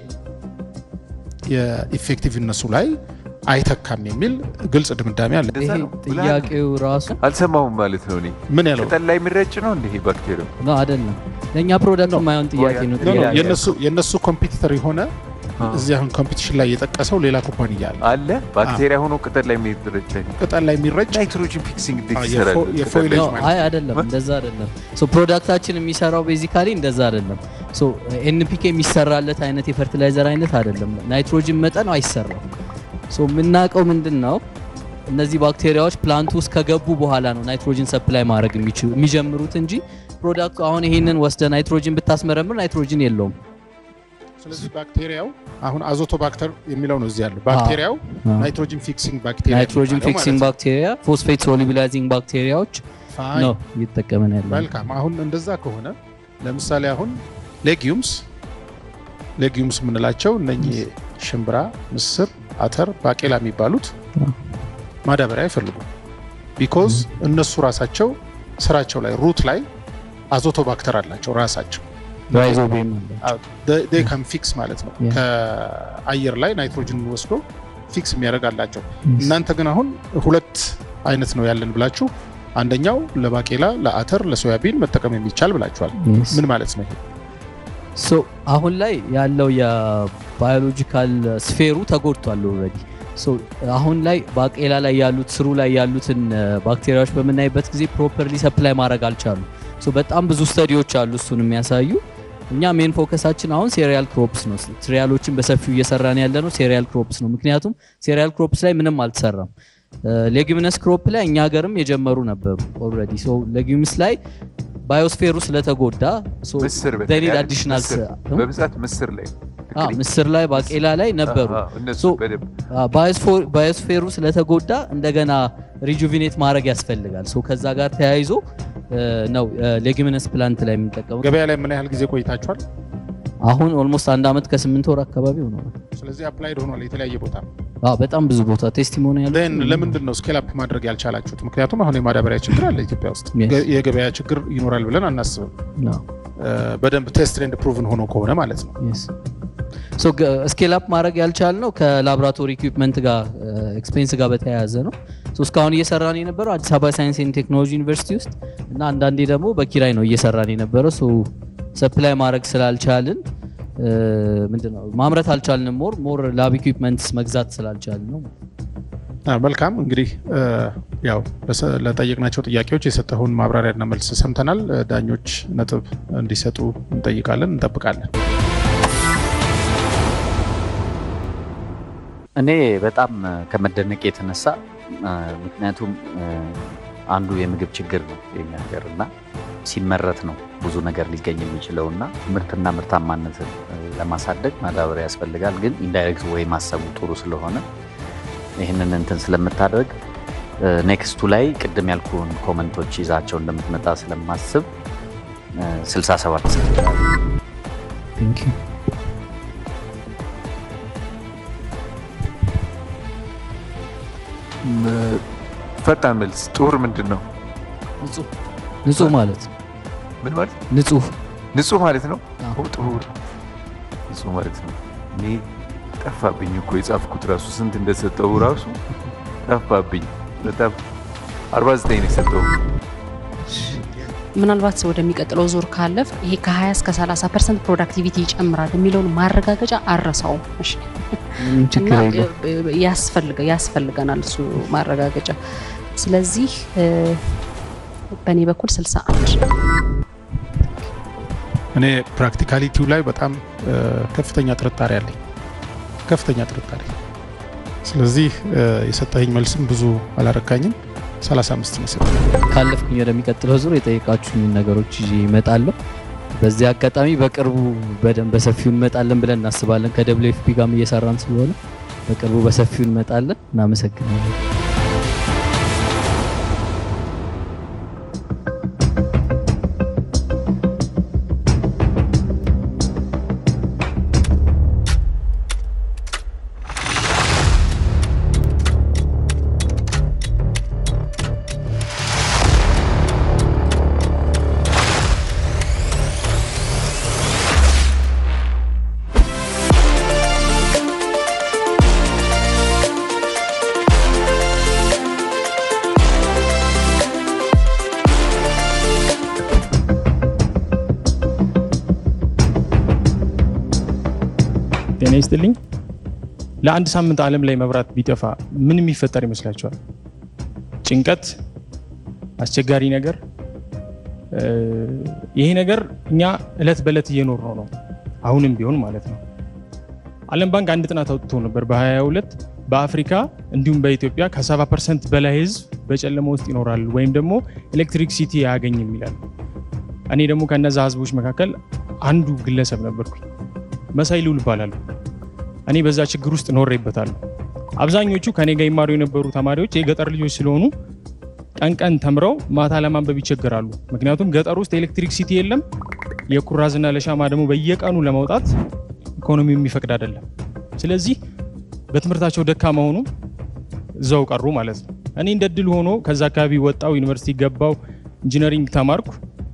የኢፌክቲቭነሱ ላይ አይተካም የሚል ግልጽ ድምዳሜ አለ። እንደዛ ይሄ ነው ብለሃል? ጥያቄው ራሱ አልሰማሁም ማለት ነው። እኔ ምን ያለው ቅጠል ላይ የሚረጭ ነው እንዲህ ባክቴሪያው ነው አይደለም ለእኛ ፕሮዳክት የማይሆን ጥያቄ ነው ኖ፣ ኖ፣ ጥያቄ የነሱ የነሱ ኮምፒቲተር የሆነ አ። እዚህ አሁን ኮምፒቲሽን ላይ የጠቀሰው ሌላ ኩባንያ አለ። አለ ባክቴሪያ ሆኖ ቅጠል ላይ የሚረጭ ቅጠል ላይ የሚረጭ ናይትሮጅን ፊክሲንግ እንዴት አ፣ ይሰራል? የፎ- የፎይሌጅ ነው ማለት አይ አይደለም እንደዛ አይደለም ሶ ፕሮዳክታችን የሚሰራው ቤዚካሊ እንደዛ አይደለም ሶ ኤንፒኬ የሚሰራለት አይነት የፈርቲላይዘር አይነት አይደለም ናይትሮጅን መጠን አይሰራም ሶ የምናውቀው ምንድን ነው እነዚህ ባክቴሪያዎች ፕላንቱ ውስጥ ከገቡ በኋላ ነው ናይትሮጅን ሰፕላይ ማድረግ የሚችሉ የሚጀምሩት እንጂ ፕሮዳክቱ አሁን ይሄንን ወስደ ናይትሮጅን ብታስመረምር ናይትሮጅን የለውም ስለዚህ ባክቴሪያው አሁን አዞቶ ባክተር የሚለው ነው እዚህ ያለው ባክቴሪያው አ። ናይትሮጂን ፊክሲንግ ባክቴሪያ ናይትሮጅን የሚባለው ፊክሲንግ ማለት ባክቴሪያ ፎስፌት ሶሉቢላይዚንግ ባክቴሪያዎች ነው። ፋይን። ነው እየተጠቀመን ያለ መልካም አሁን እንደዛ ከሆነ ለምሳሌ አሁን ሌጊዩምስ ሌጊዩምስ የምንላቸው እነኚህ ሽምብራ፣ ምስር፣ አተር፣ ባቄላ የሚባሉት ማዳበሪያ አይፈልጉም። ቢኮዝ እነሱ ራሳቸው ስራቸው ላይ ሩት ላይ አዞቶ ባክተር አላቸው ራሳቸው ራይዞቢየም ካን ፊክስ ማለት ነው። Yeah. ከአየር ላይ ናይትሮጅን ወስዶ ፊክስ የሚያደርግ አላቸው። እናንተ ግን አሁን ሁለት አይነት ነው ያለን ብላችሁ አንደኛው ለባቄላ፣ ለአተር፣ ለሶያቢን መጠቀም የሚቻል ብላችኋል። ምን ማለት ነው ይሄ? ሶ አሁን ላይ ያለው የባዮሎጂካል ስፌሩ ተጎድቷል ኦልሬዲ ሶ አሁን ላይ ባቄላ ላይ ያሉት ስሩ ላይ ያሉትን ባክቴሪያዎች በምናይበት ጊዜ ፕሮፐርሊ ሰፕላይ ማድረግ አልቻሉ ሶ በጣም ብዙ ስተዲዎች አሉ እሱን የሚያሳዩ እኛ ሜን ፎከሳችን አሁን ሴሪያል ክሮፕስ ነው ሲሪያሎችን በሰፊው እየሰራን ያለ ነው ሴሪያል ክሮፕስ ነው ምክንያቱም ሴሪያል ክሮፕስ ላይ ምንም አልተሰራም ሌጊሚነስ ክሮፕ ላይ እኛ ሀገርም የጀመሩ ነበሩ ኦልሬዲ ሶ ሌጊምስ ላይ ባዮስፌሩ ስለተጎዳ ምስር ኒድ በተለይ አዲሽናል ምስር፣ በብዛት ምስር ላይ ምስር ላይ ባቄላ ላይ ነበሩ አዎ፣ እነሱ ሶ በደንብ ባዮስፌሩ ስለተጎዳ እንደገና ሪጁቪኔት ማድረግ ያስፈልጋል ሶ ከዛ ጋር ተያይዞ እ፣ ነው ሌጊሚነስ ፕላንት ላይ የምንጠቀመው ገበያ ላይ ምን ያህል ጊዜ ቆይታችኋል? አሁን ኦልሞስት አንድ አመት ከስምንት ወር አካባቢ ሆኗል ስለዚህ አፕላይድ ሆኗል የተለያየ ቦታ። አዎ፣ በጣም ብዙ ቦታ ቴስቲሞኒያል ን ለምንድን ነው ስኬል አፕ ማድረግ ያልቻላችሁት? ምክንያቱም አሁን የማዳበሪያ ችግር አለ ኢትዮጵያ ውስጥ። Yes. ገ- የገበያ ችግር ይኖራል ብለን አናስብም። እ፣ በደንብ ቴስት ኤንድ ፕሩቭን ሆኖ ከሆነ ማለት ነው። ስኬል አፕ ማድረግ ያልቻልነው ከላቦራቶሪ ኢኩዊፕመንት ጋር ኤክስፔንስ ጋር በተያያዘ ነው ሶ እስካሁን እየሰራን የነበረው አዲስ አበባ ሳይንስ ኤንድ ቴክኖሎጂ ዩኒቨርሲቲ ውስጥ እና አንዳንዴ ደግሞ በኪራይ ነው እየሰራን የነበረው ሶ ሰፕላይ ማድረግ ስላልቻልን እ፣ ምንድነው ማምረት አልቻልንም ሞር ሞር ላብ ኢኩዊፕመንትስ መግዛት ስላልቻልን ነው አ፣ መልካም እንግዲህ እ፣ ያው ለሰ- ለጠየቅናቸው ጥያቄዎች የሰጠውን ማብራሪያና መልስ ሰምተናል። እ፣ ዳኞች ነጥብ እንዲሰጡ እንጠይቃለን፣ እንጠብቃለን። እኔ በጣም ከመደነቅ የተነሳ አ፣ ምክንያቱም አ፣ አንዱ የምግብ ችግር ነው የኛ ሀገር እና ሲመረት ነው ብዙ ነገር ሊገኝ የሚችለው እና ምርትና ምርታማነትን አ፣ ለማሳደግ ማዳበሪያ ያስፈልጋል። ግን ኢንዳይሬክት ወይ ማሰቡ ጥሩ ስለሆነ ይህንን እንትን ስለምታደርግ ኔክስቱ ላይ ቅድም ያልኩን ኮመንቶች ይዛቸው እንደምትመጣ ስለማስብ አ፣ 67 ሰጥቻለሁ። ቴንክ ዩ ም- ፈጣን መልስ ጡር ምንድን ነው? ንጹህ ንጹህ ማለት ነው። ምን ማለት ንጹህ ንጹህ ማለት ነው? አዎ። ኦ ጡር ንጹህ ማለት ነው። እኔ ጠፋብኝ እኮ የጻፍኩት ራሱ ስንት እንደሰጠው ራሱ ጠፋብኝ። በጣም 49 ነው የሰጠው። ምናልባት ወደሚቀጥለው ዙር ካለፍ ይሄ ከ20 እስከ 30 ፐርሰንት ፕሮዳክቲቪቲ ይጨምራል የሚለውን ማረጋገጫ አረሳውም። እሺ ምንም ችግር እና የለውም። እ- ያስፈልገ ያስፈልገናል እሱ ማረጋገጫ። ስለዚህ እ፣ በእኔ በኩል 61 እኔ ፕራክቲካሊቲው ላይ በጣም እ፣ ከፍተኛ ጥርጣሬ አለኝ። ከፍተኛ ጥርጣሬ። ስለዚህ እ፣ የሰጠኸኝ መልስም ብዙ አላረካኝም። 35 ነው የሰጠኝ። ካለፍኩኝ ወደሚቀጥለው ዙር የጠየቃችሁኝ ነገሮች ይዤ እመጣለሁ። በዚህ አጋጣሚ በቅርቡ በደንብ በሰፊው እንመጣለን ብለን እናስባለን። ከደብሊው ኤፍ ፒ ጋርም እየሰራን ስለሆነ በቅርቡ በሰፊው እንመጣለን። እናመሰግናለን። ጤና ይስጥልኝ። ለአንድ ሳምንት ዓለም ላይ መብራት ቢጠፋ ምን የሚፈጠር ይመስላችኋል? ጭንቀት፣ አስቸጋሪ ነገር። እ፣ ይሄ ነገር እኛ እለት በእለት እየኖር ነው ነው አሁንም ቢሆን ማለት ነው። ዓለም ባንክ አንድ ጥናት አውጥቶ ነበር በ22 በአፍሪካ እንዲሁም በኢትዮጵያ ከ70 ፐርሰንት በላይ ህዝብ በጨለማ ውስጥ ይኖራል ወይም ደግሞ ኤሌክትሪክ ሲቲ አያገኝም ይላል። እኔ ደግሞ ከነዛ ህዝቦች መካከል አንዱ ግለሰብ ነበርኩኝ። መሳይ ልውል እባላለሁ። እኔ በዛ ችግር ውስጥ ኖሬበታለሁ። አብዛኞቹ ከኔ ጋር ይማሩ የነበሩ ተማሪዎች የገጠር ልጆች ስለሆኑ ቀን ቀን ተምረው ማታ ለማንበብ ይቸገራሉ። ምክንያቱም ገጠር ውስጥ ኤሌክትሪክ ሲቲ የለም። የኩራዝና ለሻማ ደግሞ በየቀኑ ለማውጣት ኢኮኖሚው የሚፈቅድ አይደለም። ስለዚህ በትምህርታቸው ደካማ ሆኑ እዛው ቀሩ ማለት ነው። እኔ እንደ ድል ሆኖ ከዛ አካባቢ ወጣው፣ ዩኒቨርሲቲ ገባው፣ ኢንጂነሪንግ ተማርኩ።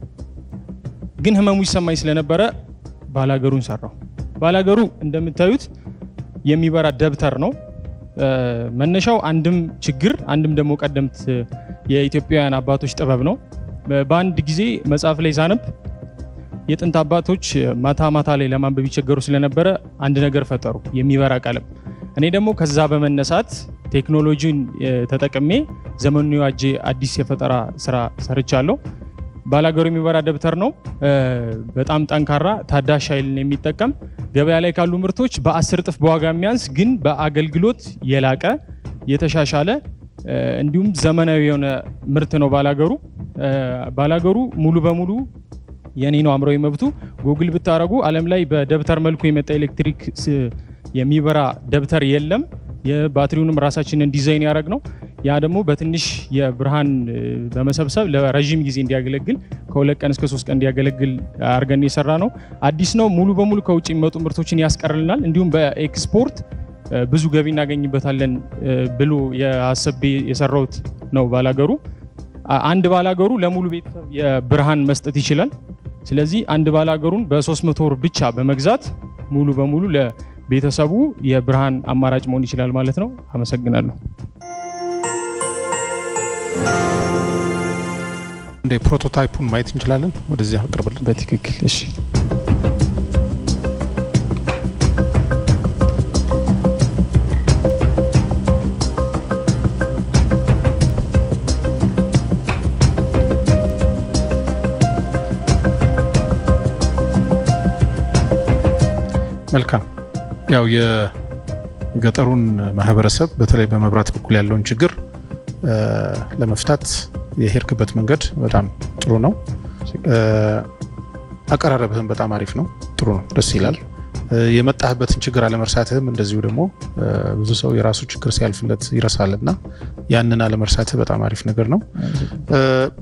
ግን ህመሙ ይሰማኝ ስለነበረ ባላገሩን ሰራው። ባላገሩ እንደምታዩት የሚበራ ደብተር ነው። እ፣ መነሻው አንድም ችግር አንድም ደግሞ ቀደምት የኢትዮጵያውያን አባቶች ጥበብ ነው። በ- በአንድ ጊዜ መጽሐፍ ላይ ሳነብ የጥንት አባቶች ማታ ማታ ላይ ለማንበብ ይቸገሩ ስለነበረ አንድ ነገር ፈጠሩ፣ የሚበራ ቀለም። እኔ ደግሞ ከዛ በመነሳት ቴክኖሎጂን እ፣ ተጠቅሜ ዘመኑን የዋጀ አዲስ የፈጠራ ስራ ሰርቻለሁ። ባላገሩ የሚበራ ደብተር ነው። እ፣ በጣም ጠንካራ ታዳሽ ኃይልን የሚጠቀም ገበያ ላይ ካሉ ምርቶች በአስር እጥፍ በዋጋ የሚያንስ ግን በአገልግሎት የላቀ የተሻሻለ እ፣ እንዲሁም ዘመናዊ የሆነ ምርት ነው ባላገሩ። እ፣ ባላገሩ ሙሉ በሙሉ የኔ ነው አእምሯዊ መብቱ። ጉግል ብታረጉ ዓለም ላይ በደብተር መልኩ የመጣ ኤሌክትሪክ ስ- የሚበራ ደብተር የለም። የባትሪውንም ራሳችንን ዲዛይን ያደረግ ነው። ያ ደግሞ በትንሽ የብርሃን እ፣ በመሰብሰብ ለረዥም ጊዜ እንዲያገለግል ከሁለት ቀን እስከ ሶስት ቀን እንዲያገለግል አድርገን የሰራ ነው። አዲስ ነው። ሙሉ በሙሉ ከውጭ የሚመጡ ምርቶችን ያስቀርልናል። እንዲሁም በኤክስፖርት እ፣ ብዙ ገቢ እናገኝበታለን እ፣ ብሎ የአሰቤ የሰራውት ነው ባላገሩ። አ- አንድ ባላገሩ ለሙሉ ቤተሰብ የብርሃን መስጠት ይችላል። ስለዚህ አንድ ባላገሩን በ300 ብር ብቻ በመግዛት ሙሉ በሙሉ ለቤተሰቡ የብርሃን አማራጭ መሆን ይችላል ማለት ነው። አመሰግናለሁ። እንደ ፕሮቶታይፑን ማየት እንችላለን። ወደዚህ አቅርብልን። በትክክል እሺ። መልካም ያው የገጠሩን ማህበረሰብ በተለይ በመብራት በኩል ያለውን ችግር እ፣ ለመፍታት የሄድክበት መንገድ በጣም ጥሩ ነው። እ፣ አቀራረብህም በጣም አሪፍ ነው። ጥሩ ነው፣ ደስ ይላል። እ፣ የመጣህበትን ችግር አለመርሳትህም እንደዚሁ ደግሞ እ፣ ብዙ ሰው የራሱ ችግር ሲያልፍለት ይረሳል እና ያንን አለመርሳትህ በጣም አሪፍ ነገር ነው። እ፣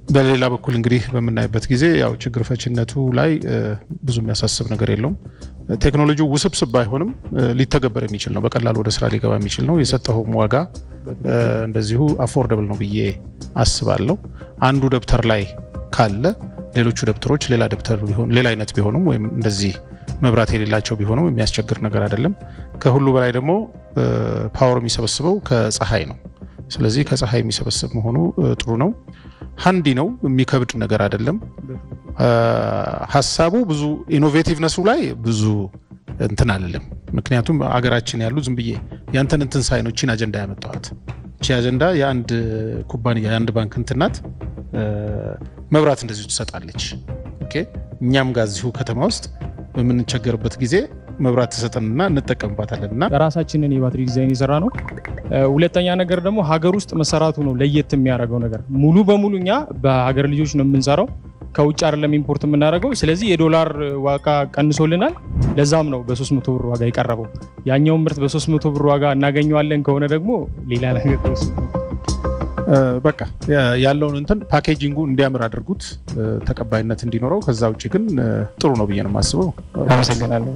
በሌላ በኩል እንግዲህ በምናይበት ጊዜ ያው ችግር ፈችነቱ ላይ እ፣ ብዙ የሚያሳስብ ነገር የለውም። ቴክኖሎጂው ውስብስብ ባይሆንም እ፣ ሊተገበር የሚችል ነው። በቀላሉ ወደ ስራ ሊገባ የሚችል ነው። የሰጠኸውም ዋጋ እ፣ እንደዚሁ አፎርደብል ነው ብዬ አስባለሁ። አንዱ ደብተር ላይ ካለ ሌሎቹ ደብተሮች ሌላ ደብተር ቢሆን ሌላ አይነት ቢሆኑም ወይም እንደዚህ መብራት የሌላቸው ቢሆኑም የሚያስቸግር ነገር አይደለም። ከሁሉ በላይ ደግሞ እ፣ ፓወር የሚሰበስበው ከፀሐይ ነው። ስለዚህ ከፀሐይ የሚሰበስብ መሆኑ እ፣ ጥሩ ነው። ሀንዲ ነው፣ የሚከብድ ነገር አይደለም። አ፣ ሀሳቡ ብዙ ኢኖቬቲቭነሱ ላይ ብዙ እንትን አልልም። ምክንያቱም አገራችን ያሉ ዝም ብዬ ያንተን እንትን ሳይ ነው ቺን አጀንዳ ያመጣኋት። ቺ አጀንዳ የአንድ ኩባንያ የአንድ ባንክ እንትን ናት። እ፣ መብራት እንደዚሁ ትሰጣለች። ኦኬ፣ እኛም ጋር እዚሁ ከተማ ውስጥ በምንቸገርበት ጊዜ መብራት ትሰጠንና እንጠቀምባታለን እና ራሳችንን የባትሪ ዲዛይን የሰራ ነው። እ፣ ሁለተኛ ነገር ደግሞ ሀገር ውስጥ መሰራቱ ነው ለየት የሚያደርገው ነገር። ሙሉ በሙሉ እኛ በሀገር ልጆች ነው የምንሰራው፣ ከውጭ አይደለም ኢምፖርት የምናደርገው። ስለዚህ የዶላር ዋጋ ቀንሶልናል። ለዛም ነው በ300 ብር ዋጋ የቀረበው። ያኛውን ምርት በ300 ብር ዋጋ እናገኘዋለን ከሆነ ደግሞ ሌላ ነገር ነው እሱ። እ፣ በቃ ያ- ያለውን እንትን ፓኬጂንጉ እንዲያምር አድርጉት፣ እ፣ ተቀባይነት እንዲኖረው። ከዛ ውጭ ግን እ፣ ጥሩ ነው ብዬ ነው የማስበው። አመሰግናለሁ።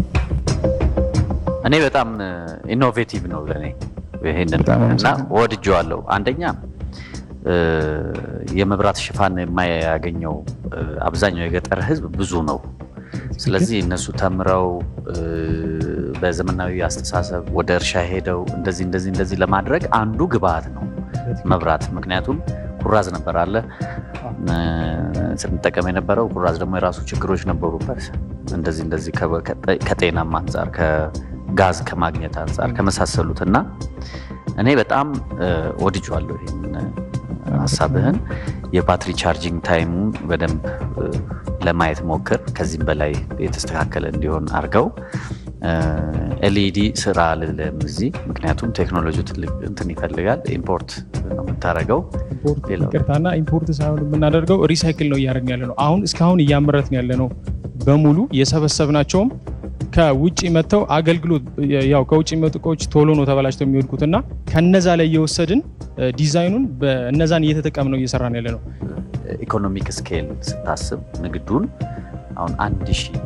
እኔ በጣም ኢኖቬቲቭ ነው ለእኔ ይሄንን በጣም እና አመሰግናለሁ። ወድጀዋለሁ። አንደኛ እ፣ የመብራት ሽፋን የማያገኘው እ፣ አብዛኛው የገጠር ሕዝብ ብዙ ነው። ስለዚህ እነሱ ተምረው እ፣ በዘመናዊ አስተሳሰብ ወደ እርሻ ሄደው እንደዚህ እንደዚህ እንደዚህ ለማድረግ አንዱ ግብአት ነው መብራት። ምክንያቱም ኩራዝ ነበር አለ እ፣ ስንጠቀም የነበረው ኩራዝ ደግሞ የራሱ ችግሮች ነበሩበት። እንደዚህ እንደዚህ ከ- ከ- ከጤናም አንጻር ከጋዝ ከማግኘት አንጻር ከመሳሰሉት እና እኔ በጣም እ፣ ወድጄዋለሁ ይህን ሀሳብህን። የባትሪ ቻርጂንግ ታይሙን በደንብ እ፣ ለማየት ሞክር። ከዚህም በላይ የተስተካከለ እንዲሆን አድርገው። ኤልኢዲ ስራ አልልም እዚህ ምክንያቱም ቴክኖሎጂው ትልቅ እንትን ይፈልጋል። ኢምፖርት ነው የምታደርገው። ኢምፖርት ሌላው- ይቅርታና ኢምፖርት ሳይሆን የምናደርገው ሪሳይክል ነው እያደረግን ያለ ነው። አሁን እስካሁን እያመረትን ያለ ነው በሙሉ የሰበሰብናቸውም ከውጭ መጥተው አገልግሎት ያው ከውጭ የሚመጡ እቃዎች ቶሎ ነው ተበላሽተው የሚወድቁት እና ከነዛ ላይ እየወሰድን እ፣ ዲዛይኑን በእነዛን እየተጠቀም ነው እየሰራን ያለ ነው። ኢኮኖሚክ ስኬል ስታስብ ንግዱን አሁን አንድ ሺህ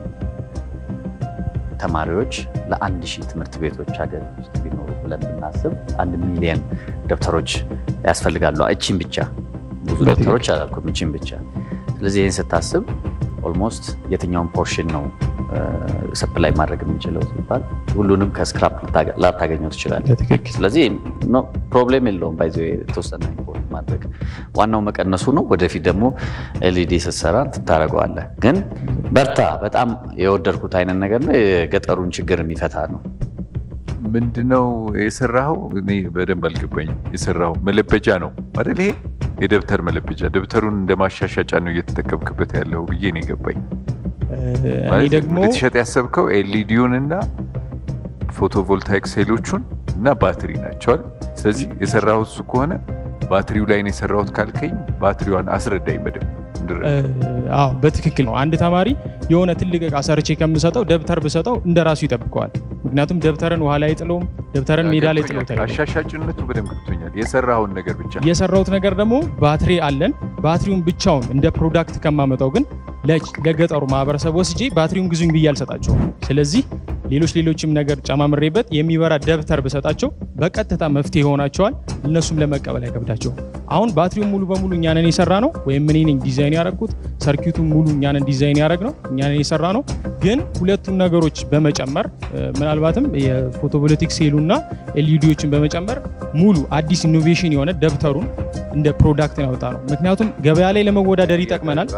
ተማሪዎች ለአንድ ሺህ ትምህርት ቤቶች ሀገር ውስጥ ቢኖሩ ብለን ብናስብ አንድ ሚሊየን ደብተሮች ያስፈልጋሉ። እቺን ብቻ ብዙ በትክክል። ደብተሮች አላልኩም፣ እቺን ብቻ። ስለዚህ ይህን ስታስብ ኦልሞስት የትኛውን ፖርሽን ነው ሰፕላይ ማድረግ የምንችለው ሲባል ሁሉንም ከስክራፕ ላታገኘው ትችላለህ። በትክክል ስለዚህ ኖ ፕሮብሌም የለውም። ባይዘ የተወሰነ ኢምፖርት ማድረግ ዋናው መቀነሱ ነው። ወደፊት ደግሞ ኤልኢዲ ስትሰራ ትታረገዋለህ። ግን በርታ። በጣም የወደድኩት አይነት ነገር ነው። የገጠሩን ችግር የሚፈታ ነው። ምንድነው የሰራኸው? እኔ በደንብ አልገባኝም። የሰራኸው መለበጃ ነው አይደል? ይሄ የደብተር መለበጃ፣ ደብተሩን እንደ ማሻሻጫ ነው እየተጠቀምክበት ያለው ብዬ ነው የገባኝ። እኔ ማለት ደግሞ ልትሸጥ ያሰብከው ኤልኢዲውን እና ፎቶቮልታይክ ሴሎቹን እና ባትሪ ናቸዋል። ስለዚህ የሰራሁት እሱ ከሆነ ባትሪው ላይ ነው የሰራሁት ካልከኝ ባትሪዋን አስረዳኝ በደንብ እንድረዳ። አዎ በትክክል ነው። አንድ ተማሪ የሆነ ትልቅ እቃ ሰርቼ ከምሰጠው ደብተር ብሰጠው እንደ ራሱ ይጠብቀዋል። ምክንያቱም ደብተርን ውሃ ላይ አይጥለውም፣ ደብተርን ሜዳ ላይ ጥሎት አይሄድም። አሻሻጭነቱ በደንብ ገብቶኛል። የሰራኸውን ነገር ብቻ የሰራሁት ነገር ደግሞ ባትሪ አለን። ባትሪውን ብቻውን እንደ ፕሮዳክት ከማመጣው ግን ለ- ለገጠሩ ማህበረሰብ ወስጄ ባትሪውን ግዙኝ ብዬ አልሰጣቸውም። ስለዚህ ሌሎች ሌሎችም ነገር ጨማምሬበት የሚበራ ደብተር ብሰጣቸው በቀጥታ መፍትሄ ይሆናቸዋል። እነሱም ለመቀበል አይከብዳቸውም። አሁን ባትሪውን ሙሉ በሙሉ እኛንን የሰራ ነው ወይም እኔ ነኝ ዲዛይን ያደረግኩት። ሰርኪቱን ሙሉ እኛንን ዲዛይን ያደረግ ነው እኛንን የሰራ ነው። ግን ሁለቱን ነገሮች በመጨመር እ፣ ምናልባትም የፎቶቮልቲክ ሴሉና ኤልኢዲዎችን በመጨመር ሙሉ አዲስ ኢኖቬሽን የሆነ ደብተሩን እንደ ፕሮዳክት ያወጣ ነው። ምክንያቱም ገበያ ላይ ለመወዳደር ይጠቅመናል።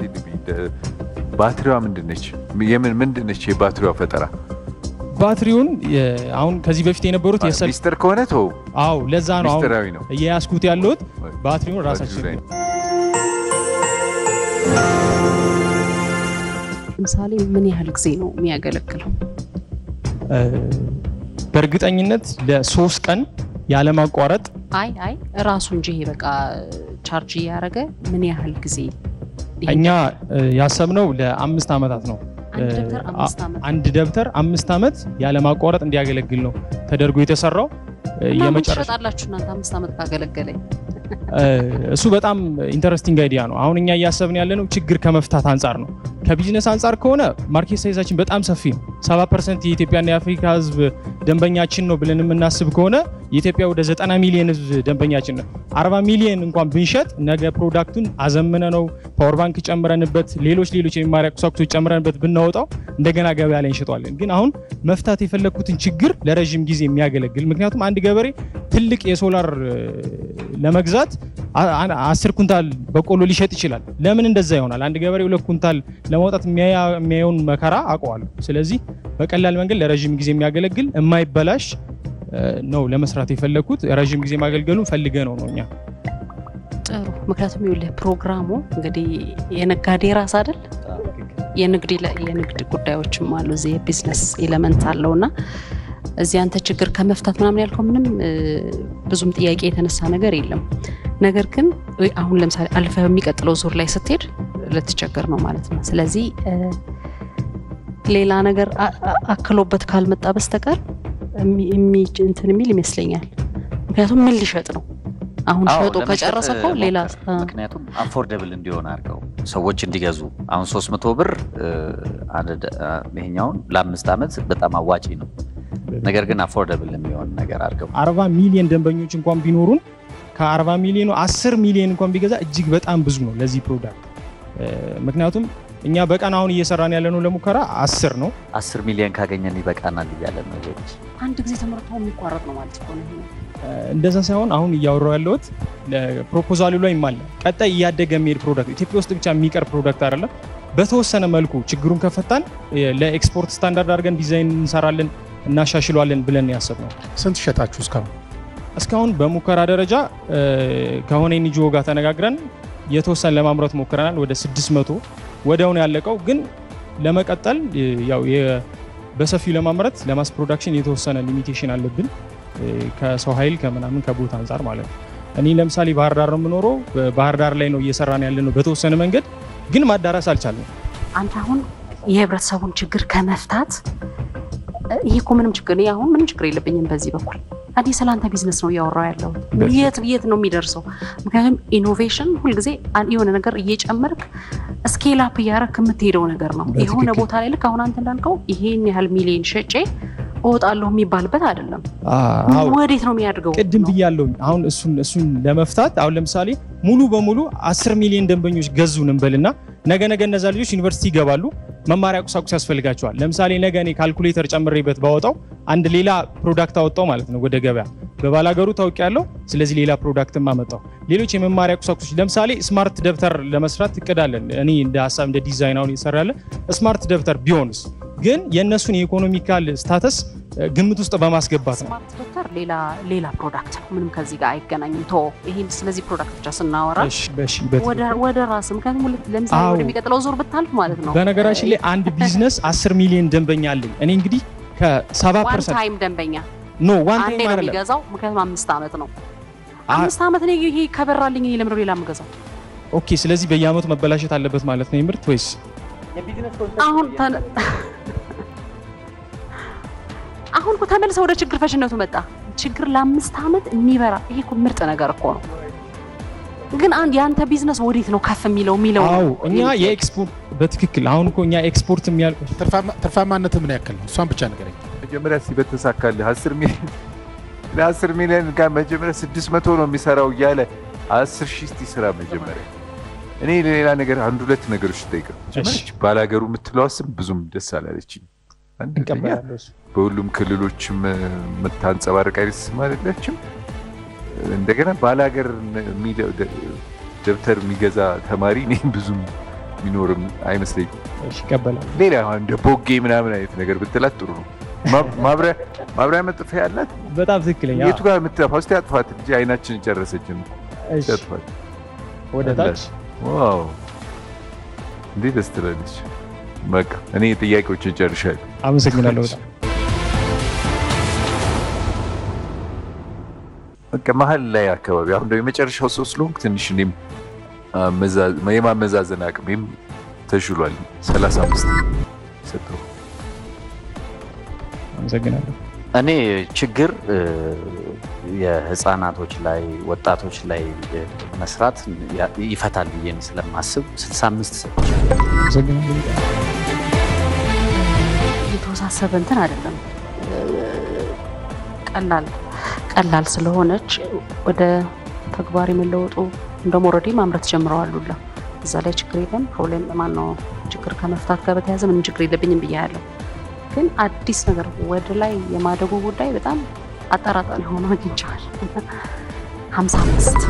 ባትሪዋ ምንድነች? የምን ምንድነች የባትሪዋ ፈጠራ? ባትሪውን የ- አሁን ከዚህ በፊት የነበሩት የሰል ሚስጥር ከሆነ ተው፣ አዎ ለዛ ነው አሁን ሚስጥራዊ ነው። እየያዝኩት ያለሁት ባትሪውን ባትሪው ራሳችን ላይ ነው። ለምሳሌ ምን ያህል ጊዜ ነው የሚያገለግለው? እ፣ በእርግጠኝነት ለሶስት ቀን ያለማቋረጥ አይ አይ ራሱ እንጂ ይሄ በቃ ቻርጅ እያደረገ ምን ያህል ጊዜ እኛ እ፣ ያሰብነው ለአምስት ዓመታት ነው። አንድ ደብተር እ፣ አምስት ዓመት አንድ ደብተር አምስት ዓመት ያለማቋረጥ እንዲያገለግል ነው ተደርጎ የተሰራው እ፣ እና ምን የመጨረሻ ትሸጣላችሁ እናንተ አምስት ዓመት ካገለገለኝ እሱ በጣም ኢንተረስቲንግ አይዲያ ነው። አሁን እኛ እያሰብን ያለነው ችግር ከመፍታት አንጻር ነው። ከቢዝነስ አንጻር ከሆነ ማርኬት ሳይዛችን በጣም ሰፊ ነው። 70 ፐርሰንት የኢትዮጵያና የአፍሪካ ህዝብ ደንበኛችን ነው ብለን የምናስብ ከሆነ የኢትዮጵያ ወደ 90 ሚሊዮን ህዝብ ደንበኛችን ነው። 40 ሚሊዮን እንኳን ብንሸጥ ነገ ፕሮዳክቱን አዘምነ ነው ፓወር ባንክ ጨምረንበት፣ ሌሎች ሌሎች የመማሪያ ቁሳቁሶች ጨምረንበት ብናወጣው እንደገና ገበያ ላይ እንሸጠዋለን። ግን አሁን መፍታት የፈለግኩትን ችግር ለረዥም ጊዜ የሚያገለግል ምክንያቱም አንድ ገበሬ ትልቅ የሶላር ለመግዛት አስር ኩንታል በቆሎ ሊሸጥ ይችላል። ለምን እንደዛ ይሆናል? አንድ ገበሬ ሁለት ኩንታል ለማውጣት የሚያየውን መከራ አውቀዋለሁ። ስለዚህ በቀላል መንገድ ለረዥም ጊዜ የሚያገለግል የማይበላሽ ነው ለመስራት የፈለግኩት። ረዥም ጊዜ ማገልገሉን ፈልገ ነው ነው እኛ ጥሩ። ምክንያቱም ይኸውልህ ፕሮግራሙ እንግዲህ የነጋዴ ራስ አይደል የንግድ የንግድ ጉዳዮችም አሉ እዚህ የቢዝነስ ኤለመንት አለው እና እዚህ አንተ ችግር ከመፍታት ምናምን ያልከው ምንም ብዙም ጥያቄ የተነሳ ነገር የለም። ነገር ግን አሁን ለምሳሌ አልፈ በሚቀጥለው ዙር ላይ ስትሄድ ልትቸገር ነው ማለት ነው። ስለዚህ ሌላ ነገር አክሎበት ካልመጣ በስተቀር እንትን የሚል ይመስለኛል። ምክንያቱም ምን ሊሸጥ ነው አሁን ሸጦ ከጨረሰ እኮ ሌላ ምክንያቱም አፎርደብል እንዲሆን አድርገው ሰዎች እንዲገዙ አሁን 300 ብር ይሄኛውን ለአምስት ዓመት በጣም አዋጪ ነው። ነገር ግን አፎርደብል የሚሆን ነገር አድርገው አርባ ሚሊዮን ደንበኞች እንኳን ቢኖሩን ከአርባ ሚሊዮኑ አስር ሚሊዮን እንኳን ቢገዛ እጅግ በጣም ብዙ ነው ለዚህ ፕሮዳክት። ምክንያቱም እኛ በቀን አሁን እየሰራን ያለነው ለሙከራ አስር ነው። አስር ሚሊዮን ካገኘን ይበቃናል እያለ ነው። አንድ ጊዜ ተመርቶ የሚቋረጥ ነው ማለት ነው። እንደዛ ሳይሆን አሁን እያወራው ያለሁት ፕሮፖዛሉ ላይ አለ። ቀጣይ እያደገ የሚሄድ ፕሮዳክት ኢትዮጵያ ውስጥ ብቻ የሚቀር ፕሮዳክት አይደለም። በተወሰነ መልኩ ችግሩን ከፈታን ለኤክስፖርት ስታንዳርድ አድርገን ዲዛይን እንሰራለን እናሻሽሏለን ብለን ያሰብነው። ስንት ሸጣችሁ እስካሁን? እስካሁን በሙከራ ደረጃ ከሆነ ኤንጂኦ ጋር ተነጋግረን የተወሰነ ለማምረት ሞክረናል። ወደ 600 ወዲያውኑ ያለቀው ግን ለመቀጠል ያው በሰፊው ለማምረት ለማስ ፕሮዳክሽን የተወሰነ ሊሚቴሽን አለብን ከሰው ኃይል ከምናምን ከቦታ አንጻር ማለት ነው። እኔ ለምሳሌ ባህር ዳር ነው የምኖረው። ባህር ዳር ላይ ነው እየሰራን ያለ ነው በተወሰነ መንገድ ግን ማዳረስ አልቻልንም። አንተ አሁን የህብረተሰቡን ችግር ከመፍታት ይሄ እኮ ምንም ችግር እኔ አሁን ምንም ችግር የለብኝም በዚህ በኩል እኔ ስለ አንተ ቢዝነስ ነው እያወራው ያለው የት የት ነው የሚደርሰው ምክንያቱም ኢኖቬሽን ሁልጊዜ የሆነ ነገር እየጨመርክ ስኬል አፕ እያረክ የምትሄደው ነገር ነው የሆነ ቦታ ላይ ልክ አሁን አንተ እንዳልከው ይሄን ያህል ሚሊዮን ሸጬ እወጣለሁ የሚባልበት አይደለም ወዴት ነው የሚያድገው ቅድም ብያለሁ አሁን እሱን እሱን ለመፍታት አሁን ለምሳሌ ሙሉ በሙሉ አስር ሚሊዮን ደንበኞች ገዙን እንበልና ነገ ነገ እነዛ ልጆች ዩኒቨርሲቲ ይገባሉ መማሪያ ቁሳቁስ ያስፈልጋቸዋል። ለምሳሌ ነገ እኔ ካልኩሌተር ጨምሬበት ባወጣው አንድ ሌላ ፕሮዳክት አወጣው ማለት ነው ወደ ገበያ በባላገሩ ታውቂ ያለው ስለዚህ ሌላ ፕሮዳክትም አመጣው። ሌሎች የመማሪያ ቁሳቁሶች ለምሳሌ ስማርት ደብተር ለመስራት እቅዳለን። እኔ እንደ ሀሳብ እንደ ዲዛይን አሁን ይሰራለን። ስማርት ደብተር ቢሆንስ ግን የእነሱን የኢኮኖሚካል ስታተስ ግምት ውስጥ በማስገባት ነው። ስማርት ደብተር ሌላ ሌላ ፕሮዳክት ነው፣ ምንም ከዚህ ጋር አይገናኝም። ቶ ይሄን ስለዚህ ፕሮዳክት ብቻ ስናወራ ወደ ራስ ምክንያቱም ለምሳሌ ወደሚቀጥለው ዙር ብታልፍ ማለት ነው። በነገራችን ላይ አንድ ቢዝነስ አስር ሚሊዮን ደንበኛ አለኝ እኔ እንግዲህ ከሰባ ዋን ፐርሰንት ታይም ደንበኛ ኖ ዋን አንዴ ታይም ነው አይደለም የሚገዛው፣ ምክንያቱም አምስት ዓመት ነው። አምስት ዓመት ነው ይሄ ከበራልኝ እኔ ለምንድነው ሌላ የምገዛው? ኦኬ ስለዚህ በየአመቱ መበላሸት አለበት ማለት ነው የምርት ወይስ አሁን ተነ- አሁን እኮ ተመልሰው ወደ ችግር ፈሽነቱ መጣ። ችግር ለአምስት ዓመት የሚበራ ይሄ እኮ ምርጥ ነገር እኮ ነው። ግን አንድ የአንተ ቢዝነስ ወዴት ነው ከፍ የሚለው የሚለው ነው። አዎ እኛ የኤክስፖርት በትክክል አሁን እኮ እኛ ኤክስፖርት የሚያል ትርፋማነት ምን ያክል ነው? እሷን ብቻ ንገረኝ። መጀመሪያ እስኪ በተሳካልህ አስር ሚሊዮን ለአስር ሚሊዮን ጋር መጀመሪያ ስድስት መቶ ነው የሚሰራው እያለ አስር ሺህ እስቲ ስራ መጀመሪያ። እኔ ለሌላ ነገር አንድ ሁለት ነገሮች ጠይቀው ባላገሩ የምትለዋ ስም ብዙም ደስ አላለችኝ። አንደኛ እንቀበላለሁ እሱ። በሁሉም ክልሎችም የምታንጸባርቅ አይነት ስም አይደለችም። እንደገና ባላገር የሚለው ደ- ደብተር የሚገዛ ተማሪ እኔ ብዙም የሚኖርም አይመስለኝም። እሺ ይቀበላል። ሌላ አሁን እንደ ቦጌ ምናምን አይነት ነገር ብትላት ጥሩ ነው። ማ- ማብሪያ ማብሪያ መጥፊያ ያላት በጣም ትክክለኛ የቱ ጋር የምትጠፋው? እስቲ አጥፋት እንጂ አይናችን ጨረሰችን። እሺ፣ አጥፋት። ወደ ታች ዋው እንዴት ደስ ትላለች። በቃ እኔ ጥያቄዎችን ጨርሻለሁ። አመሰግናለሁ በጣም በቃ መሀል ላይ አካባቢ አሁን ደግሞ የመጨረሻው ሰው ስለሆንክ ትንሽ እኔም አመዛ- የማመዛዘን አቅሜም ተሽሏል። 35 ሰጠው። አመሰግናለሁ። እኔ ችግር እ፣ የህፃናቶች ላይ ወጣቶች ላይ እ፣ መስራት ያ- ይፈታል ብዬ ስለማስብ 65 ሰጥቻለሁ። የተወሳሰበ እንትን አይደለም። ቀላል ቀላል ስለሆነች ወደ ተግባር የመለወጡ እንደውም ኦልሬዲ ማምረት ጀምረዋል ሁላ እዛ ላይ ችግር የለም። ፕሮብሌም ማነው ችግር ከመፍታት ጋር በተያያዘ ምንም ችግር የለብኝም ብያለሁ። ግን አዲስ ነገር ወደ ላይ የማደጉ ጉዳይ በጣም አጠራጣሪ ሆኖ አግኝቼዋል። ሀምሳ አምስት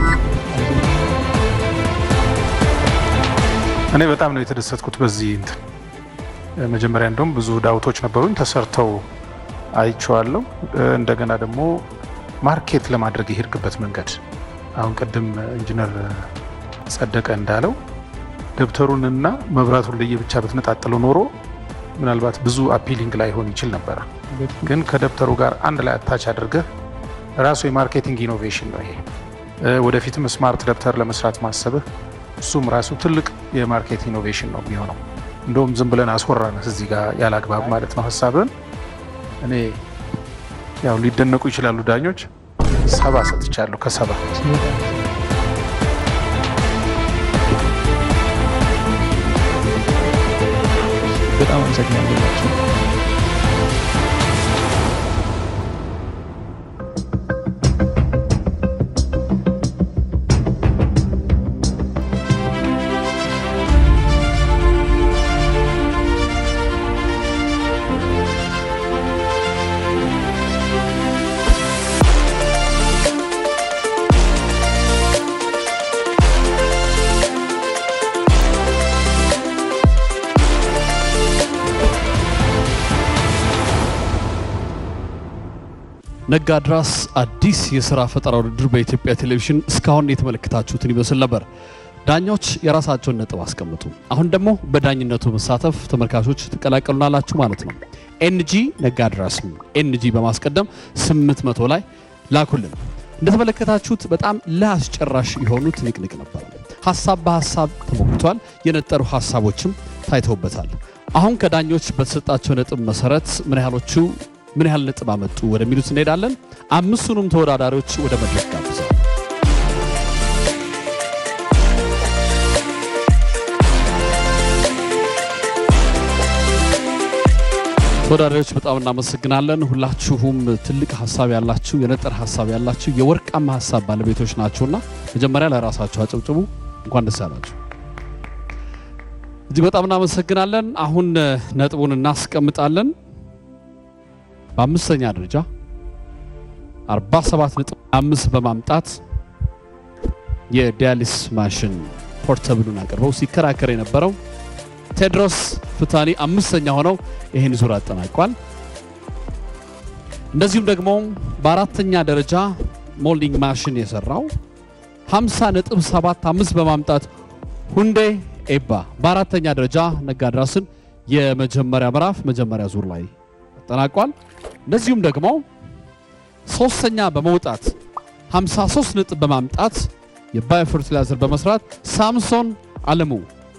እኔ በጣም ነው የተደሰትኩት በዚህ እንትን መጀመሪያ እንደውም ብዙ ዳውቶች ነበሩኝ ተሰርተው አይቼዋለሁ። እንደገና ደግሞ ማርኬት ለማድረግ የሄድክበት መንገድ አሁን ቅድም ኢንጂነር ጸደቀ እንዳለው ደብተሩንና መብራቱን ለየብቻ ብትነጣጥለው ኖሮ ምናልባት ብዙ አፒሊንግ ላይሆን ይችል ነበረ። ግን ከደብተሩ ጋር አንድ ላይ አታች አድርገህ ራሱ የማርኬቲንግ ኢኖቬሽን ነው ይሄ። እ፣ ወደፊትም ስማርት ደብተር ለመስራት ማሰብህ እሱም ራሱ ትልቅ የማርኬት ኢኖቬሽን ነው የሚሆነው። እንደውም ዝም ብለን አስወራን እዚህ ጋር ያለ አግባብ ማለት ነው ሀሳብን። እኔ ያው ሊደነቁ ይችላሉ ዳኞች፣ ሰባ ሰጥቻለሁ ከሰባ በጣም አመሰግናለሁ። ነጋድራስ አዲስ የስራ ፈጠራ ውድድር በኢትዮጵያ ቴሌቪዥን እስካሁን የተመለከታችሁትን ይመስል ነበር። ዳኞች የራሳቸውን ነጥብ አስቀምጡ። አሁን ደግሞ በዳኝነቱ መሳተፍ ተመልካቾች ትቀላቀሉናላችሁ ማለት ነው። ኤንጂ ነጋድራስ ኤንጂ በማስቀደም 800 ላይ ላኩልን። እንደተመለከታችሁት በጣም ለአስጨራሽ የሆኑ ትንቅንቅ ነበር። ሀሳብ በሀሳብ ተሞክቷል። የነጠሩ ሀሳቦችም ታይተውበታል። አሁን ከዳኞች በተሰጣቸው ነጥብ መሰረት ምን ያህሎቹ ምን ያህል ነጥብ አመጡ ወደሚሉት እንሄዳለን። አምስቱንም ተወዳዳሪዎች ወደ መድረክ ጋብዘው ተወዳዳሪዎች በጣም እናመሰግናለን። ሁላችሁም ትልቅ ሀሳብ ያላችሁ፣ የነጠረ ሀሳብ ያላችሁ፣ የወርቃማ ሀሳብ ባለቤቶች ናችሁና መጀመሪያ ለራሳችሁ አጨብጭቡ። እንኳን ደስ ያላችሁ። እጅግ በጣም እናመሰግናለን። አሁን ነጥቡን እናስቀምጣለን። በአምስተኛ ደረጃ 47 ነጥብ አምስት በማምጣት የዲያሊስ ማሽን ፖርተብሉን አቅርበው ሲከራከር የነበረው ቴድሮስ ፍታኒ አምስተኛ ሆነው ይህን ዙር አጠናቋል። እንደዚሁም ደግሞ በአራተኛ ደረጃ ሞልዲንግ ማሽን የሰራው 50 ነጥብ 75 በማምጣት ሁንዴ ኤባ በአራተኛ ደረጃ ነጋድራስን የመጀመሪያ ምዕራፍ መጀመሪያ ዙር ላይ አጠናቋል። እንደዚሁም ደግሞ ሶስተኛ በመውጣት 53 ነጥብ በማምጣት የባዮ ፈርቲላይዘር በመስራት ሳምሶን አለሙ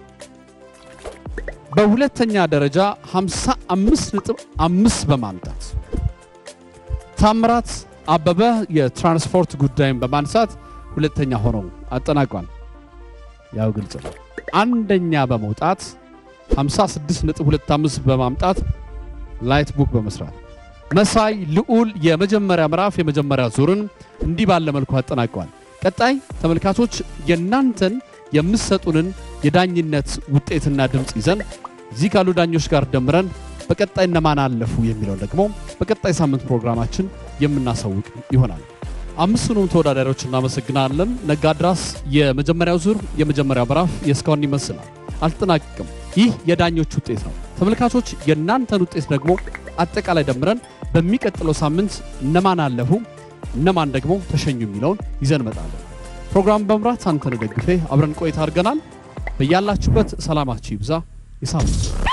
በሁለተኛ ደረጃ 55 ነጥብ አምስት በማምጣት ታምራት አበበ የትራንስፖርት ጉዳይን በማንሳት ሁለተኛ ሆነው አጠናቋል። ያው ግልጽ ነው። አንደኛ በመውጣት 56 ነጥብ 25 በማምጣት ላይት ቡክ በመስራት መሳይ ልዑል የመጀመሪያ ምዕራፍ የመጀመሪያ ዙርን እንዲህ ባለ መልኩ አጠናቀዋል። ቀጣይ ተመልካቾች የእናንተን የምትሰጡንን የዳኝነት ውጤትና ድምፅ ይዘን እዚህ ካሉ ዳኞች ጋር ደምረን በቀጣይ እነማን አለፉ የሚለው ደግሞ በቀጣይ ሳምንት ፕሮግራማችን የምናሳውቅ ይሆናል። አምስቱንም ተወዳዳሪዎች እናመሰግናለን። ነጋድራስ የመጀመሪያው ዙር የመጀመሪያው ምዕራፍ የእስካሁን ይመስላል፣ አልተጠናቀቅም። ይህ የዳኞች ውጤት ነው። ተመልካቾች የእናንተን ውጤት ደግሞ አጠቃላይ ደምረን በሚቀጥለው ሳምንት እነማን አለፉ እነማን ደግሞ ተሸኙ የሚለውን ይዘን እመጣለን። ፕሮግራም በመምራት አንተነህ ደግፌ አብረን ቆይታ አድርገናል። በያላችሁበት ሰላማችሁ ይብዛ። የሳምንት